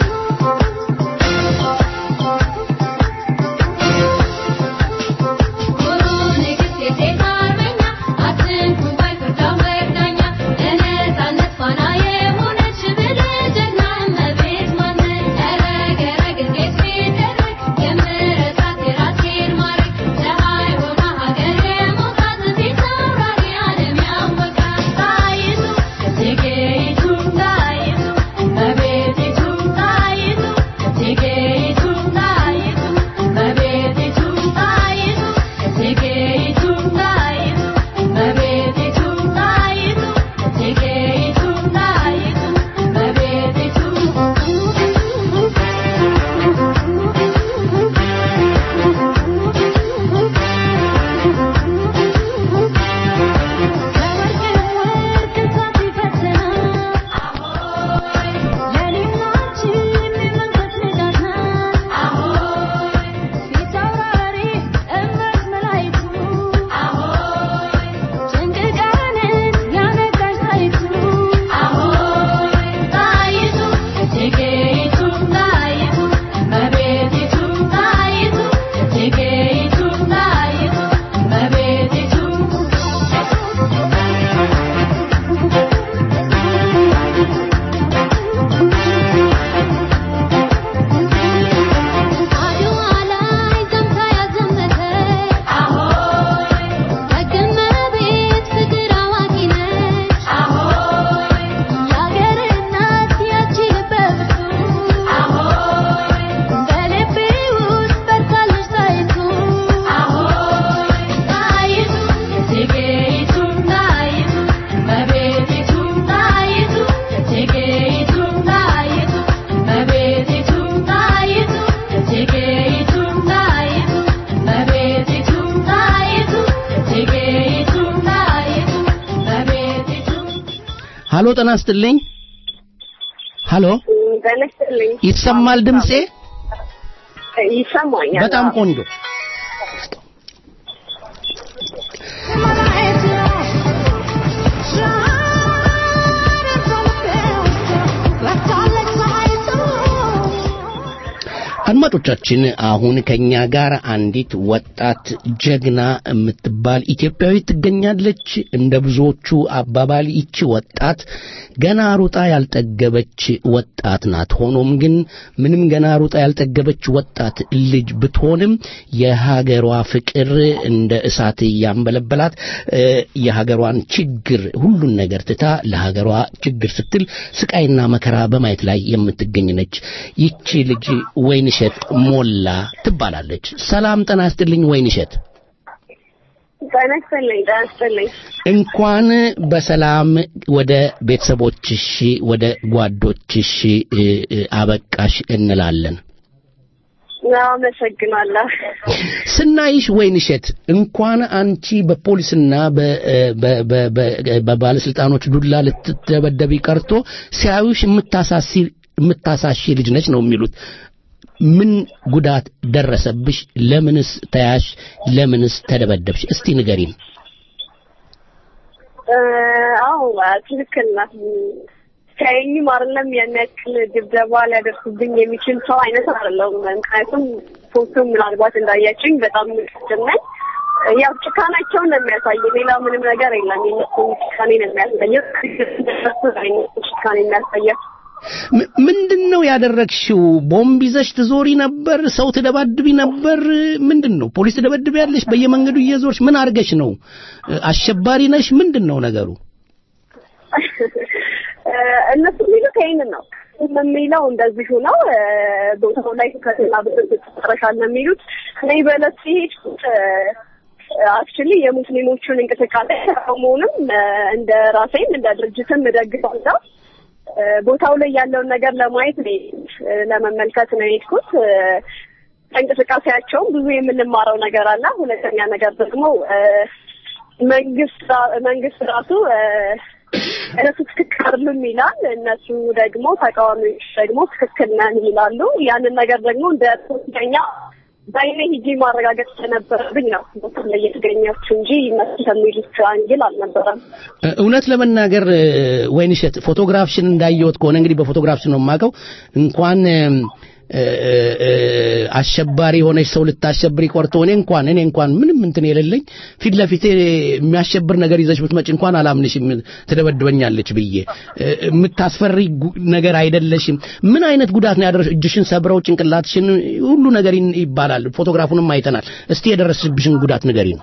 ሀሎ ጤና ይስጥልኝ ሀሎ ጤና ይስጥልኝ ይሰማል ድምጼ ይሰማኛል በጣም ቆንጆ አድማጮቻችን አሁን ከኛ ጋር አንዲት ወጣት ጀግና የምትባል ኢትዮጵያዊ ትገኛለች። እንደ ብዙዎቹ አባባል ይቺ ወጣት ገና ሩጣ ያልጠገበች ወጣት ናት። ሆኖም ግን ምንም ገና ሩጣ ያልጠገበች ወጣት ልጅ ብትሆንም የሀገሯ ፍቅር እንደ እሳት እያንበለበላት እ፣ የሀገሯን ችግር ሁሉን ነገር ትታ ለሀገሯ ችግር ስትል ስቃይና መከራ በማየት ላይ የምትገኝ ነች። ይቺ ልጅ ወይንሸት ሞላ ትባላለች። ሰላም ጤና ይስጥልኝ ወይንሸት። ጤና ይስጥልኝ ጤና ይስጥልኝ እንኳን በሰላም ወደ ቤተሰቦችሽ ወደ ጓዶችሽ እ፣ እ፣ አበቃሽ እንላለን። አመሰግናለሁ ስናይሽ ወይንሸት እንኳን አንቺ በፖሊስና በ- በ- በ- በ- በባለስልጣኖች ዱላ ልትደበደቢ ቀርቶ ሲያዩሽ የምታሳሲ የምታሳሺ ልጅ ነች ነው የሚሉት። ምን ጉዳት ደረሰብሽ? ለምንስ ተያሽ? ለምንስ ተደበደብሽ? እስቲ ንገሪን። እ፣ አዎ ትክክል ናት ከይኝም አይደለም ያን ያክል ድብደባ ሊያደርሱብኝ የሚችል ሰው አይነት አይደለሁም ምክንያቱም ፎቶ ምናልባት እንዳያችኝ በጣም ምቅድም ነኝ ያው ጭካናቸውን ነው የሚያሳይ ሌላ ምንም ነገር የለም የነሱ ጭካኔ ነው የሚያሳየው እነሱ አይነት ጭካኔ የሚያሳየው ም- ምንድን ነው ያደረግሽው? ቦምብ ይዘሽ ትዞሪ ነበር? ሰው ትደባድቢ ነበር? ምንድን ነው? ፖሊስ ትደበድቢያለሽ? በየመንገዱ እየዞርሽ ምን አድርገሽ ነው? አሸባሪ ነሽ? ምንድን ነው ነገሩ? እነሱ የሚሉት ይሄንን ነው የሚለው እንደዚሁ ነው እ፣ ቦታው ላይ ከትና ብጥብጥ ይጨረሻል ነው የሚሉት እኔ በዕለት ሲሄድ አክቹሊ የሙስሊሞቹን እንቅስቃሴ ተቃውሞውንም እ፣ እንደ ራሴም እንደ ድርጅትም እደግፋለሁ እ፣ ቦታው ላይ ያለውን ነገር ለማየት ነው የሄድኩት፣ እ፣ ለመመልከት ነው የሄድኩት እ፣ እንቅስቃሴያቸውም ብዙ የምንማረው ነገር አለ ሁለተኛ ነገር ደግሞ እ፣ መንግስት ራ- መንግስት ራሱ እ፣ እነሱ ትክክል አይደሉም ይላል። እነሱ ደግሞ ተቃዋሚዎች ደግሞ ትክክል ነን ይላሉ። ያንን ነገር ደግሞ እንደ ሶስተኛ በአይኔ ሂጂ ማረጋገጥ ስለነበረብኝ ነው ቦታ ላይ የተገኘችው እንጂ እነሱ ከሚሉት አንግል አልነበረም። እ፣ እውነት ለመናገር እ፣ ወይንሸት ፎቶግራፍሽን እንዳየሁት ከሆነ እንግዲህ በፎቶግራፍሽ ነው የማውቀው እንኳን እ፣ እ፣ እ፣ አሸባሪ የሆነች ሰው ልታሸብሪ ቆርጦ እኔ እንኳን እኔ እንኳን ምንም እንትን የሌለኝ ፊት ለፊቴ የሚያሸብር ነገር ይዘሽ ብትመጪ እንኳን አላምንሽም ትደበድበኛለች ብዬ እ፣ የምታስፈሪ ጉ- ነገር አይደለሽም። ምን አይነት ጉዳት ነው ያደረሽ? እጅሽን ሰብረው ጭንቅላትሽን ሁሉ ነገር ይን- ይባላል። ፎቶግራፉንም አይተናል። እስቲ የደረሰብሽን ጉዳት ንገሪን።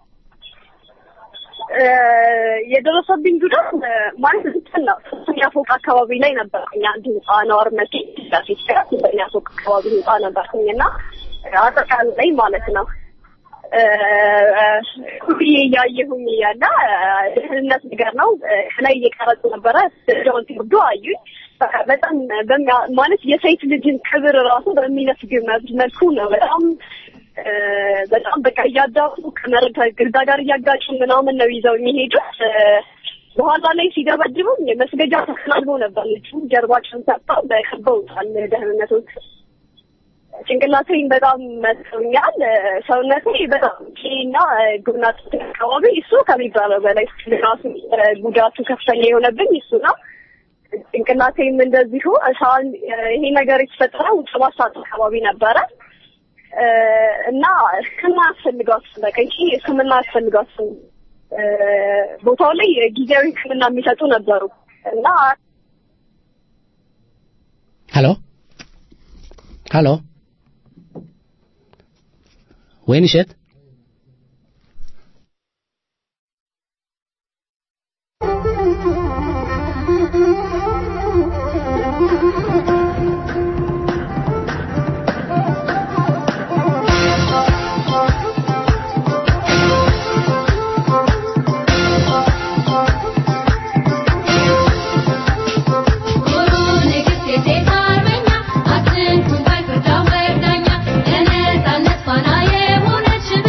እ፣ የደረሰብኝ ጉዳት እ፣ ማለት እንትን ነው ሶስተኛ ፎቅ አካባቢ ላይ ነበርኩኝ። አንድ ህንፃ ነዋሪነቴ ፊት ሶስተኛ ፎቅ አካባቢ ህንፃ ነበርኩኝ እና አጠቃላይ ማለት ነው እ፣ ኩብዬ እያየሁኝ እያለ እ፣ ደህንነት ነገር ነው እ፣ ከላይ እየቀረጹ ነበረ ደረጃውን ሲወርዱ አዩኝ። በቃ በጣም በሚያ- ማለት የሴት ልጅን ክብር ራሱ በሚነፍግ መልኩ ነው በጣም እ፣ በጣም በቃ እያዳፉ ከመሬት ግርዳ ጋር እያጋጩ ምናምን ነው ይዘው የሚሄዱት። እ፣ በኋላ ላይ ሲደበድቡም መስገጃ ተከናንቦ ነበር ልጁ ጀርባቸውን ሰጥተው በከበውታል ደህንነቶች። ጭንቅላቴን በጣም መጥቶኛል። እ፣ ሰውነቴ በጣም ና ጉብናት አካባቢ እሱ ከሚባለው በላይ ራሱ እ፣ ጉዳቱ ከፍተኛ የሆነብኝ እሱ ነው። ጭንቅላቴም እንደዚሁ ሳን ይሄ ነገር የተፈጠረው ሰባት ሰዓት አካባቢ ነበረ እ፣ እና ሕክምና ያስፈልጋት በቃ ይቺ ሕክምና ያስፈልጋት እ፣ ቦታው ላይ ጊዜያዊ ሕክምና የሚሰጡ ነበሩ እና ሄሎ ሄሎ ወይንሸት Thank you.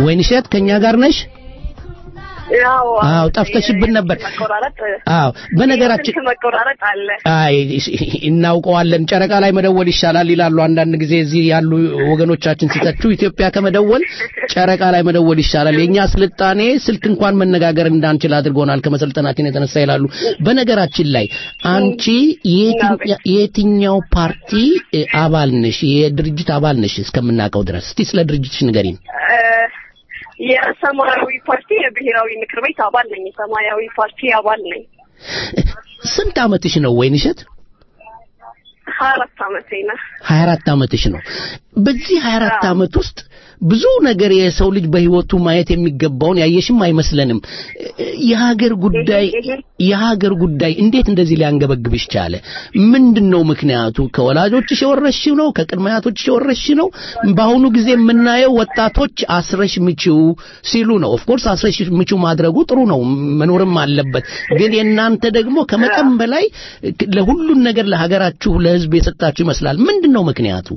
ወይንሸት ከኛ ጋር ነሽ? ያው አዎ ጠፍተሽብን ነበር። መቆራረጥ አዎ በነገራችን ስልክ መቆራረጥ አለ። አይ እናውቀዋለን። ጨረቃ ላይ መደወል ይሻላል ይላሉ አንዳንድ ጊዜ እዚህ ያሉ ወገኖቻችን ሲተቹ ኢትዮጵያ ከመደወል ጨረቃ ላይ መደወል ይሻላል። የኛ ስልጣኔ ስልክ እንኳን መነጋገር እንዳንችል አድርጎናል ከመሰልጠናችን የተነሳ ይላሉ። በነገራችን ላይ አንቺ የየትኛ- የየትኛው ፓርቲ እ, አባል ነሽ? የድርጅት አባል ነሽ እስከምናውቀው ድረስ? እስቲ ስለ ድርጅትሽ ንገሪን። እ፣ የሰማያዊ ፓርቲ የብሔራዊ ምክር ቤት አባል ነኝ። የሰማያዊ ፓርቲ አባል ነኝ። ስንት አመትሽ ነው ወይንሸት? ሀያ አራት አመቴ ነው። 24 አመትሽ ነው። በዚህ 24 አመት ውስጥ ብዙ ነገር የሰው ልጅ በህይወቱ ማየት የሚገባውን ያየሽም አይመስለንም። የሀገር ጉዳይ የሀገር ጉዳይ እንዴት እንደዚህ ሊያንገበግብሽ ቻለ? ምንድነው ምክንያቱ? ከወላጆችሽ የወረስሽው ነው? ከቅድመ አያቶችሽ የወረስሽ ነው? በአሁኑ ጊዜ የምናየው ወጣቶች አስረሽ ምቺው ሲሉ ነው። ኦፍ ኮርስ አስረሽ ምቺው ማድረጉ ጥሩ ነው፣ መኖርም አለበት። ግን የእናንተ ደግሞ ከመጠን በላይ ለሁሉን ነገር ለሀገራችሁ ለህዝብ የሰጣችሁ ይመስላል። ምንድነው ምክንያቱ?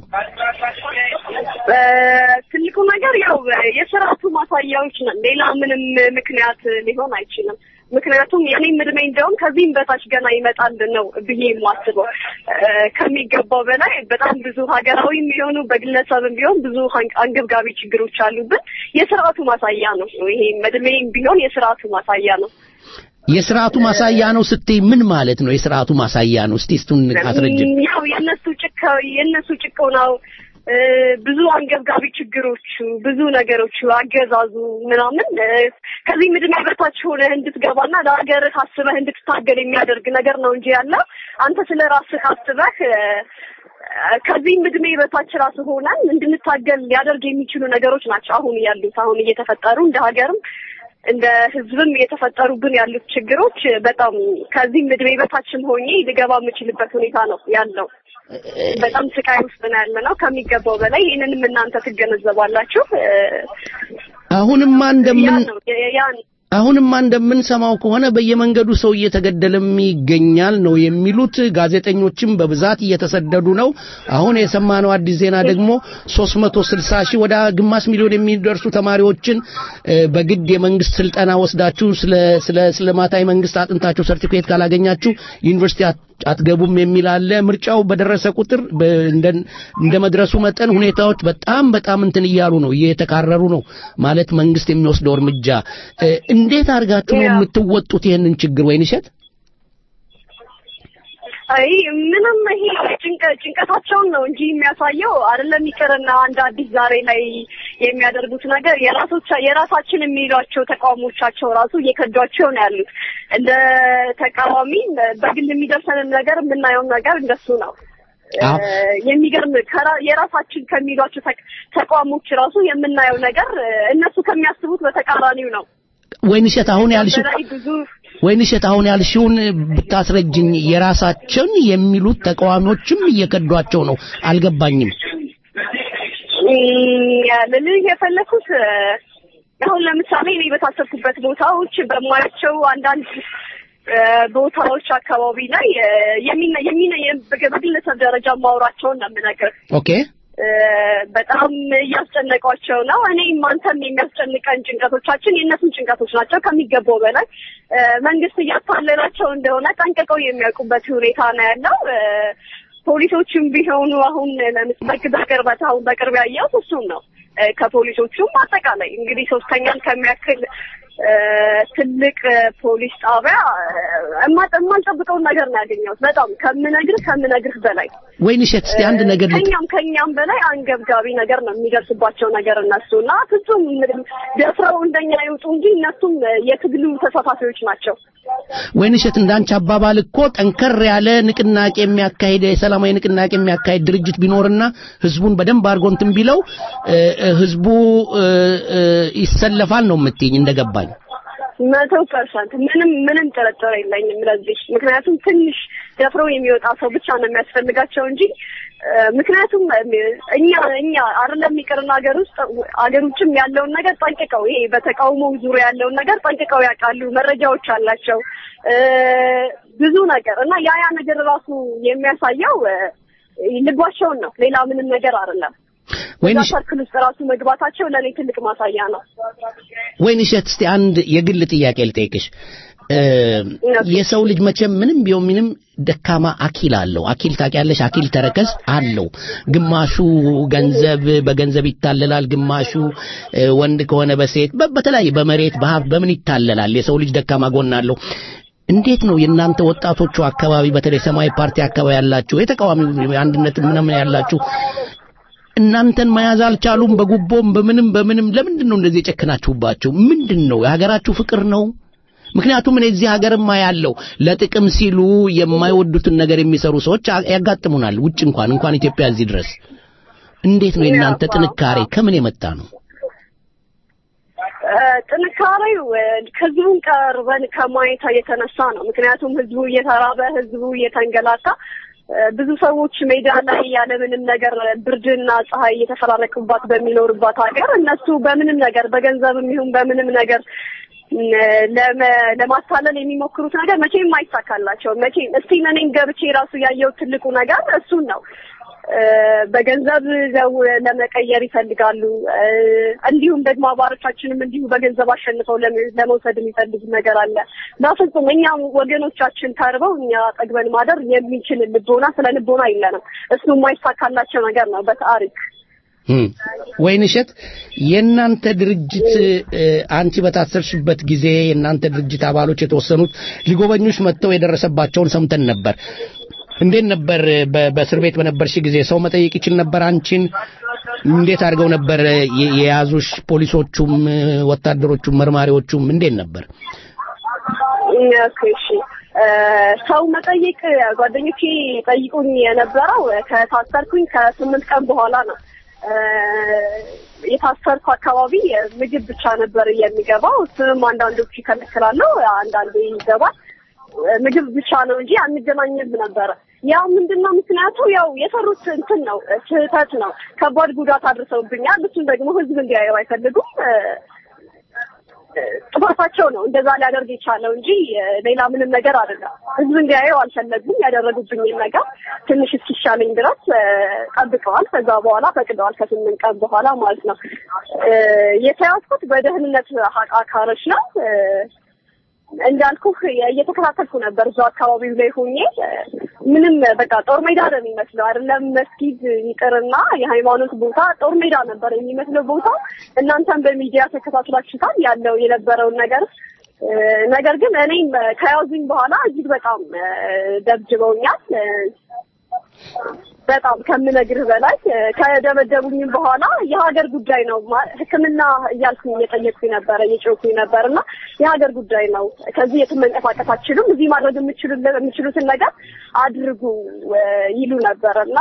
ትልቁ ነገር ያው የስርዓቱ ማሳያዎች ነን። ሌላ ምንም ምክንያት ሊሆን አይችልም። ምክንያቱም የኔም እድሜ እንደውም ከዚህም በታች ገና ይመጣል ነው ብዬ የማስበው ከሚገባው በላይ በጣም ብዙ ሀገራዊም ቢሆኑ በግለሰብም ቢሆን ብዙ ሀን- አንገብጋቢ ችግሮች አሉብን። የስርዓቱ ማሳያ ነው። ይሄ እድሜም ቢሆን የስርዓቱ ማሳያ ነው። የስርዓቱ ማሳያ ነው ስትይ ምን ማለት ነው? የስርዓቱ ማሳያ ነው እስቲ እሱን አስረጅን። ያው የእነሱ ጭካ የእነሱ ጭቆናው እ፣ ብዙ አንገብጋቢ ችግሮቹ ብዙ ነገሮቹ አገዛዙ ምናምን እ፣ ከዚህም እድሜ በታች ሆነህ እንድትገባና ለሀገርህ አስበህ እንድትታገል የሚያደርግ ነገር ነው እንጂ ያለው አንተ ስለ ራስህ አስበህ እ፣ ከዚህም እድሜ በታች ራስ ሆነን እንድንታገል ሊያደርግ የሚችሉ ነገሮች ናቸው አሁን ያሉት አሁን እየተፈጠሩ እንደ ሀገርም እንደ ህዝብም እየተፈጠሩብን ያሉት ችግሮች በጣም ከዚህም እድሜ በታችም ሆኜ ልገባ የምችልበት ሁኔታ ነው ያለው። በጣም ስቃይ ውስጥ ነው ያለ ነው ከሚገባው በላይ። ይህንንም እናንተ ትገነዘባላችሁ። እ፣ አሁንማ ያ እንደምን ነው ያ ነው። አሁንማ እንደምንሰማው ከሆነ በየመንገዱ ሰው እየተገደለም ይገኛል ነው የሚሉት። ጋዜጠኞችም በብዛት እየተሰደዱ ነው። አሁን የሰማነው አዲስ ዜና ደግሞ 360 ሺህ ወደ ግማሽ ሚሊዮን የሚደርሱ ተማሪዎችን እ፣ በግድ የመንግስት ስልጠና ወስዳችሁ ስለ ስለ ስለ ማታ የመንግስት አጥንታችሁ ሰርቲፊኬት ካላገኛችሁ ዩኒቨርሲቲ አት- አትገቡም የሚል አለ። ምርጫው በደረሰ ቁጥር በ- እንደ እንደ መድረሱ መጠን ሁኔታዎች በጣም በጣም እንትን እያሉ ነው፣ እየተካረሩ ነው ማለት መንግስት የሚወስደው እርምጃ እ፣ እንዴት አድርጋችሁ ነው የምትወጡት ይህንን ችግር ወይንሸት? አይ ምንም ይሄ ጭንቀ ጭንቀታቸውን ነው እንጂ የሚያሳየው አይደለም ይቅርና አንድ አዲስ ዛሬ ላይ የሚያደርጉት ነገር የራሶቻ የራሳችን የሚሏቸው ተቃውሞቻቸው ራሱ እየከዷቸው ነው ያሉት። እንደ ተቃዋሚ በግል የሚደርሰንን ነገር የምናየው ነገር እንደሱ ነው። አዎ። እ፣ የሚገርም ከራ- የራሳችን ከሚሏቸው ተቅ- ተቋሞች ራሱ የምናየው ነገር እ፣ እነሱ ከሚያስቡት በተቃራኒው ነው። ወይንሸት አሁን ያልሽው በላይ ብዙ ወይንሸት አሁን ያልሽውን ብታስረጅኝ። የራሳችን የሚሉት ተቃዋሚዎችም እየከዷቸው ነው። አልገባኝም። ልልህ የፈለኩት እ፣ አሁን ለምሳሌ እኔ በታሰብኩበት ቦታዎች በማያቸው አንዳንድ እ፣ ቦታዎች አካባቢ ላይ እ፣ የሚነ የሚነ በግለሰብ ደረጃ ማውራቸውን ነው የምነግርህ። ኦኬ እ፣ በጣም እያስጨነቋቸው ነው። እኔም አንተም የሚያስጨንቀን ጭንቀቶቻችን የእነሱን ጭንቀቶች ናቸው ከሚገባው በላይ እ፣ መንግስት እያታለላቸው እንደሆነ ጠንቅቀው የሚያውቁበት ሁኔታ ነው ያለው። እ፣ ፖሊሶችም ቢሆኑ አሁን ለምሳሌ በቅርበት አሁን በቅርብ ያየሁት እሱን ነው። እ፣ ከፖሊሶቹም አጠቃላይ እንግዲህ ሶስተኛን ከሚያክል እ፣ ትልቅ እ፣ ፖሊስ ጣቢያ እ፣ እማ- የማልጠብቀውን ነገር ነው ያገኘሁት። በጣም ከምነግርህ ከምነግርህ በላይ ወይንሸት እስቲ አንድ ነገር ልጥ ከኛም ከኛም በላይ አንገብጋቢ ነገር ነው የሚደርስባቸው ነገር እነሱ እና ፍጹም ምንም ደፍረው እንደኛ ይውጡ እንጂ እነሱም የትግሉ ተሳታፊዎች ናቸው። ወይንሸት እንዳንቺ አባባል እኮ ጠንከር ያለ ንቅናቄ የሚያካሂድ የሰላማዊ ንቅናቄ የሚያካሂድ ድርጅት ቢኖርና ህዝቡን በደንብ አድርጎ እንትን ቢለው እ፣ እ፣ ህዝቡ እ፣ እ፣ ይሰለፋል ነው የምትይኝ እንደገባኝ። መቶ ፐርሰንት ምንም ምንም ጥርጥር የለኝም ለዚህ። ምክንያቱም ትንሽ ደፍረው የሚወጣ ሰው ብቻ ነው የሚያስፈልጋቸው እንጂ እ፣ ምክንያቱም እኛ እኛ አይደለም ይቅርና ሀገር ውስጥ ሀገር ውጭም ያለውን ነገር ጠንቅቀው ይሄ በተቃውሞ ዙሪያ ያለውን ነገር ጠንቅቀው ያውቃሉ፣ መረጃዎች አላቸው እ፣ ብዙ ነገር እና ያ ያ ነገር ራሱ የሚያሳየው እ፣ ልባቸውን ነው፣ ሌላ ምንም ነገር አይደለም። እዛ ሰርክል ውስጥ ራሱ መግባታቸው ለእኔ ትልቅ ማሳያ ነው። ወይንሸት እስቲ አንድ የግል ጥያቄ ልጠይቅሽ። የሰው ልጅ መቼም ምንም ቢሆን ምንም ደካማ አኪል አለው። አኪል ታውቂያለሽ? አኪል ተረከዝ አለው። ግማሹ ገንዘብ በገንዘብ ይታለላል፣ ግማሹ ወንድ ከሆነ በሴት በተለያየ በመሬት በሀብት በምን ይታለላል። የሰው ልጅ ደካማ ጎን አለው። እንዴት ነው የእናንተ ወጣቶቹ አካባቢ በተለይ ሰማያዊ ፓርቲ አካባቢ ያላችሁ የተቃዋሚ አንድነት ምናምን ያላችሁ እናንተን መያዝ አልቻሉም? በጉቦም በምንም በምንም ለምንድን ነው እንደዚህ የጨከናችሁባቸው? ምንድን ነው የሀገራችሁ ፍቅር ነው? ምክንያቱም እኔ እዚህ ሀገርማ ያለው ለጥቅም ሲሉ የማይወዱትን ነገር የሚሰሩ ሰዎች ያጋጥሙናል። ውጭ እንኳን እንኳን ኢትዮጵያ እዚህ ድረስ እንዴት ነው የእናንተ ጥንካሬ ከምን የመጣ ነው? ጥንካሬው ህዝቡን ቀርበን ከማየት የተነሳ ነው። ምክንያቱም ህዝቡ እየተራበ ህዝቡ እየተንገላታ ብዙ ሰዎች ሜዳ ላይ ያለምንም ነገር ብርድና ፀሐይ እየተፈራረቁባት በሚኖርባት ሀገር እነሱ በምንም ነገር በገንዘብም ይሁን በምንም ነገር ለማታለል የሚሞክሩት ነገር መቼም አይሳካላቸውም። መቼም እስቲ እኔም ገብቼ ራሱ ያየው ትልቁ ነገር እሱን ነው። በገንዘብ ዘው ለመቀየር ይፈልጋሉ። እንዲሁም ደግሞ አባሮቻችንም እንዲሁ በገንዘብ አሸንፈው ለመውሰድ የሚፈልጉ ነገር አለ። በፍጹም እኛም ወገኖቻችን ተርበው እኛ ጠግበን ማደር የሚችል ልቦና ስለ ልቦና የለንም። እሱ የማይሳካላቸው ነገር ነው በታሪክ ወይንሸት የእናንተ ድርጅት አንቺ በታሰርሽበት ጊዜ የእናንተ ድርጅት አባሎች የተወሰኑት ሊጎበኙሽ መጥተው የደረሰባቸውን ሰምተን ነበር። እንዴት ነበር በእስር ቤት በነበርሽ ጊዜ ሰው መጠየቅ ይችል ነበር አንቺን? እንዴት አድርገው ነበር የያዙሽ? ፖሊሶቹም፣ ወታደሮቹም፣ መርማሪዎቹም እንዴት ነበር? እሺ ሰው መጠየቅ ጓደኞቼ ጠይቁኝ የነበረው ከታሰርኩኝ ከስምንት ቀን በኋላ ነው። የታሰርኩ አካባቢ ምግብ ብቻ ነበር የሚገባው። እሱንም አንዳንዶቹ ይከለክላሉ፣ አንዳንዱ ይገባል። ምግብ ብቻ ነው እንጂ አንገናኝም ነበረ። ያው ምንድነው ምክንያቱ? ያው የሰሩት እንትን ነው፣ ስህተት ነው። ከባድ ጉዳት አድርሰውብኛል። እሱን ደግሞ ህዝብ እንዲያየው አይፈልጉም። ጥፋታቸው ነው እንደዛ ሊያደርግ የቻለው እንጂ ሌላ ምንም ነገር አይደለም። ህዝብ እንዲያየው አልፈለጉም። ያደረጉብኝን ነገር ትንሽ እስኪሻለኝ ድረስ ጠብቀዋል። ከዛ በኋላ ፈቅደዋል። ከስምንት ቀን በኋላ ማለት ነው። የተያዝኩት በደህንነት አካሎች ነው። እንዳልኩህ እየተከታተልኩ ነበር እዛው አካባቢው ላይ ሆኜ ምንም በቃ ጦር ሜዳ ነው የሚመስለው አይደለም መስጊድ ይቅርና የሃይማኖት ቦታ ጦር ሜዳ ነበር የሚመስለው ቦታ እናንተም በሚዲያ ተከታትላችሁታል ያለው የነበረውን ነገር ነገር ግን እኔም ከያዙኝ በኋላ እጅግ በጣም ደብድበውኛል በጣም ከምነግርህ በላይ ከደበደቡኝም በኋላ የሀገር ጉዳይ ነው ሕክምና እያልኩኝ እየጠየቅኩኝ ነበረ እየጮኩኝ ነበር እና የሀገር ጉዳይ ነው። ከዚህ የትም መንቀሳቀስ አትችሉም፣ እዚህ ማድረግ የምችሉትን ነገር አድርጉ ይሉ ነበር እና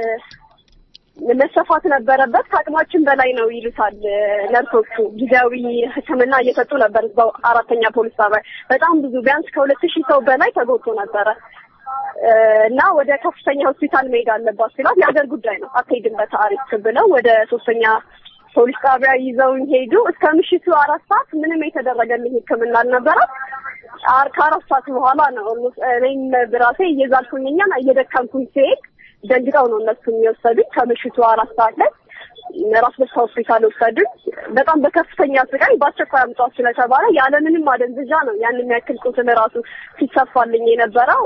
መሰፋት ነበረበት። ከአቅማችን በላይ ነው ይሉታል ነርሶቹ። ጊዜያዊ ሕክምና እየሰጡ ነበር እዛው አራተኛ ፖሊስ ጣቢያ። በጣም ብዙ ቢያንስ ከሁለት ሺህ ሰው በላይ ተጎድቶ ነበረ። እና ወደ ከፍተኛ ሆስፒታል መሄድ አለባት ሲላት የሀገር ጉዳይ ነው አትሄድም በታሪክ ብለው ወደ ሶስተኛ ፖሊስ ጣቢያ ይዘውኝ ሄዱ። እስከ ምሽቱ አራት ሰዓት ምንም የተደረገልኝ ሕክምና አልነበረም። ከአራት ሰዓት በኋላ ነው እኔም ብራሴ እየዛልኩኝኛ እየደከምኩኝ ሲሄድ ደንግጠው ነው እነሱ የሚወሰዱኝ። ከምሽቱ አራት ሰዓት ላይ ራስ ደስታ ሆስፒታል ወሰዱኝ። በጣም በከፍተኛ ስቃይ በአስቸኳይ አምጧት ስለተባለ ያለምንም ማደንዘዣ ነው ያን የሚያክል ቁስል ራሱ ሲሰፋልኝ የነበረው።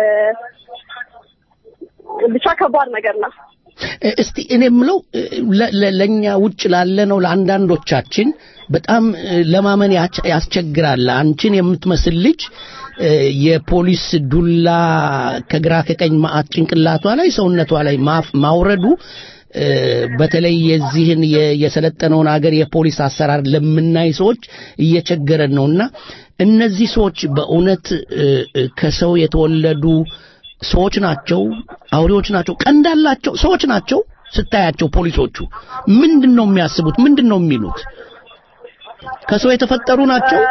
ብቻ ከባድ ነገር ነው። እስቲ እኔ የምለው ለእኛ ውጭ ላለ ነው ለአንዳንዶቻችን በጣም ለማመን ያስቸግራል። አንቺን የምትመስል ልጅ የፖሊስ ዱላ ከግራ ከቀኝ ማአት ጭንቅላቷ ላይ ሰውነቷ ላይ ማውረዱ በተለይ የዚህን የሰለጠነውን ሀገር የፖሊስ አሰራር ለምናይ ሰዎች እየቸገረን ነውና እነዚህ ሰዎች በእውነት ከሰው የተወለዱ ሰዎች ናቸው፣ አውሬዎች ናቸው፣ ቀንዳላቸው ሰዎች ናቸው። ስታያቸው ፖሊሶቹ ምንድን ነው የሚያስቡት? ምንድን ነው የሚሉት? ከሰው የተፈጠሩ ናቸው።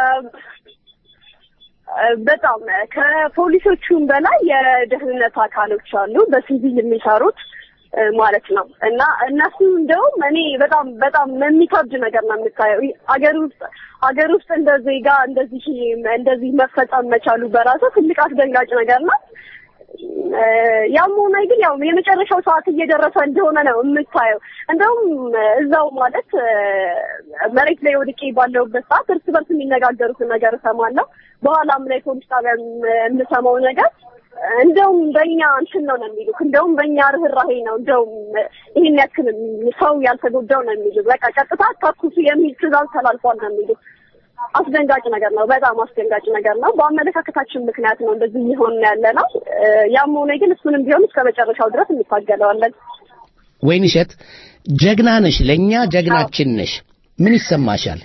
በጣም ከፖሊሶቹም በላይ የደህንነት አካሎች አሉ፣ በሲቪል የሚሰሩት ማለት ነው። እና እነሱ እንደውም እኔ በጣም በጣም የሚከብድ ነገር ነው የምታየው። አገር ውስጥ አገር ውስጥ እንደ ዜጋ እንደዚህ እንደዚህ መፈጸም መቻሉ በራሱ ትልቅ አስደንጋጭ ነገር ነው። እ፣ ያም ሆነ ግን ያው የመጨረሻው ሰዓት እየደረሰ እንደሆነ ነው የምታየው። እንደውም እዛው ማለት እ፣ መሬት ላይ ወድቄ ባለሁበት ሰዓት እርስ በርስ የሚነጋገሩትን ነገር እሰማለሁ። በኋላም ላይ ፖሊስ ጣቢያ የምሰማው ነገር እንደውም በእኛ እንትን ነው ነው የሚሉት። እንደውም በእኛ ርህራሄ ነው እንደውም ይህን ያክል ሰው ያልተጎዳው ነው የሚሉት። በቃ ቀጥታ ተኩሱ የሚል ትዕዛዝ ተላልፏል ነው የሚሉት። አስደንጋጭ ነገር ነው። በጣም አስደንጋጭ ነገር ነው። በአመለካከታችን ምክንያት ነው እንደዚህ እየሆን ያለ ነው። እ፣ ያም ሆነ ግን እሱንም ቢሆን እስከ መጨረሻው ድረስ እንታገለዋለን። ወይንሸት ጀግና ነሽ፣ ለእኛ ጀግናችን ነሽ። ምን ይሰማሻል?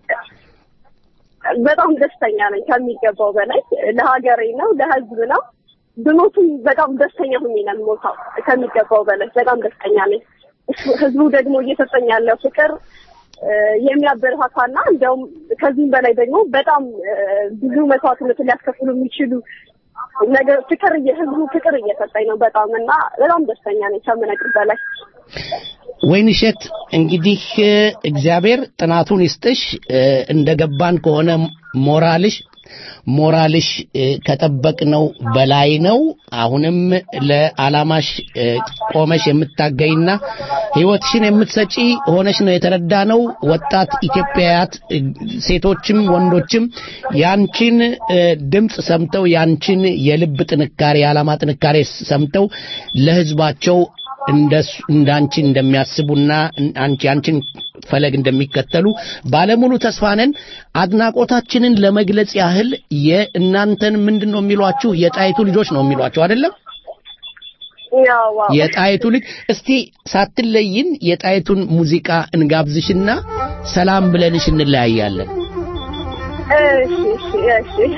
በጣም ደስተኛ ነኝ ከሚገባው በላይ ለሀገሬ ነው ለህዝብ ነው ብሞትም በጣም ደስተኛ ሁኜ ነው የምሞታው ከሚገባው በላይ በጣም ደስተኛ ነኝ እሱ- ህዝቡ ደግሞ እየሰጠኝ ያለው ፍቅር እ፣ የሚያበረታታና እንዲያውም ከዚህም በላይ ደግሞ በጣም እ፣ ብዙ መስዋዕትነትን ሊያስከፍሉ የሚችሉ ነገር ፍቅር እየ- ህዝቡ ፍቅር እየሰጠኝ ነው በጣም እና በጣም ደስተኛ ነኝ ከምነግርህ በላይ ወይንሸት እንግዲህ እ፣ እግዚአብሔር ጥናቱን ይስጥሽ። እ፣ እንደገባን ከሆነ ሞራልሽ ሞራልሽ እ፣ ከጠበቅነው በላይ ነው። አሁንም ለዓላማሽ እ፣ ቆመሽ የምታገይና ሕይወትሽን የምትሰጪ ሆነሽ ነው የተረዳ ነው። ወጣት ኢትዮጵያውያት እ፣ ሴቶችም ወንዶችም ያንቺን እ፣ ድምፅ ሰምተው ያንቺን የልብ ጥንካሬ የዓላማ ጥንካሬ ሰምተው ለሕዝባቸው እንደሱ እንዳንቺ እንደሚያስቡና አንቺ አንቺን ፈለግ እንደሚከተሉ ባለሙሉ ተስፋ ነን። አድናቆታችንን ለመግለጽ ያህል የእናንተን ምንድን ነው የሚሏችሁ? የጣይቱ ልጆች ነው የሚሏችሁ አይደለም? ያው ዋው። የጣይቱ ልጅ እስቲ ሳትለይን የጣይቱን ሙዚቃ እንጋብዝሽና ሰላም ብለንሽ እንለያያለን። እሺ እሺ እሺ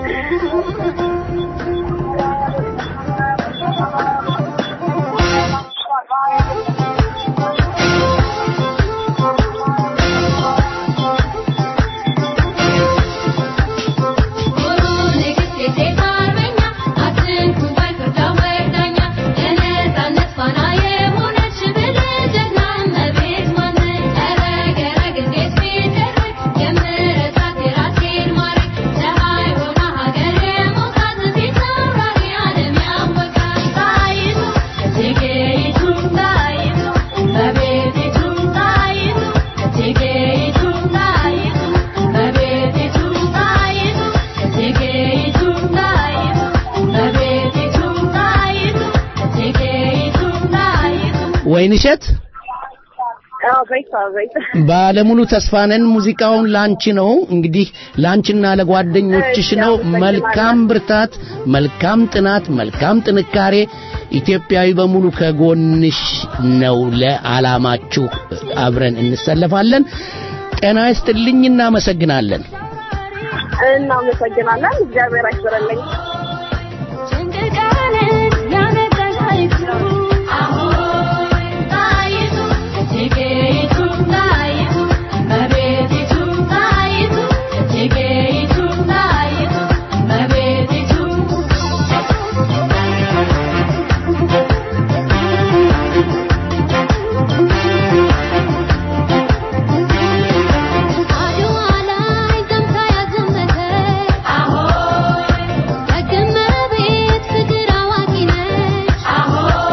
ወይንሸት አቤት አቤት ባለሙሉ ተስፋ ነን። ሙዚቃውን ላንቺ ነው እንግዲህ ላንቺና ለጓደኞችሽ ነው። መልካም ብርታት፣ መልካም ጥናት፣ መልካም ጥንካሬ። ኢትዮጵያዊ በሙሉ ከጎንሽ ነው። ለዓላማችሁ አብረን እንሰለፋለን። ጤና ይስጥልኝ። እናመሰግናለን። እናመሰግናለን። እግዚአብሔር አይስበረልኝ። አዎ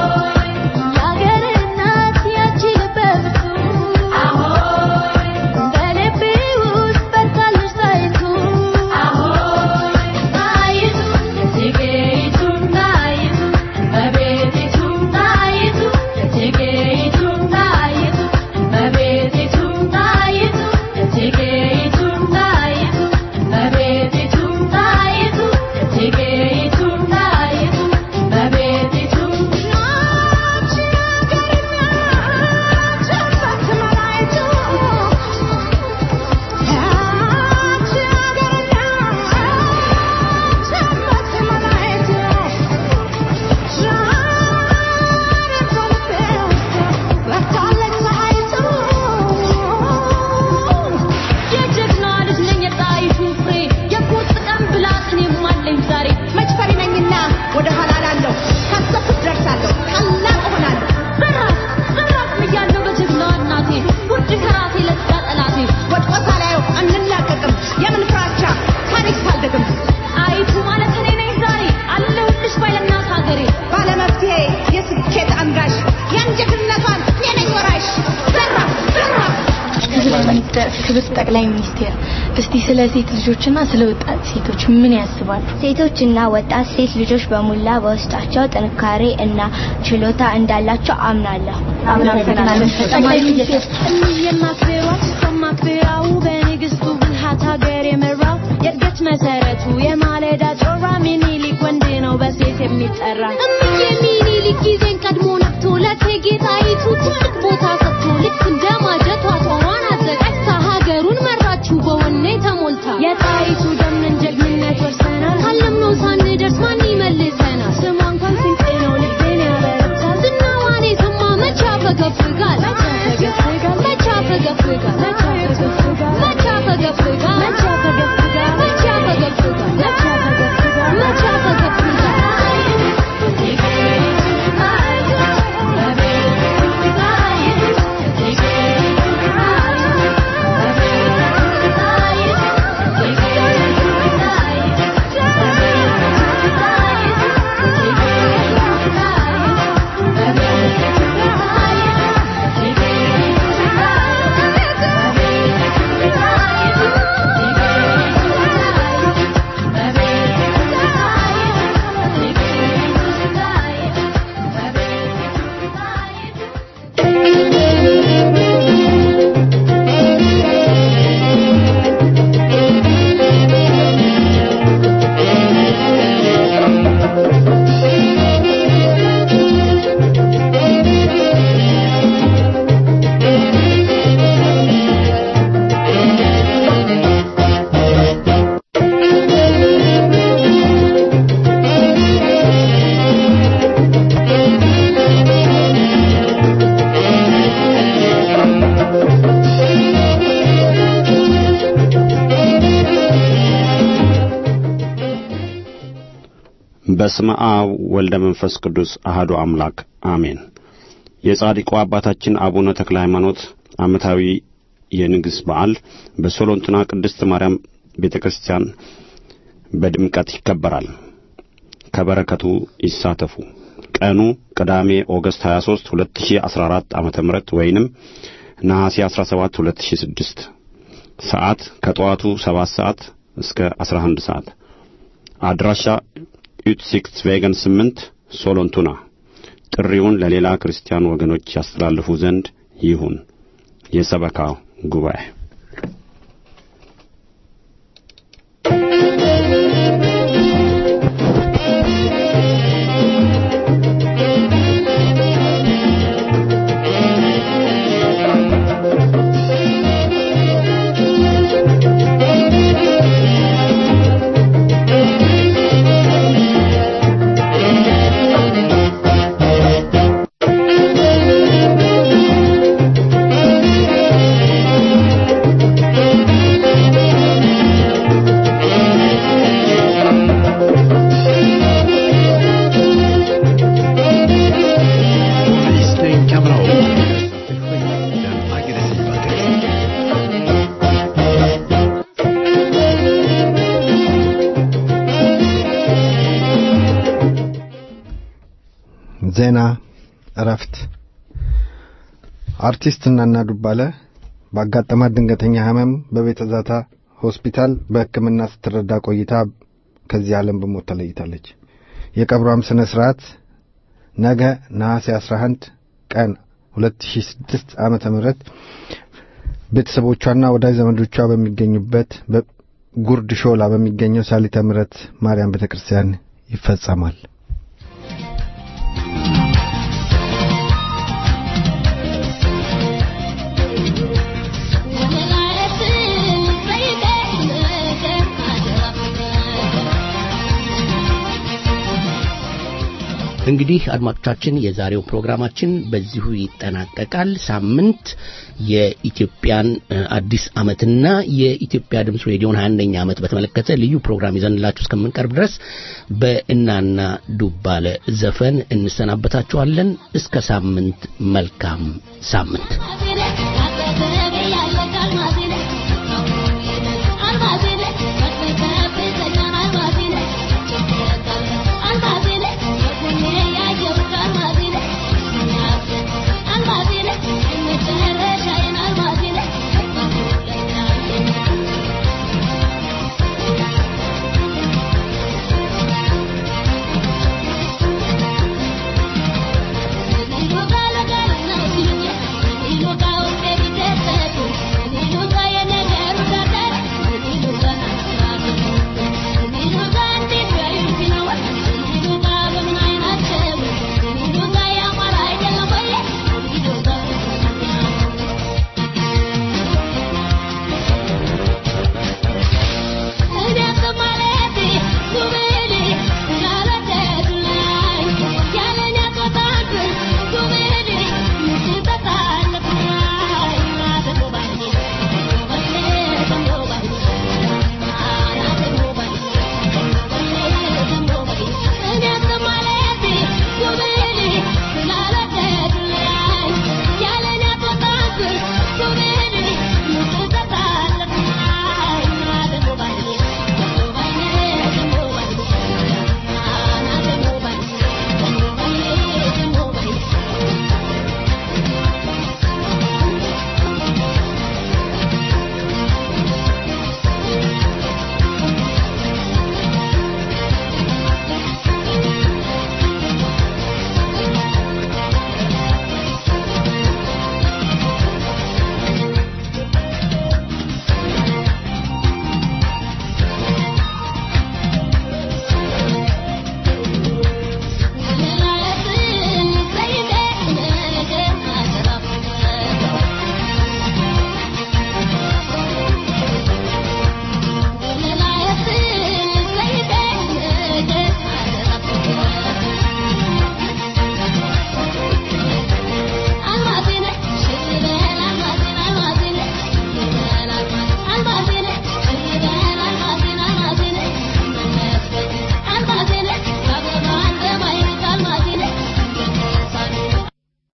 ክብርት ጠቅላይ ሚኒስቴር እስቲ ስለ ሴት ልጆችና ስለ ወጣት ሴቶች ምን ያስባሉ? ሴቶችና ወጣት ሴት ልጆች በሙላ በውስጣቸው ጥንካሬ እና ችሎታ እንዳላቸው አምናለሁ። ጠቅላይ ሚኒስቴር የማክብሯት ከማክብራው በንግስቱ ብልሃት ሀገር የመራው የእድገት መሰረቱ የማለዳ ጮራ ሚኒሊክ ወንድ ነው በሴት የሚጠራ እምዬ ሚኒሊክ ጊዜን ቀድሞ ነቅቶ ለእቴጌ ጣይቱ ትልቅ ቦታ ሰጥቶ ልክ እንደ ማጀቷ ጦሯን አዘጋጅታ ሀገሩን መራችው በወኔ ተሞልታ የጣይቱ ደምን ጀግንነት ወርሰናል ካለምነው ሳንደርስ ማን ይመልሰናል? ስሟ እንኳን ስንቄ ነው ልቤን ያበረታል ዝናዋን የሰማ መቼ ያፈገፍጋል? መቼ ያፈገፍጋል? መቼ ያፈገፍጋል? መቼ ያፈገፍጋል? መቼ ያፈገፍጋል? መቼ ያፈገፍጋል? መቼ ያፈገፍጋል? በስመ አብ ወልደ መንፈስ ቅዱስ አህዱ አምላክ አሜን። የጻድቁ አባታችን አቡነ ተክለ ሃይማኖት ዓመታዊ የንግስ በዓል በሶሎንትና ቅድስት ማርያም ቤተ ክርስቲያን በድምቀት ይከበራል። ከበረከቱ ይሳተፉ። ቀኑ ቅዳሜ ኦገስት 23 2014 ዓመተ ምህረት ወይንም ነሐሴ 17 2006 ሰዓት ከጠዋቱ 7 ሰዓት እስከ 11 ሰዓት አድራሻ ዩትሲክስ ቬገን 8 ሶሎንቱና ጥሪውን ለሌላ ክርስቲያን ወገኖች ያስተላልፉ ዘንድ ይሁን። የሰበካ ጉባኤ ዜና እረፍት አርቲስት እናና ዱባለ ባጋጠማት ድንገተኛ ህመም በቤተ ዛታ ሆስፒታል በሕክምና ስትረዳ ቆይታ ከዚህ ዓለም በሞት ተለይታለች። የቀብሯም ስነ ስርዓት ነገ ነሐሴ 11 ቀን 2006 ዓመተ ምህረት ቤተሰቦቿና ወዳጅ ዘመዶቿ በሚገኙበት ጉርድ ሾላ በሚገኘው ሳሊተ ምሕረት ማርያም ቤተክርስቲያን ይፈጸማል። እንግዲህ አድማጮቻችን የዛሬው ፕሮግራማችን በዚሁ ይጠናቀቃል። ሳምንት የኢትዮጵያን እ፣ አዲስ ዓመትና የኢትዮጵያ ድምፅ ሬዲዮን 21ኛ ዓመት በተመለከተ ልዩ ፕሮግራም ይዘንላችሁ እስከምንቀርብ ድረስ በእናና ዱባለ ዘፈን እንሰናበታችኋለን። እስከ ሳምንት መልካም ሳምንት።